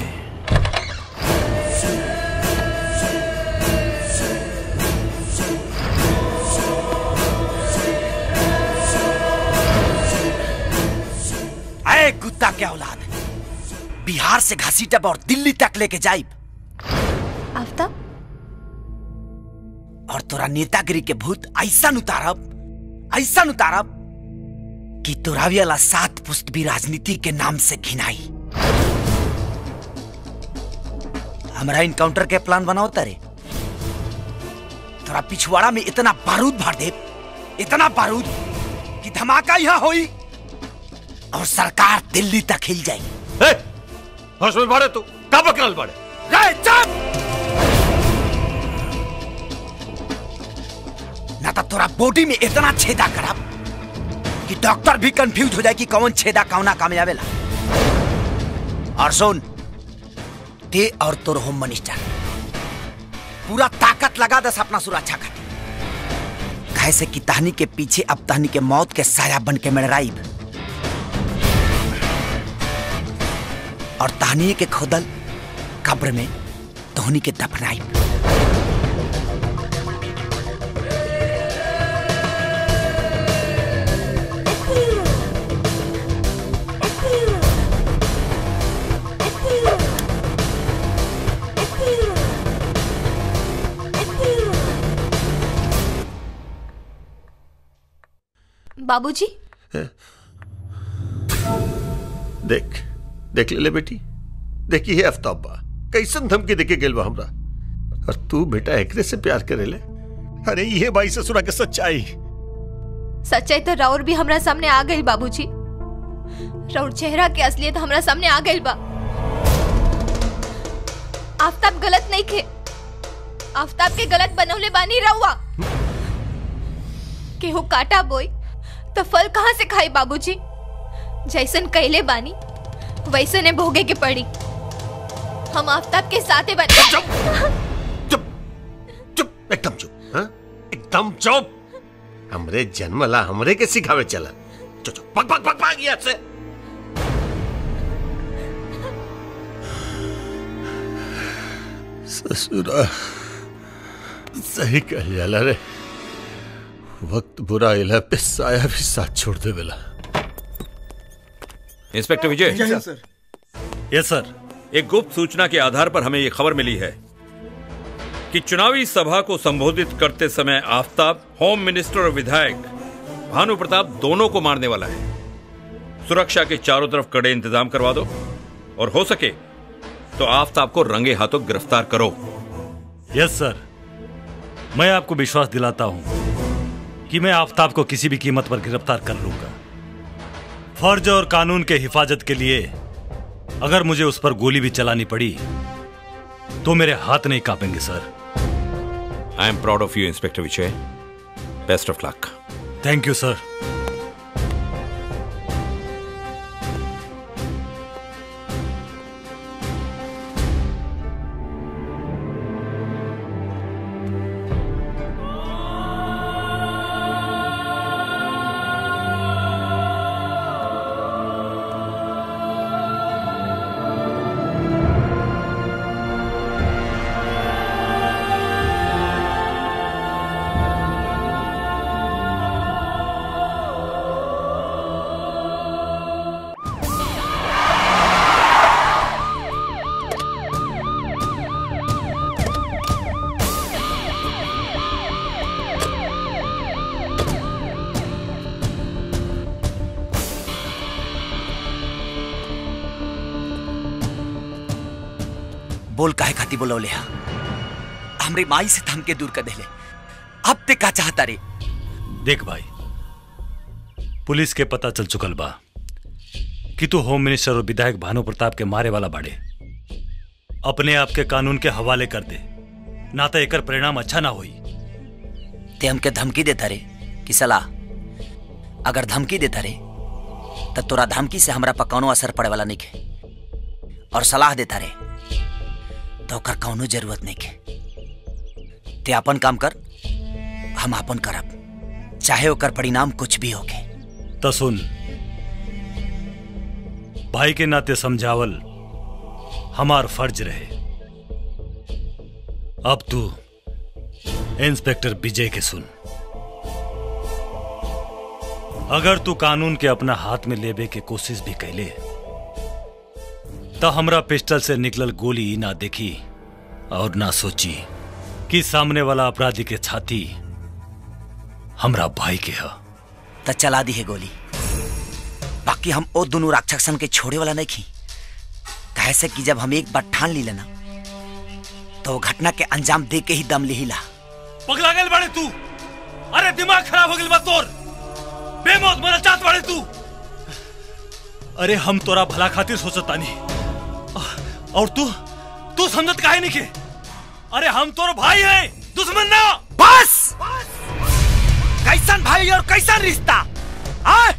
Speaker 4: अरे कुत्ता क्या औलाद बिहार से घासी टप और दिल्ली तक लेके जाइब
Speaker 13: आफ्ताब
Speaker 4: और तोरा नेतागिरी के भूत ऐसा उतारब ऐसा उतारब कि तोरा वाला सात पुस्त भी राजनीति के नाम से घिनाई हमारा इनकाउंटर के प्लान बनाओ तारे तोरा पिछवाड़ा में इतना बारूद भर दे इतना बारूद कि धमाका यहाँ होई और सरकार दिल्ली तक हिल जाई
Speaker 1: होश में बाड़े तू का बकरल बाड़े
Speaker 4: रे चुप ना तो तोरा बॉडी में इतना छेदा करब कि डॉक्टर भी कंफ्यूज हो जाए कि कौन छेदा कौना काम आवेला और सुन ते और तोर होम मिनिस्टर पूरा ताकत लगा दस अपना सुरक्षा खातिर काहे से कि तहनी के पीछे अब तहनी के मौत के साया बन के मड़राइब और तहनी के खोदल कब्र में तोहनी के दफनाइब
Speaker 13: बाबूजी
Speaker 1: देख देख ले, ले बेटी देखी है आफ्ताब बा कैसन धमकी देके गेल बा हमरा और तू बेटा एकरे से प्यार करे ले अरे ये भाई ससुरा के सच्चाई
Speaker 13: सच्चाई तो राउर भी हमरा सामने आ गई बाबूजी राउर चेहरा के असलियत हमरा सामने आ गई बा आफ्ताब गलत नहीं खे आफ्ताब के गलत बनवले बानी रहुआ केहू काटा बोई तो फल कहाँ से खाई बाबूजी जैसन कहले बानी वैसने भोगे के पड़ी हम आफ्ताब के साथे बन
Speaker 1: एकदम चुप हाँ? एकदम चुप हमरे जन्मला हमरे के सिखावे चला चुप चुप पक पक पक पक यहाँ से ससुरा सही कह जाला रे वक्त बुरा इला पे साया भी साथ छोड़ दे बेला
Speaker 19: इंस्पेक्टर विजय
Speaker 11: जय हिंद, सर। यस सर
Speaker 19: एक गुप्त सूचना के आधार पर हमें ये खबर मिली है कि चुनावी सभा को संबोधित करते समय आफ्ताब होम मिनिस्टर और विधायक भानु प्रताप दोनों को मारने वाला है सुरक्षा के चारों तरफ कड़े इंतजाम करवा दो और हो सके तो आफ्ताब को रंगे हाथों गिरफ्तार करो
Speaker 11: यस सर मैं आपको विश्वास दिलाता हूं कि मैं आफ्ताब को किसी भी कीमत पर गिरफ्तार कर लूंगा फर्ज और कानून के हिफाजत के लिए अगर मुझे उस पर गोली भी चलानी पड़ी तो मेरे हाथ नहीं कांपेंगे sir
Speaker 19: I am proud of you inspector Vijay best of luck
Speaker 11: thank you sir
Speaker 4: बोल काहे खाती बोलौले हा हमरे माई से थम के दूर कर देले अब ते का चाहता रे
Speaker 11: देख भाई पुलिस के पता चल चुकल बा कि तू होम मिनिस्टर और विधायक भानु प्रताप के मारे वाला बाड़े अपने आप के कानून के हवाले कर दे ना तो एकर परिणाम अच्छा ना होई
Speaker 4: ते हमके धमकी देता रे कि सलाह अगर धमकी देता रे तब तोरा धमकी से हमरा पर कौनो असर पड़े वाला नहीं के और सलाह देता रे तो ओकर कौनो जरूरत नहीं के ते अपन काम कर हम अपन करब चाहे ओकर परिणाम कुछ भी होके
Speaker 11: तो सुन भाई के नाते समझावल हमार फर्ज रहे अब तू इंस्पेक्टर विजय के सुन अगर तू कानून के अपना हाथ में लेबे के कोशिश भी कैले तो हमरा पिस्टल से निकलल गोली ना देखी और ना सोची कि सामने वाला अपराधी के छाती हमरा भाई के है
Speaker 4: त चला दी है गोली बाकी हम ओ दोनों राक्षसन के छोड़े वाला नहीं खी कहे से कि जब हम एक बार ठान ली लेना तो वो घटना के अंजाम दे के ही दम लिहिला
Speaker 11: पगला गल बड़े तू अरे दिमाग खराब हो गल बा तोर बेमौत मरा चाहत बड़े तू अरे हम तोरा भला खातिर सोचता नहीं और तू तू समझत काहे नहीं के अरे हम तोर भाई है दुश्मन ना
Speaker 4: बस कैसन भाई और कैसन रिश्ता आ?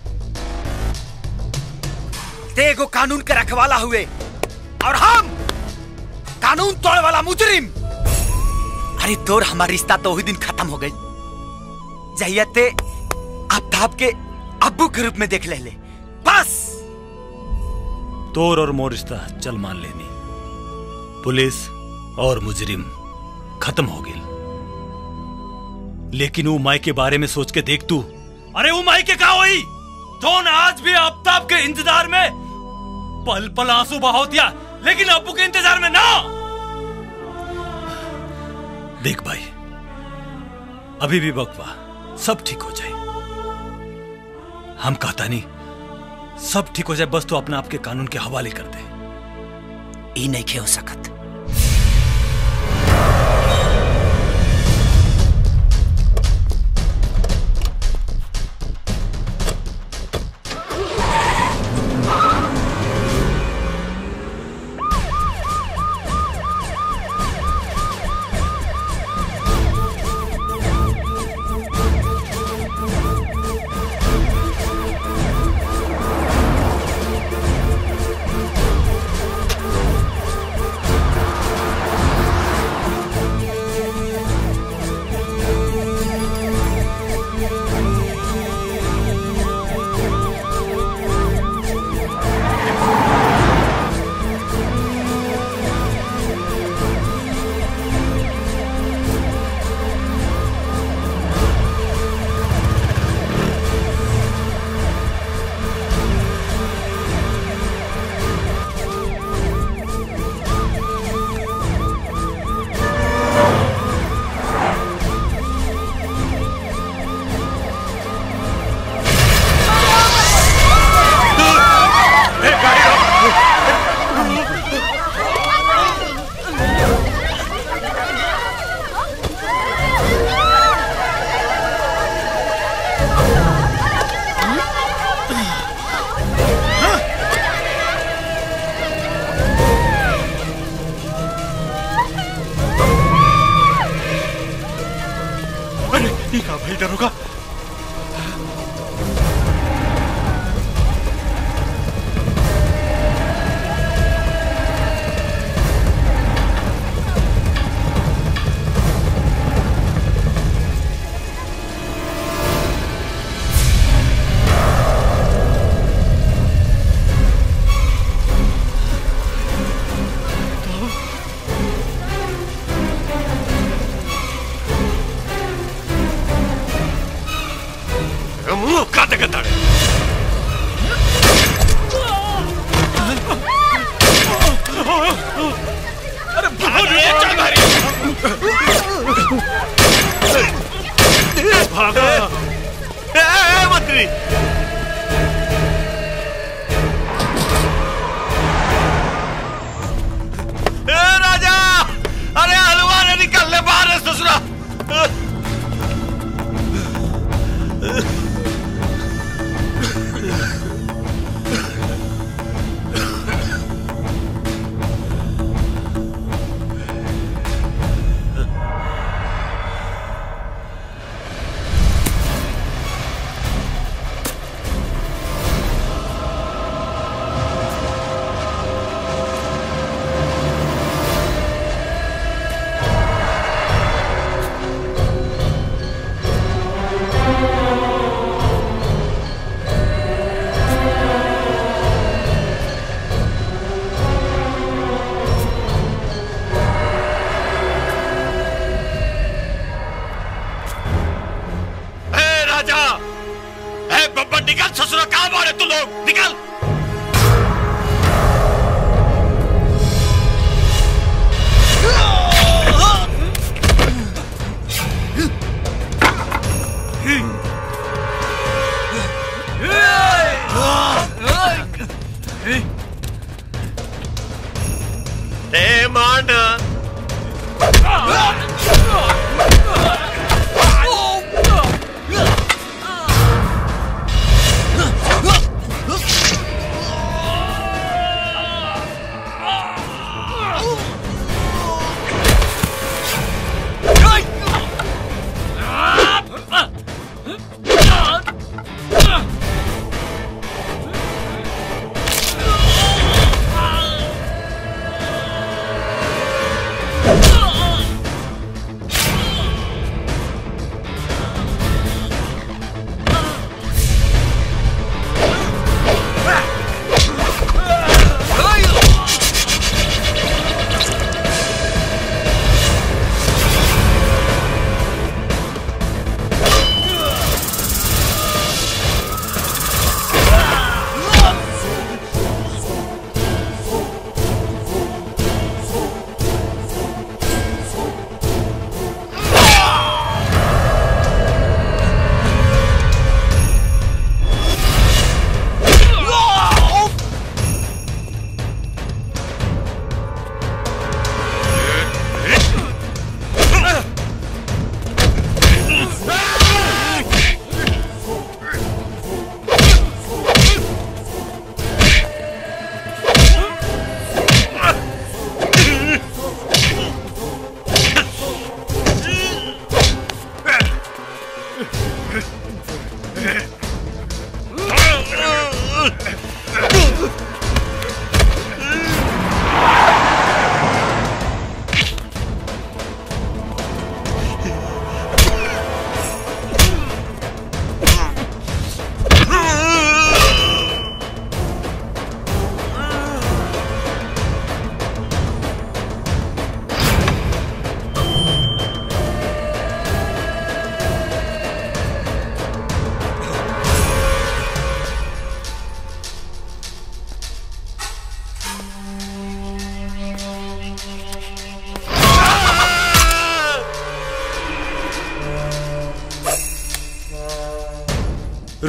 Speaker 4: ते एगो कानून के रखवाला हुए और हम कानून तोड़े वाला मुजरिम अरे तोर हमारा रिश्ता तो वही दिन खत्म हो गई जहिया ते आफ्ताब के अब्बू के रूप में देख ले, ले। बस
Speaker 11: तोर और मोर रिश्ता चल मान लेनी पुलिस और मुजरिम खत्म हो गई लेकिन वो माई के बारे में सोच के देख तू अरे वो माई के का हुई जौन आज भी आफ्ताब के इंतजार में पल पल आंसू बहाव दिया लेकिन अब्बू के इंतजार में ना देख भाई अभी भी वक्त बा सब ठीक हो जाए हम कहता नहीं सब ठीक हो जाए बस तो अपना आपके कानून के हवाले कर दे
Speaker 4: ई नहीं खे हो सकत
Speaker 5: अरे ये का भाई दरोगा मुंह काटे के ताड़े अरे भागो रे चल भारी भागो ए ए मंत्री ए राजा अरे हलवा ने निकल ले बाहर ससुरा ए राजा ए बब्बा निकल ससुरा कहाँ मारे तू लोग निकल ए मान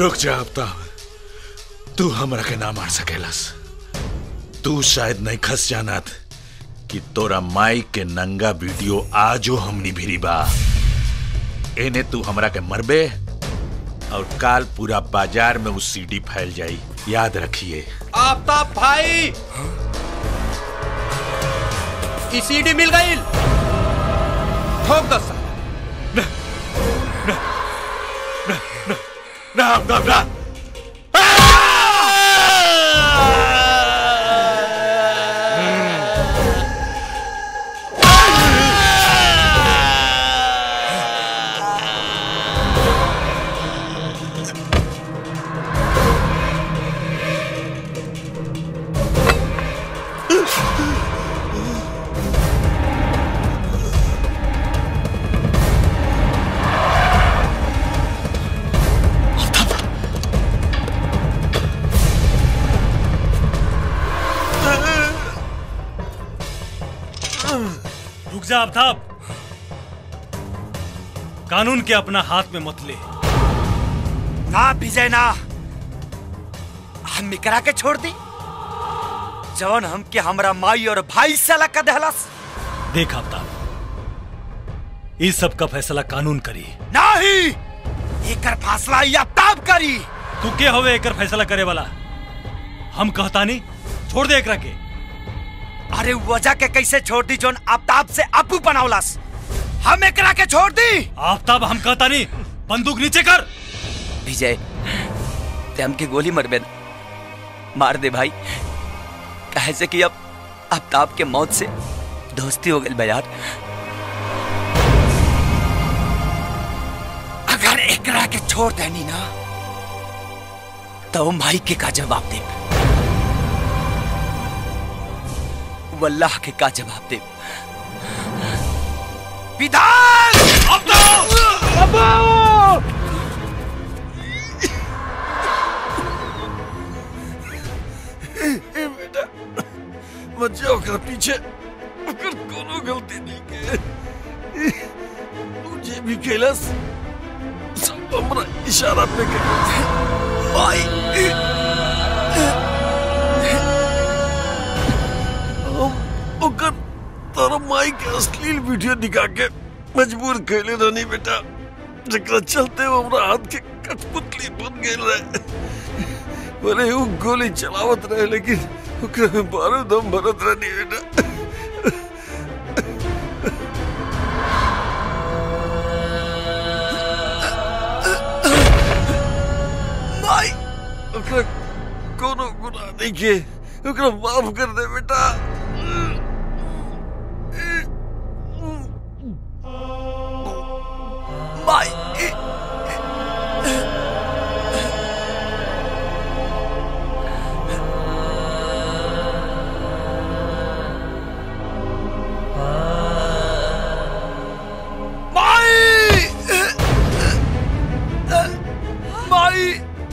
Speaker 17: रुक जा आफ्ताब तू हमरा के ना मार सकेलस तू शायद नहीं खस जानत कि तोरा माई के नंगा वीडियो आजो हमनी भिरी बा एने तू हमरा के मरबे और काल पूरा बाजार में उस सीडी फैल जाई याद रखिए
Speaker 18: आफ्ताब भाई ई सीडी मिल गई ठोक दो साला।
Speaker 17: ना आफ्ताब ना
Speaker 11: रुक जा आफ्ताब कानून के अपना हाथ में मत ले
Speaker 4: ना विजय ना हम करा के छोड़ दी जवन हमके हमरा माई और भाई से अलग कर देहलस
Speaker 11: देख आफ्ताब इस सब का फैसला कानून करी
Speaker 4: नहीं एकर फासला या ताब करी
Speaker 11: तू के होवे एकर फैसला करे वाला हम कहता नहीं छोड़ दे एकरा के
Speaker 4: अरे वजह के कैसे छोड़ दी जोन आफ्ताब से अपू बनावलस हम एकरा के छोड़ दी
Speaker 11: आफ्ताब हम कहता नहीं बंदूक नीचे कर
Speaker 4: विजय ते हमके गोली मरबे न। मार दे भाई कहे से कि अब आफ्ताब के मौत से दोस्ती हो गई यार अगर एकरा के छोड़ देनी ना तो भाई के का जवाब दे वल्लाह के का जवाब दे विधान
Speaker 1: ए बेटा मत जाओ कर पीछे अगर कोनो गलती नहीं के मुझे भी खेलस सब हमरा इशारा पे के भाई हम ओकर तोरा माई के अश्लील वीडियो दिखा के मजबूर कैले रहनी बेटा जकरा चलते वो हमरा हाथ के कठपुतली बन गेल रहे बोले वो गोली चलावत रहे लेकिन ओकरा में बारूद हम भरत रहनी बेटा माई ओकरा कोनो गुनाह नहीं के ओकरा माफ कर दे बेटा
Speaker 4: माई माई माई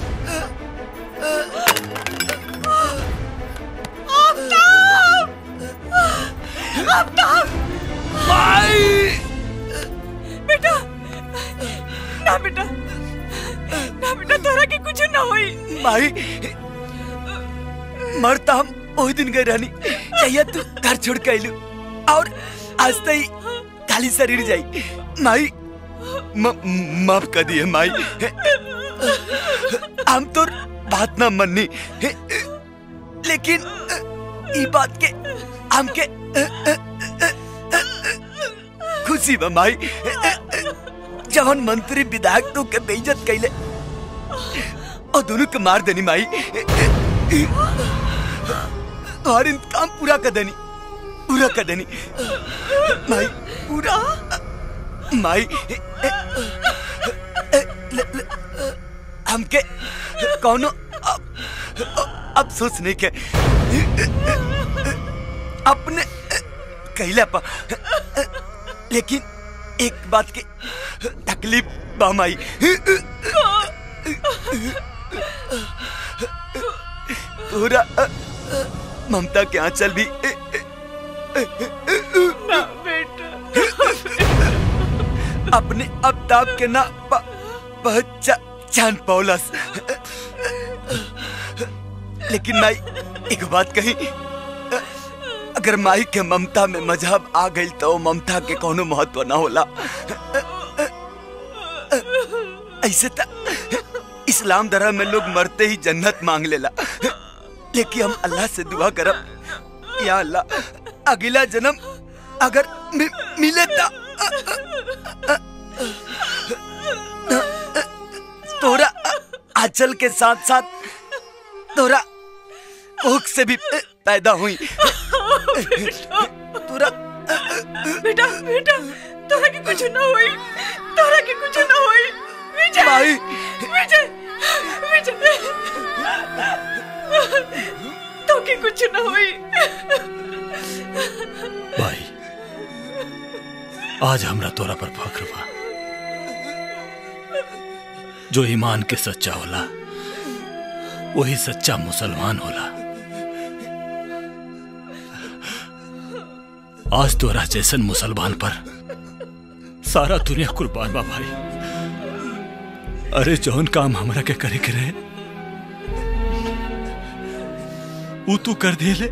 Speaker 14: माई बेटा ना बेटा ना बेटा तोरा के कुछ ना होई
Speaker 4: माई मरता हम वही दिन गए रहनी चाहिए तू घर छोड़ के आइलू और आज तई खाली शरीर जाई माई म- माफ कर दिए माई हम तो बात ना मननी लेकिन ई बात के हमके खुशी बा माई जवन मंत्री विधायक तो के बेइज्जत कैले और दोनों के मार देनी माई और इंतकाम पूरा कर देनी पूरा कर देनी माई पूरा माई ल- ल- हमके कौनो अब- अफसोस नहीं के अपने कहला पा लेकिन एक बात की तकलीफ बा माई पूरा ममता के आंचल भी
Speaker 14: ना बेटा
Speaker 4: अपने अबताब के ना प- पहचा जान पौलस लेकिन माई एक बात कही अगर माई के ममता में मजहब आ गई तो ममता के कोनो महत्व ना होला ऐसे त इस्लाम धर्म में लोग मरते ही जन्नत मांग लेला लेकिन हम अल्लाह से दुआ करब या अल्लाह अगला जन्म अगर मि, मिले ता तोरा आंचल के साथ साथ तोरा भूख से भी पैदा हुई
Speaker 16: तोरा बेटा बेटा तोरा के कुछ ना होई तोरा के कुछ ना होई विजय
Speaker 4: माई।
Speaker 16: विजय विजय तो के कुछ ना होई
Speaker 11: भाई आज हमरा तोरा पर फख्र बा जो ईमान के सच्चा होला वही सच्चा मुसलमान होला आज तोरा जैसन मुसलमान पर सारा दुनिया कुर्बान बा भाई अरे जौन काम हमरा के करे के रहे वो तू कर दिले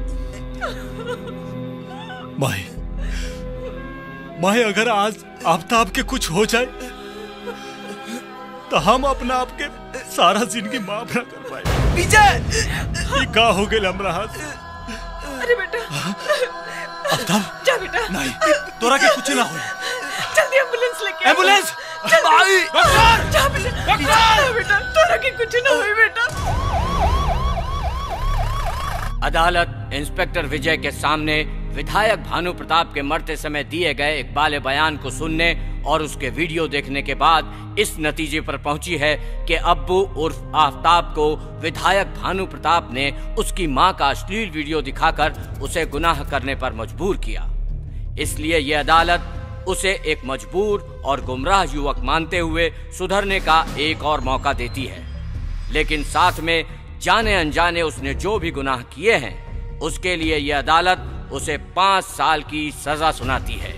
Speaker 11: भाई भाई अगर आज आफ्ताब के कुछ हो जाए तो हम अपना आप के सारा जिंदगी माफ ना कर पाए
Speaker 4: विजय
Speaker 11: ये का हो गए हमरा हाथ
Speaker 16: अरे बेटा
Speaker 11: आफ्ताब
Speaker 16: जा बेटा
Speaker 11: नहीं तोरा के कुछ ना हो
Speaker 16: जल्दी एम्बुलेंस लेके आओ।
Speaker 11: एम्बुलेंस!
Speaker 16: जल्दी।
Speaker 11: भाई! डॉक्टर!
Speaker 16: जा बेटा जा बेटा तोरा के कुछ ना होई बेटा
Speaker 21: अदालत इंस्पेक्टर विजय के सामने विधायक भानु प्रताप के मरते समय दिए गए इकबाल बयान को सुनने और उसके वीडियो देखने के बाद इस नतीजे पर पहुंची है कि अब्बू उर्फ आफ्ताब को विधायक भानु प्रताप ने उसकी मां का अश्लील वीडियो दिखाकर उसे गुनाह करने पर मजबूर किया इसलिए ये अदालत उसे एक मजबूर और गुमराह युवक मानते हुए सुधरने का एक और मौका देती है लेकिन साथ में जाने अनजाने उसने जो भी गुनाह किए हैं उसके लिए यह अदालत उसे पांच साल की सजा सुनाती है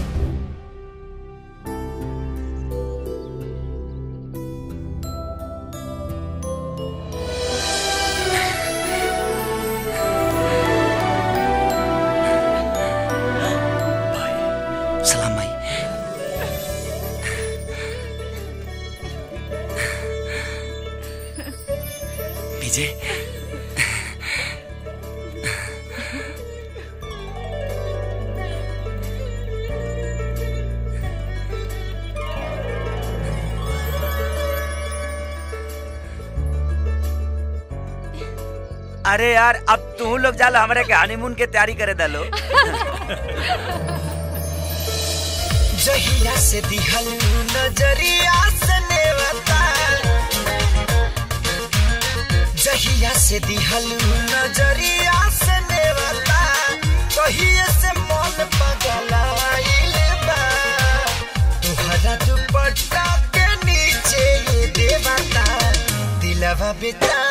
Speaker 4: सलाम भाई विजय अरे यार अब तू लोग जालो हमारे के हनीमून के तैयारी करे डालो
Speaker 7: जहिया से दिहल नजरिया से नेवता जहिया से दिहल नजरिया से नेवता कहिए से मन पगलाइल बा तुहरा दुपट्टा के नीचे ये देवता दिलवा बेटा